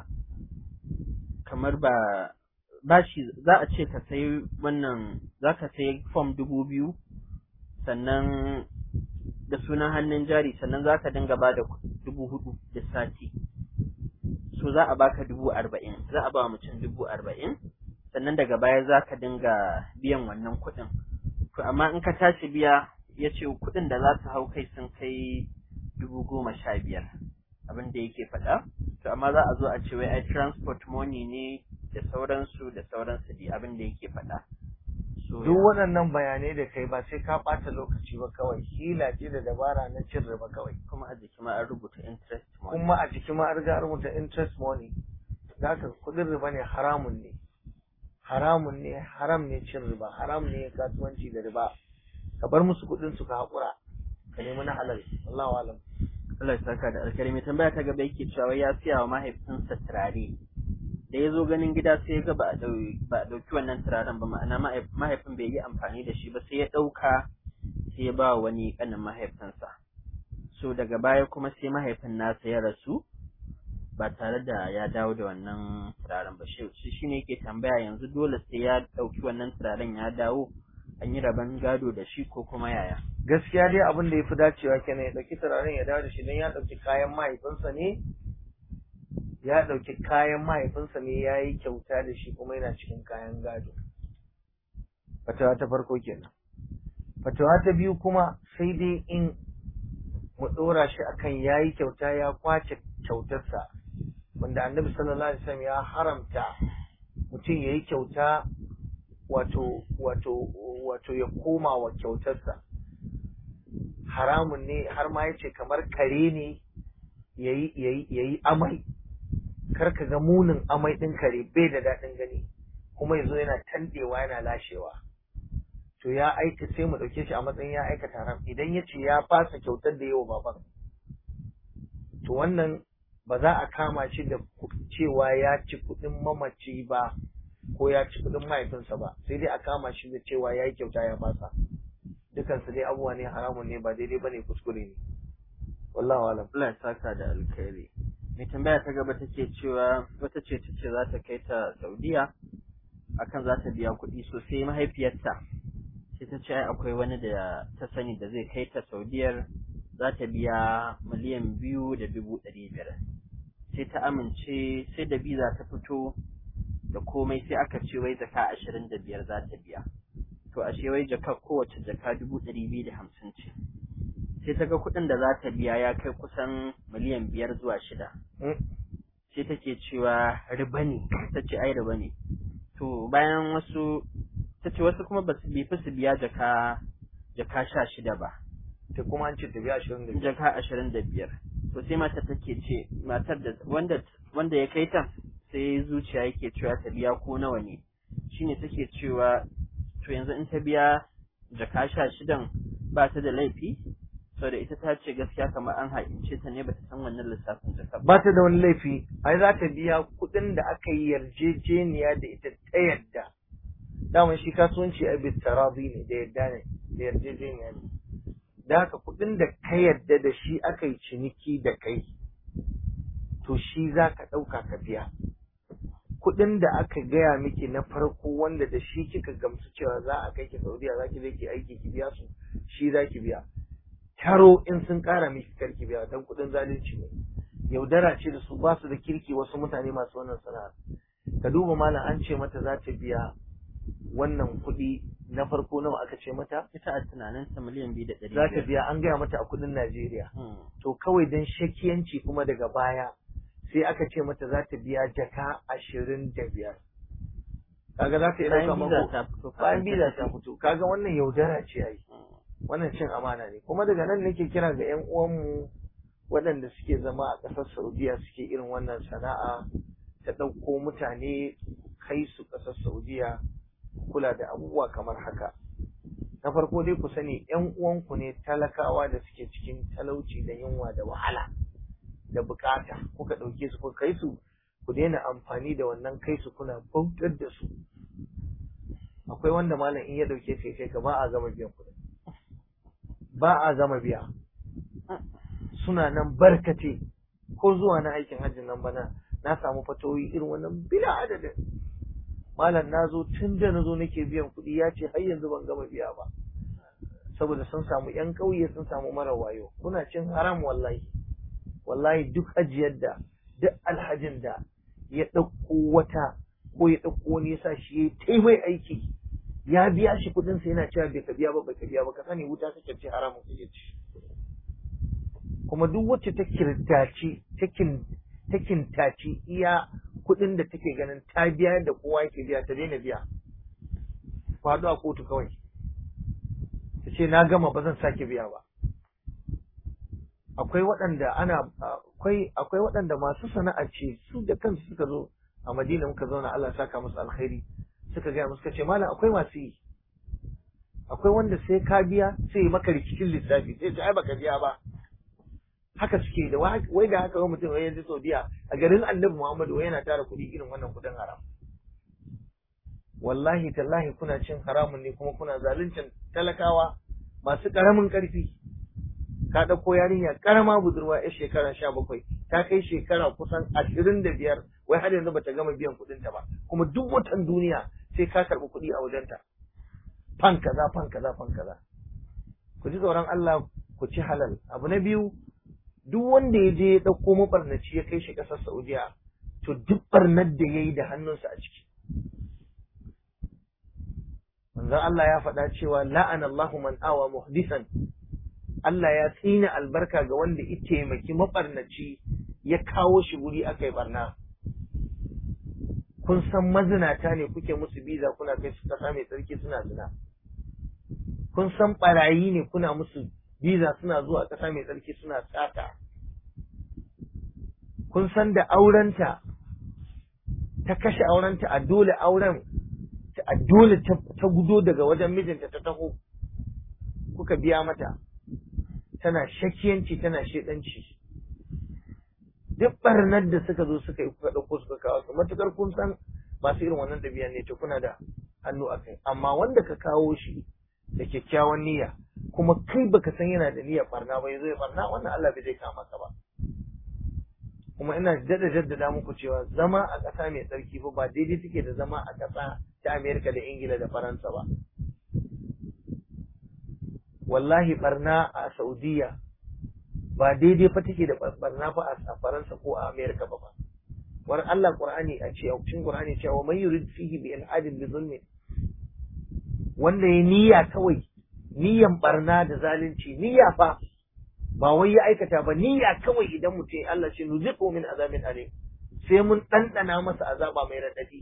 kamar ba bashi za a ce ka sayi wannan za ka sayi form dubu biyu sannan da sunan hannun jari sannan za ka dinga ba da dubu hudu da sati so za a baka dubu arba'in za a ba mutum dubu arba'in sannan daga baya za ka dinga biyan wannan kuɗin to amma in ka tashi biya ya ce kuɗin da za su hau kai sun kai dubu goma sha biyar abin da yake faɗa to amma za a zo a ce wai ai transport money ne da sauransu da sauransu dai abin da yake faɗa duk waɗannan bayanai da kai ba sai ka ɓata lokaci ba kawai hila ce da dabara na cin riba kawai kuma a jiki ma an rubuta interest money kuma a jiki ma an riga rubuta interest money da haka kuɗin riba ne haramun ne haramun ne haram ne cin riba haram ne kasuwanci da riba ka bar musu kuɗin su ka haƙura ka nemi na halal Allahu alam Allah ya saka da alkari mai tambaya ta gaba yake cewa ya siya wa mahaifinsa turare da ya zo ganin gida sai ya ga ba a ɗauki wannan turaren ba ma'ana mahaifin bai yi amfani da shi ba sai ya ɗauka sai ya ba wani ƙanin mahaifinsa so daga baya kuma sai mahaifin nasa ya rasu ba tare da ya dawo da wannan turaren ba shi shi ne yake tambaya yanzu dole sai ya ɗauki wannan turaren ya dawo an yi rabon gado da shi ko kuma yaya gaskiya dai abin da ya fi dacewa kenan ya ɗauki turaren ya dawo da shi don ya ɗauki kayan mahaifinsa ne ya ɗauki kayan mahaifinsa ne ya yi kyauta da shi kuma yana cikin kayan gado fatawa ta farko kenan fatawa ta biyu kuma sai dai in mu ɗora shi akan ya yi kyauta ya kwace kyautarsa wanda annabi sallallahu alaihi wasallam ya haramta mutum ya yi kyauta wato wato wato ya koma wa kyautarsa haramun ne har ma yace kamar kare ne yayi yayi yayi amai kar ka ga munin amai din kare bai da daɗin gani kuma yazo yana tandewa yana lashewa to ya aika sai mu ɗauke shi a matsayin ya aikata haram idan ya ce ya fasa kyautar da yawa baban to wannan ba za a kama shi da cewa ya ci kuɗin mamaci ba ko ya ci kuɗin mahaifinsa ba sai dai a kama shi da cewa ya yi kyauta ya fasa dukansu dai abubuwa ne haramun ne ba daidai ba ne kuskure ne wallahu alam Allah ya saka da alkhairi mai tambaya ta gaba take cewa wata ce ta ce za ta kai ta Saudiya akan za ta biya kuɗi sosai mahaifiyarta sai ta ce akwai wani da ta sani da zai kai ta Saudiyar za ta biya miliyan biyu da dubu ɗari biyar sai ta amince sai da biza ta fito da komai sai aka ce wai jaka ashirin da biyar za ta biya to ashe wai jaka kowace jaka dubu ɗari biyu da hamsin ce sai ta ga kuɗin da za ta biya ya kai kusan miliyan biyar zuwa shida sai take cewa riba ne ta ce ai riba ne to bayan wasu ta ce wasu kuma ba su bi su biya jaka jaka sha shida ba ta kuma an ce ta biya ashirin da biyar jaka ashirin da biyar to sai matar take ce matar da wanda wanda ya kai ta sai zuciya yake cewa ta biya ko nawa ne shine take cewa to yanzu in ta biya jaka sha shidan ba ta da laifi saboda ita ta ce gaskiya kamar an haƙince ta ne bata san wannan lissafin jaka ba ta da wani laifi ai za ta biya kuɗin da aka yi yarjejeniya da ita ta yadda daman shi kasuwanci a bit tarazi ne da yadda ne da yarjejeniya ne da haka kuɗin da ka yadda da shi aka yi ciniki da kai to shi za ka ɗauka ka biya kuɗin da aka gaya miki na farko wanda da shi kika gamsu cewa za a kai ki Saudiya za ki je ki aiki ki biya su shi za ki biya taro in sun ƙara miki karki biya dan kuɗin zalunci ne yaudara ce da su ba su da kirki wasu mutane masu wannan sana'ar ka duba malam an ce mata za ta biya wannan kuɗi na farko nawa aka ce mata ita a tunanin ta miliyan biyu da ɗari za ta biya an gaya mata a kuɗin Najeriya to kawai dan shakiyanci kuma daga baya sai aka ce mata za ta biya jaka ashirin da biyar kaga za ta yi ɗauka mako bayan biza ta fito kaga wannan yaudara ce ai wannan cin amana ne kuma daga nan nake kira ga ƴan uwanmu waɗanda suke zama a ƙasar Saudiya suke irin wannan sana'a ta ɗauko mutane kai su ƙasar Saudiya kula da abubuwa kamar haka na farko dai ku sani ƴan uwanku ne talakawa da suke cikin talauci da yunwa da wahala da bukata kuka ɗauke su kuka kai su ku daina amfani da wannan kai su kuna bautar da su akwai wanda malam in ya ɗauke sai kai ka ba a gama biyan kuɗi ba a gama biya suna nan barkate ko zuwa na aikin hajjin nan bana na samu fatoyi irin wannan bila adadin malam na zo tun da na zo nake biyan kuɗi ya ce har yanzu ban gama biya ba saboda sun samu yan ƙauye sun samu mara wayo kuna cin haram wallahi wallahi duk ajiyar da duk alhajin da ya ɗauko wata ko ya ɗauko wani ya sa shi ya tai mai aiki ya biya shi kuɗin sa yana cewa bai ka biya ba bai ka biya ba ka sani wuta kake ci haramun kake ci kuma duk wacce ta kirtaci ta kintaci iya kuɗin da take ganin ta biya da kowa yake biya ta daina biya faɗo a kotu kawai ta ce na gama ba zan sake biya ba akwai waɗanda ana akwai akwai waɗanda masu sana'a ce su da kansu suka zo a Madina muka zauna Allah saka musu alkhairi suka gaya musu ce malam akwai masu yi akwai wanda sai ka biya sai ya maka rikicin lissafi sai ce ai baka biya ba haka suke da wai da haka mutum wai yanzu Saudiya a garin Annabi Muhammadu wai yana tara kuɗi irin wannan kuɗin haram wallahi tallahi kuna cin haramun ne kuma kuna zaluncin talakawa masu ƙaramin ƙarfi ka ɗauko yarinya ƙarama budurwa ya shekara sha bakwai ta kai shekara kusan ashirin da biyar wai har yanzu bata gama biyan kuɗinta ba kuma duk watan duniya sai ka karɓi kuɗi a wajenta fan kaza fan kaza fan kaza ku ji tsoron Allah ku ci halal abu na biyu duk wanda ya je ya ɗauko mabarnaci ya kai shi ƙasar Saudiya to duk barnar da ya yi da hannunsa a ciki manzon Allah ya faɗa cewa la'ana Allahu man awa muhdisan Allah ya tsina albarka ga wanda ya taimaki mabarnaci ya kawo shi guri aka yi barna kun san mazinata ne kuke musu biza kuna kai su kasa mai tsarki suna zina kun san barayi ne kuna musu biza suna zuwa kasa mai tsarki suna tsata kun san da aurenta ta kashe aurenta a dole auren a dole ta gudo daga wajen mijinta ta taho kuka biya mata tana shakiyanci tana shedanci duk barnar da suka zo suka yi kuka ɗauko suka kawo su matukar kun san masu irin wannan ɗabi'a ne to kuna da hannu a kai amma wanda ka kawo shi da kyakkyawan niyya kuma kai baka san yana da niyyar barna ba yazo ya barna wannan Allah bai zai kama ka ba kuma ina dada jaddada muku cewa zama a ƙasa mai tsarki fa ba daidai take da zama a ƙasa ta Amerika da Ingila da Faransa ba wallahi barna a Saudiya ba daidai fa take da barna fa a Faransa ko a Amerika ba ba war Allah Qur'ani a ce a cikin Qur'ani cewa man yurid fihi bi ilhadin bi zulmi wanda ya niyya kawai niyyan barna da zalunci niyya fa ba wai ya aikata ba niyya kawai idan mutum Allah shi nuziqu min azabin alim sai mun ɗanɗana masa azaba mai raɗaɗi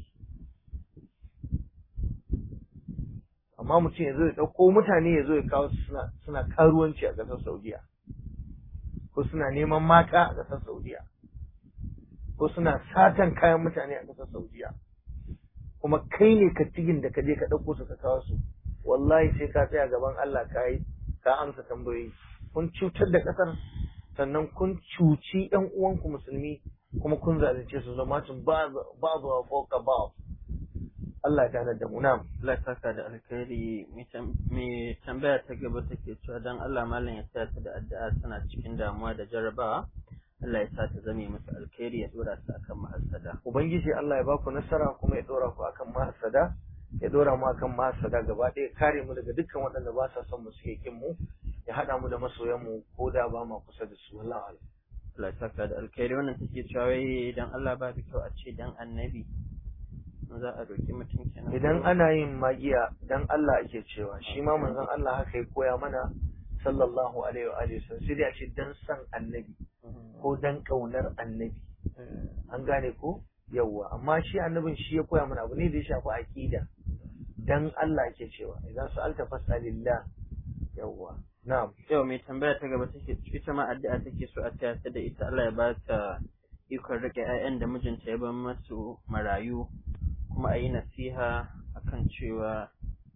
amma mutum ya zo ya ɗauko mutane ya zo ya kawo suna suna karuwanci a ƙasar Saudiya ko suna neman mata a ƙasar Saudiya ko suna satan kayan mutane a ƙasar Saudiya kuma kai ne kattigin da ka je ka ɗauko su ka kawo su wallahi sai ka tsaya gaban Allah ka yi ka amsa tambayoyi kun cutar da ƙasar sannan kun cuci ɗan uwanku musulmi kuma kun zalunce su zama tun ba zuwa fauka ba Allah ta da mu na'am Allah saka da alkhairi mai tambaya ta gaba take cewa dan Allah malam ya sa ta da addu'a suna cikin damuwa da jarabawa Allah ya sa ta zame musu alkhairi ya dora su akan mahasada ubangiji Allah ya ba ku nasara kuma ya dora ku akan mahasada ya dora mu akan mahasada gaba ɗaya kare mu daga dukkan waɗanda ba sa son mu suke kin mu ya haɗa mu da masoyan mu ko da ba ma kusa da su wallahi Allah ya saka da alkhairi wannan take cewa wai dan Allah ba kyau a ce dan annabi za a roki mutum kenan idan ana yin magiya dan Allah ake cewa shi ma manzon Allah haka ya koya mana sallallahu alaihi wa alihi wasallam sai dai a ce dan san annabi ko dan kaunar annabi an gane ko yawwa amma shi annabin shi ya koya mana abu ne da ya shafi aqida dan Allah ake cewa idan su'alta fas'alillah yawwa na'am yau mai tambaya ta gaba take ita ma addu'a take so a taya ta da ita Allah ya ba ta ikon rike 'ya'yan da mijinta ya bar masu marayu kuma a yi nasiha akan cewa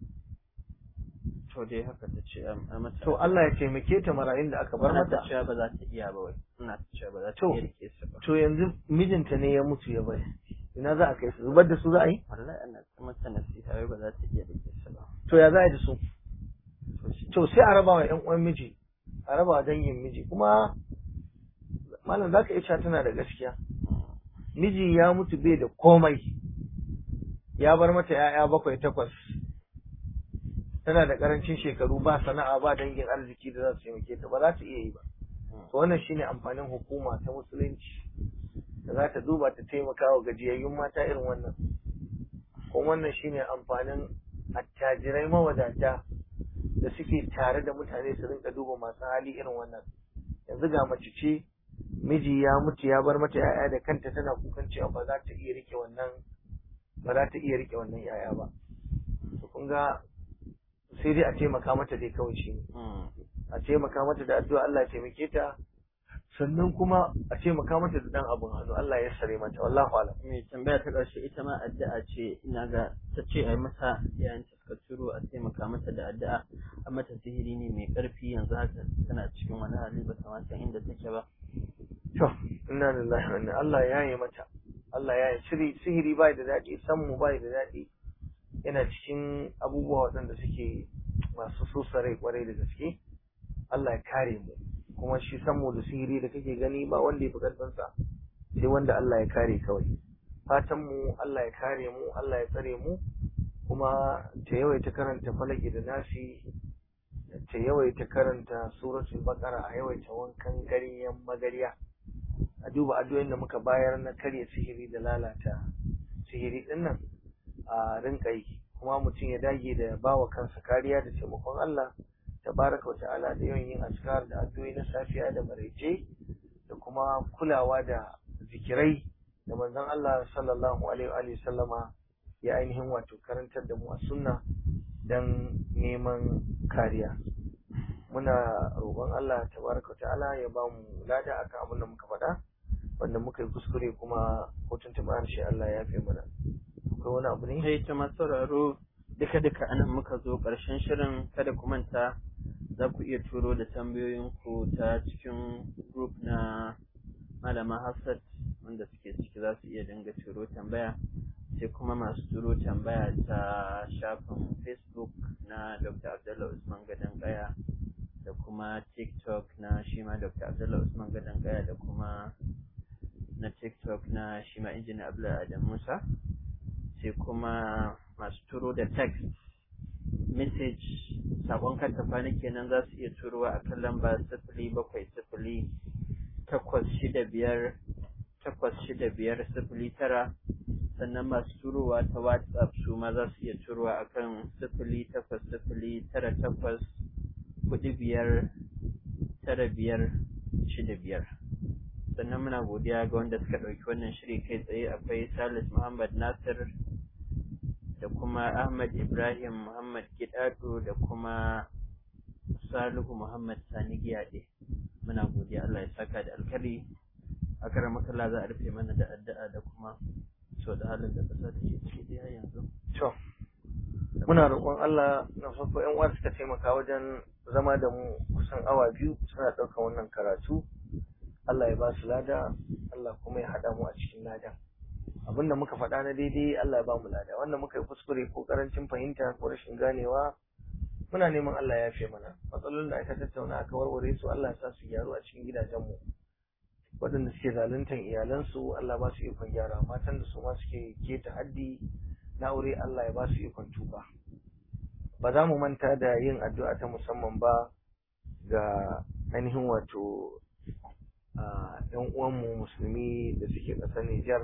to dai haka ta ce a mata to Allah ya taimake ta marayun da aka bar Ina mata ta cewa ba za ta iya ba wai ina ta cewa ba za ta To. iya rike su ba to yanzu mijinta ne ya mutu ya bari ina za a kai su zubar da su za a yi wallahi ana ta mata nasiha wai ba za ta iya rike su ba to ya za a yi da su to shi to sai a raba wa ƴan uwan miji a raba wa dangin miji kuma malam za ka iya cewa tana da gaskiya miji ya mutu bai da komai ya bar mata ‘ya'ya bakwai takwas tana da ƙarancin shekaru ba sana'a ba dangin arziki da za su taimake ta ba za ta iya yi ba to wannan shine amfanin hukuma ta musulunci da za ta duba ta taimaka wa gajiyayyun mata irin wannan kuma wannan shine amfanin attajirai mawadata da suke tare da mutane su rinka duba masu hali irin wannan yanzu ga mace ce miji ya mutu ya bar mata yaya da kanta tana kukan cewa ba za ta iya rike wannan ba za ta iya rike wannan yaya ba to kun ga sai dai a taimaka mata dai kawai shi ne Mm. a taimaka mata da addu'a Allah ya taimake ta sannan kuma a ce maka mata da dan abun hannu Allah ya sare mata wallahu alam mai tambaya ta ƙarshe ita ma addu'a ce ina ga ta ce a yi mata yayin ta suka turo a taimaka mata da addu'a a mata sihiri ne mai ƙarfi yanzu haka tana cikin wani hali ba ta ma san inda take ba to inna lillahi wa inna Allah ya yi mata Allah ya yi shiri sihiri bai da daɗi sammu bai da daɗi yana cikin abubuwa waɗanda suke masu sosare kwarai da gaske Allah ya kare mu kuma shi sammu da sihiri da kake gani ba wanda ya fi ƙarfinsa sai wanda Allah ya kare kawai fatan mu Allah ya kare mu Allah ya tsare mu kuma ta yawaita karanta falaki da nasi ta yawaita karanta suratul baqara a yawaita wankan ganyen magariya a duba addu'o'in da muka bayar na karya sihiri da lalata sihiri din nan a rinka yi kuma mutum ya dage da bawa kansa kariya da taimakon Allah tabaraka wa ta'ala da yawan yin askar da addu'o'i na safiya da maraice da kuma kulawa da zikirai da manzon Allah sallallahu alaihi wa sallama ya ainihin wato karantar da mu a sunna dan neman kariya muna roƙon Allah tabaraka ta'ala ya ba mu lada akan abin da muka faɗa wanda muka yi kuskure kuma hotun ta harshe Allah ya fi mana akwai wani abu ne sai ta masu sauraro duka duka anan muka zo ƙarshen shirin kada ku manta za ku iya turo da tambayoyinku ta cikin group na malama Hafsat wanda suke ciki za su iya dinga turo tambaya sai kuma masu turo tambaya ta shafin facebook na dr abdullah usman gadon kaya da kuma tiktok na shima dr abdullah usman gadon kaya da kuma na tiktok na shima injiniya abdullah adam musa sai kuma masu turo da text message sakon karta kwana kenan za su iya turowa a kan lamba sifili bakwai sifili takwas shida biyar takwas shida biyar sifili tara sannan masu turowa ta whatsapp su ma za su iya turowa a kan sifili takwas sifili tara takwas kuɗi biyar tara biyar shida biyar sannan muna godiya ga wanda suka ɗauki wannan shiri kai tsaye akwai salis muhammad nasir da kuma ahmad ibrahim muhammad gidado da kuma salihu muhammad sani giyaɗe muna godiya allah ya saka da alkari a karamakalla za a rufe mana da addu'a da kuma so da halin da ƙasa da ke ciki da yanzu to muna roƙon Allah na farko ƴan uwa suka taimaka wajen zama da mu kusan awa biyu suna ɗaukar wannan karatu Allah ya ba su lada Allah kuma ya haɗa mu a cikin ladan abinda muka faɗa na daidai Allah ya ba mu lada wanda muka yi kuskure ko karancin fahimta ko rashin ganewa muna neman Allah ya yafe mana matsalolin da aka tattauna aka warware su Allah ya sa su gyaru a cikin gidajenmu waɗanda suke zaluntar iyalansu Allah ba su ikon gyara matan da su ma suke keta haddi na aure Allah ya ba su ikon tuba ba za mu manta da yin addu'a ta musamman ba ga ainihin wato ‘yan uwanmu musulmi da suke ƙasar Nijar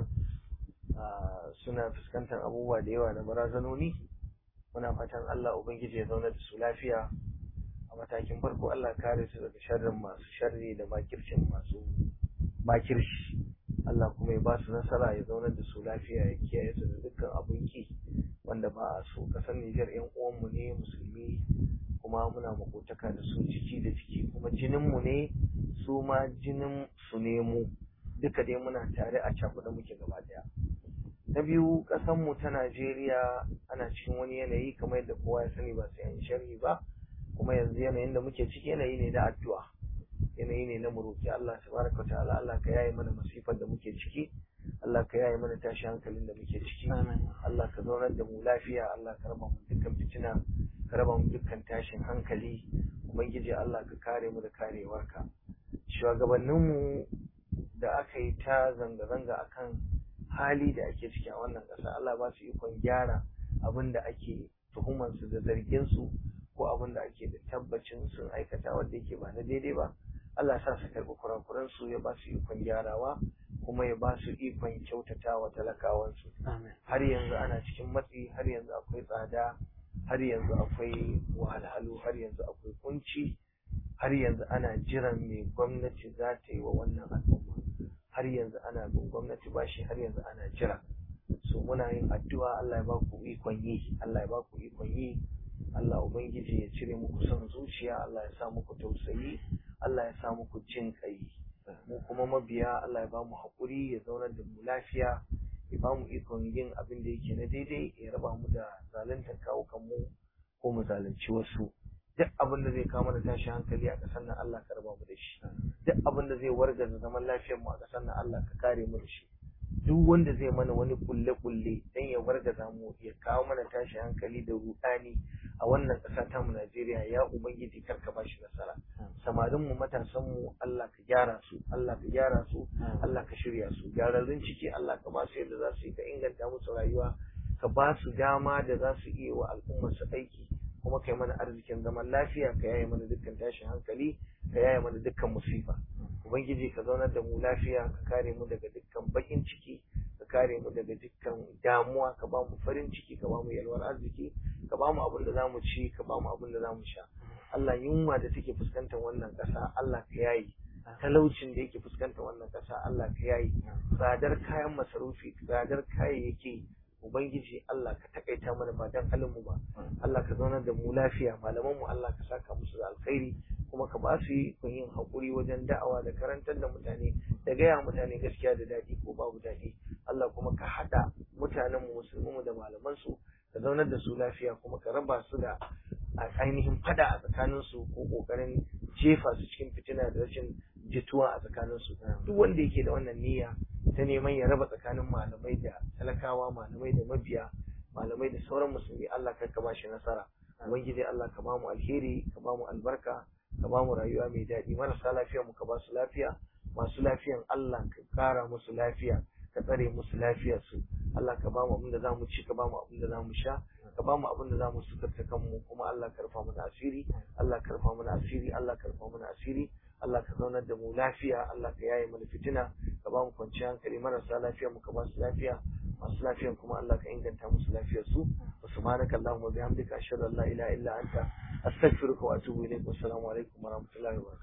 suna fuskantar abubuwa da yawa da barazanoni muna fatan Allah Ubangiji ya zauna da su lafiya a matakin farko Allah kare su daga sharrin masu sharri da makircin masu makirci Allah kuma ya ba su nasara ya zaunar da su lafiya ya kiyaye su da dukkan abun ki wanda ba a so kasar Nijar yan uwanmu ne musulmi kuma muna makotaka da su ciki da ciki kuma jininmu ne su ma jinin su ne mu duka dai muna tare a cakuɗa muke gaba daya na biyu mu ta Najeriya ana cikin wani yanayi kamar yadda kowa ya sani ba sai an sharhi ba kuma yanzu yanayin da muke ciki yanayi ne na addu'a yanayi ne na muroki Allah tabaraka ta'ala Allah ka yaye mana masifar da muke ciki Allah ka yaye mana tashi hankalin da muke ciki Allah ka zaunar da mu lafiya Allah ka raba mu dukkan fitina ka raba mu dukkan tashin hankali ubangiji Allah ka kare mu da karewarka shugabanninmu da aka yi ta zanga-zanga akan hali da ake ciki a wannan ƙasa Allah ba su ikon gyara abin da ake tuhumansu da zarginsu ko abin da ake da tabbacin sun aikata wanda yake ba na daidai ba Allah sa su karɓi kurakuransu ya ba su ikon gyarawa kuma ya ba su ikon kyautata wa talakawansu har yanzu ana cikin matsi har yanzu akwai tsada har yanzu akwai wahalhalu har yanzu akwai kunci har yanzu ana jiran me gwamnati za ta yi wa wannan al'umma har yanzu ana bin gwamnati bashi har yanzu ana jira so muna yin addu'a Allah ya ba ku ikon yi Allah ya ba ku ikon yi Allah ubangiji ya cire muku son zuciya Allah ya sa muku tausayi Allah ya sa muku jin kai mu kuma mabiya Allah ya ba mu haƙuri ya zaunar da mu lafiya ya ba mu ikon yin abin da yake na daidai ya raba mu da zaluntar kawo kanmu ko mu zalunci wasu duk abin da zai kawo mana tashi hankali a ƙasar nan Allah ka raba mu da shi duk abin da zai wargaza zaman lafiyar mu a ƙasar nan Allah ka kare mu da shi duk wanda zai mana wani kulle kulle dan ya wargaza mu ya kawo mana tashi hankali da rudani a wannan ƙasa ta mu Najeriya ya ubangiji kar ka bashi nasara samarin mu matasan mu Allah ka gyara su Allah ka gyara su Allah ka shirya su gyararrun ciki Allah ka ba su yadda za su yi ka inganta musu rayuwa ka ba su dama da za su iya wa al'ummar su aiki kuma kai mana arzikin zaman lafiya ka yaye mana dukkan tashin hankali ka yaye mana dukkan musifa ubangiji ka zaunar da mu lafiya ka kare mu daga dukkan bakin ciki ka kare mu daga dukkan damuwa ka ba mu farin ciki ka ba mu yalwar arziki ka ba mu abin da zamu ci ka ba mu abin da zamu sha Allah yunwa da take fuskantar wannan ƙasa Allah ka yayi talaucin da yake fuskantar wannan ƙasa Allah ka yayi tsadar kayan masarufi tsadar kayayyaki Ubangiji Allah ka takaita mana ba dan mu ba Allah ka zaunar da mu lafiya malaman mu Allah ka saka musu da alkhairi kuma ka ba su yi kun yin hakuri wajen da'awa da karantar da mutane da gaya mutane gaskiya da daɗi ko babu daɗi Allah kuma ka haɗa mutanen mu musulmi mu da malaman su ka zaunar da su lafiya kuma ka raba su da ainihin fada a tsakanin su ko kokarin jefa su cikin fitina da rashin jituwa a tsakanin su duk wanda yake da wannan niyya ta neman ya raba tsakanin malamai da talakawa malamai da mabiya malamai da sauran musulmi Allah kar ka bashi nasara ubangiji Allah ka bamu alheri ka bamu albarka ka bamu rayuwa mai daɗi marasa lafiya mu ka ba su lafiya masu lafiyan Allah ka kara musu lafiya ka tsare musu lafiyar su Allah ka bamu abin da zamu ci ka bamu abin da zamu sha ka bamu abin da zamu sukarta kanmu kuma Allah ka rufa mana asiri Allah ka rufa mana asiri Allah ka rufa mana asiri Allah ka zaunar da mu lafiya Allah ka yaye mana fitina ka ba mu kwanciyar hankali marasa lafiya mu ka ba su lafiya masu lafiyan kuma Allah ka inganta musu lafiyar su wa subhanaka allahumma bihamdika ashhadu an la ilaha illa anta astaghfiruka wa atubu ilayk wa assalamu alaikum wa rahmatullahi wa barakatuh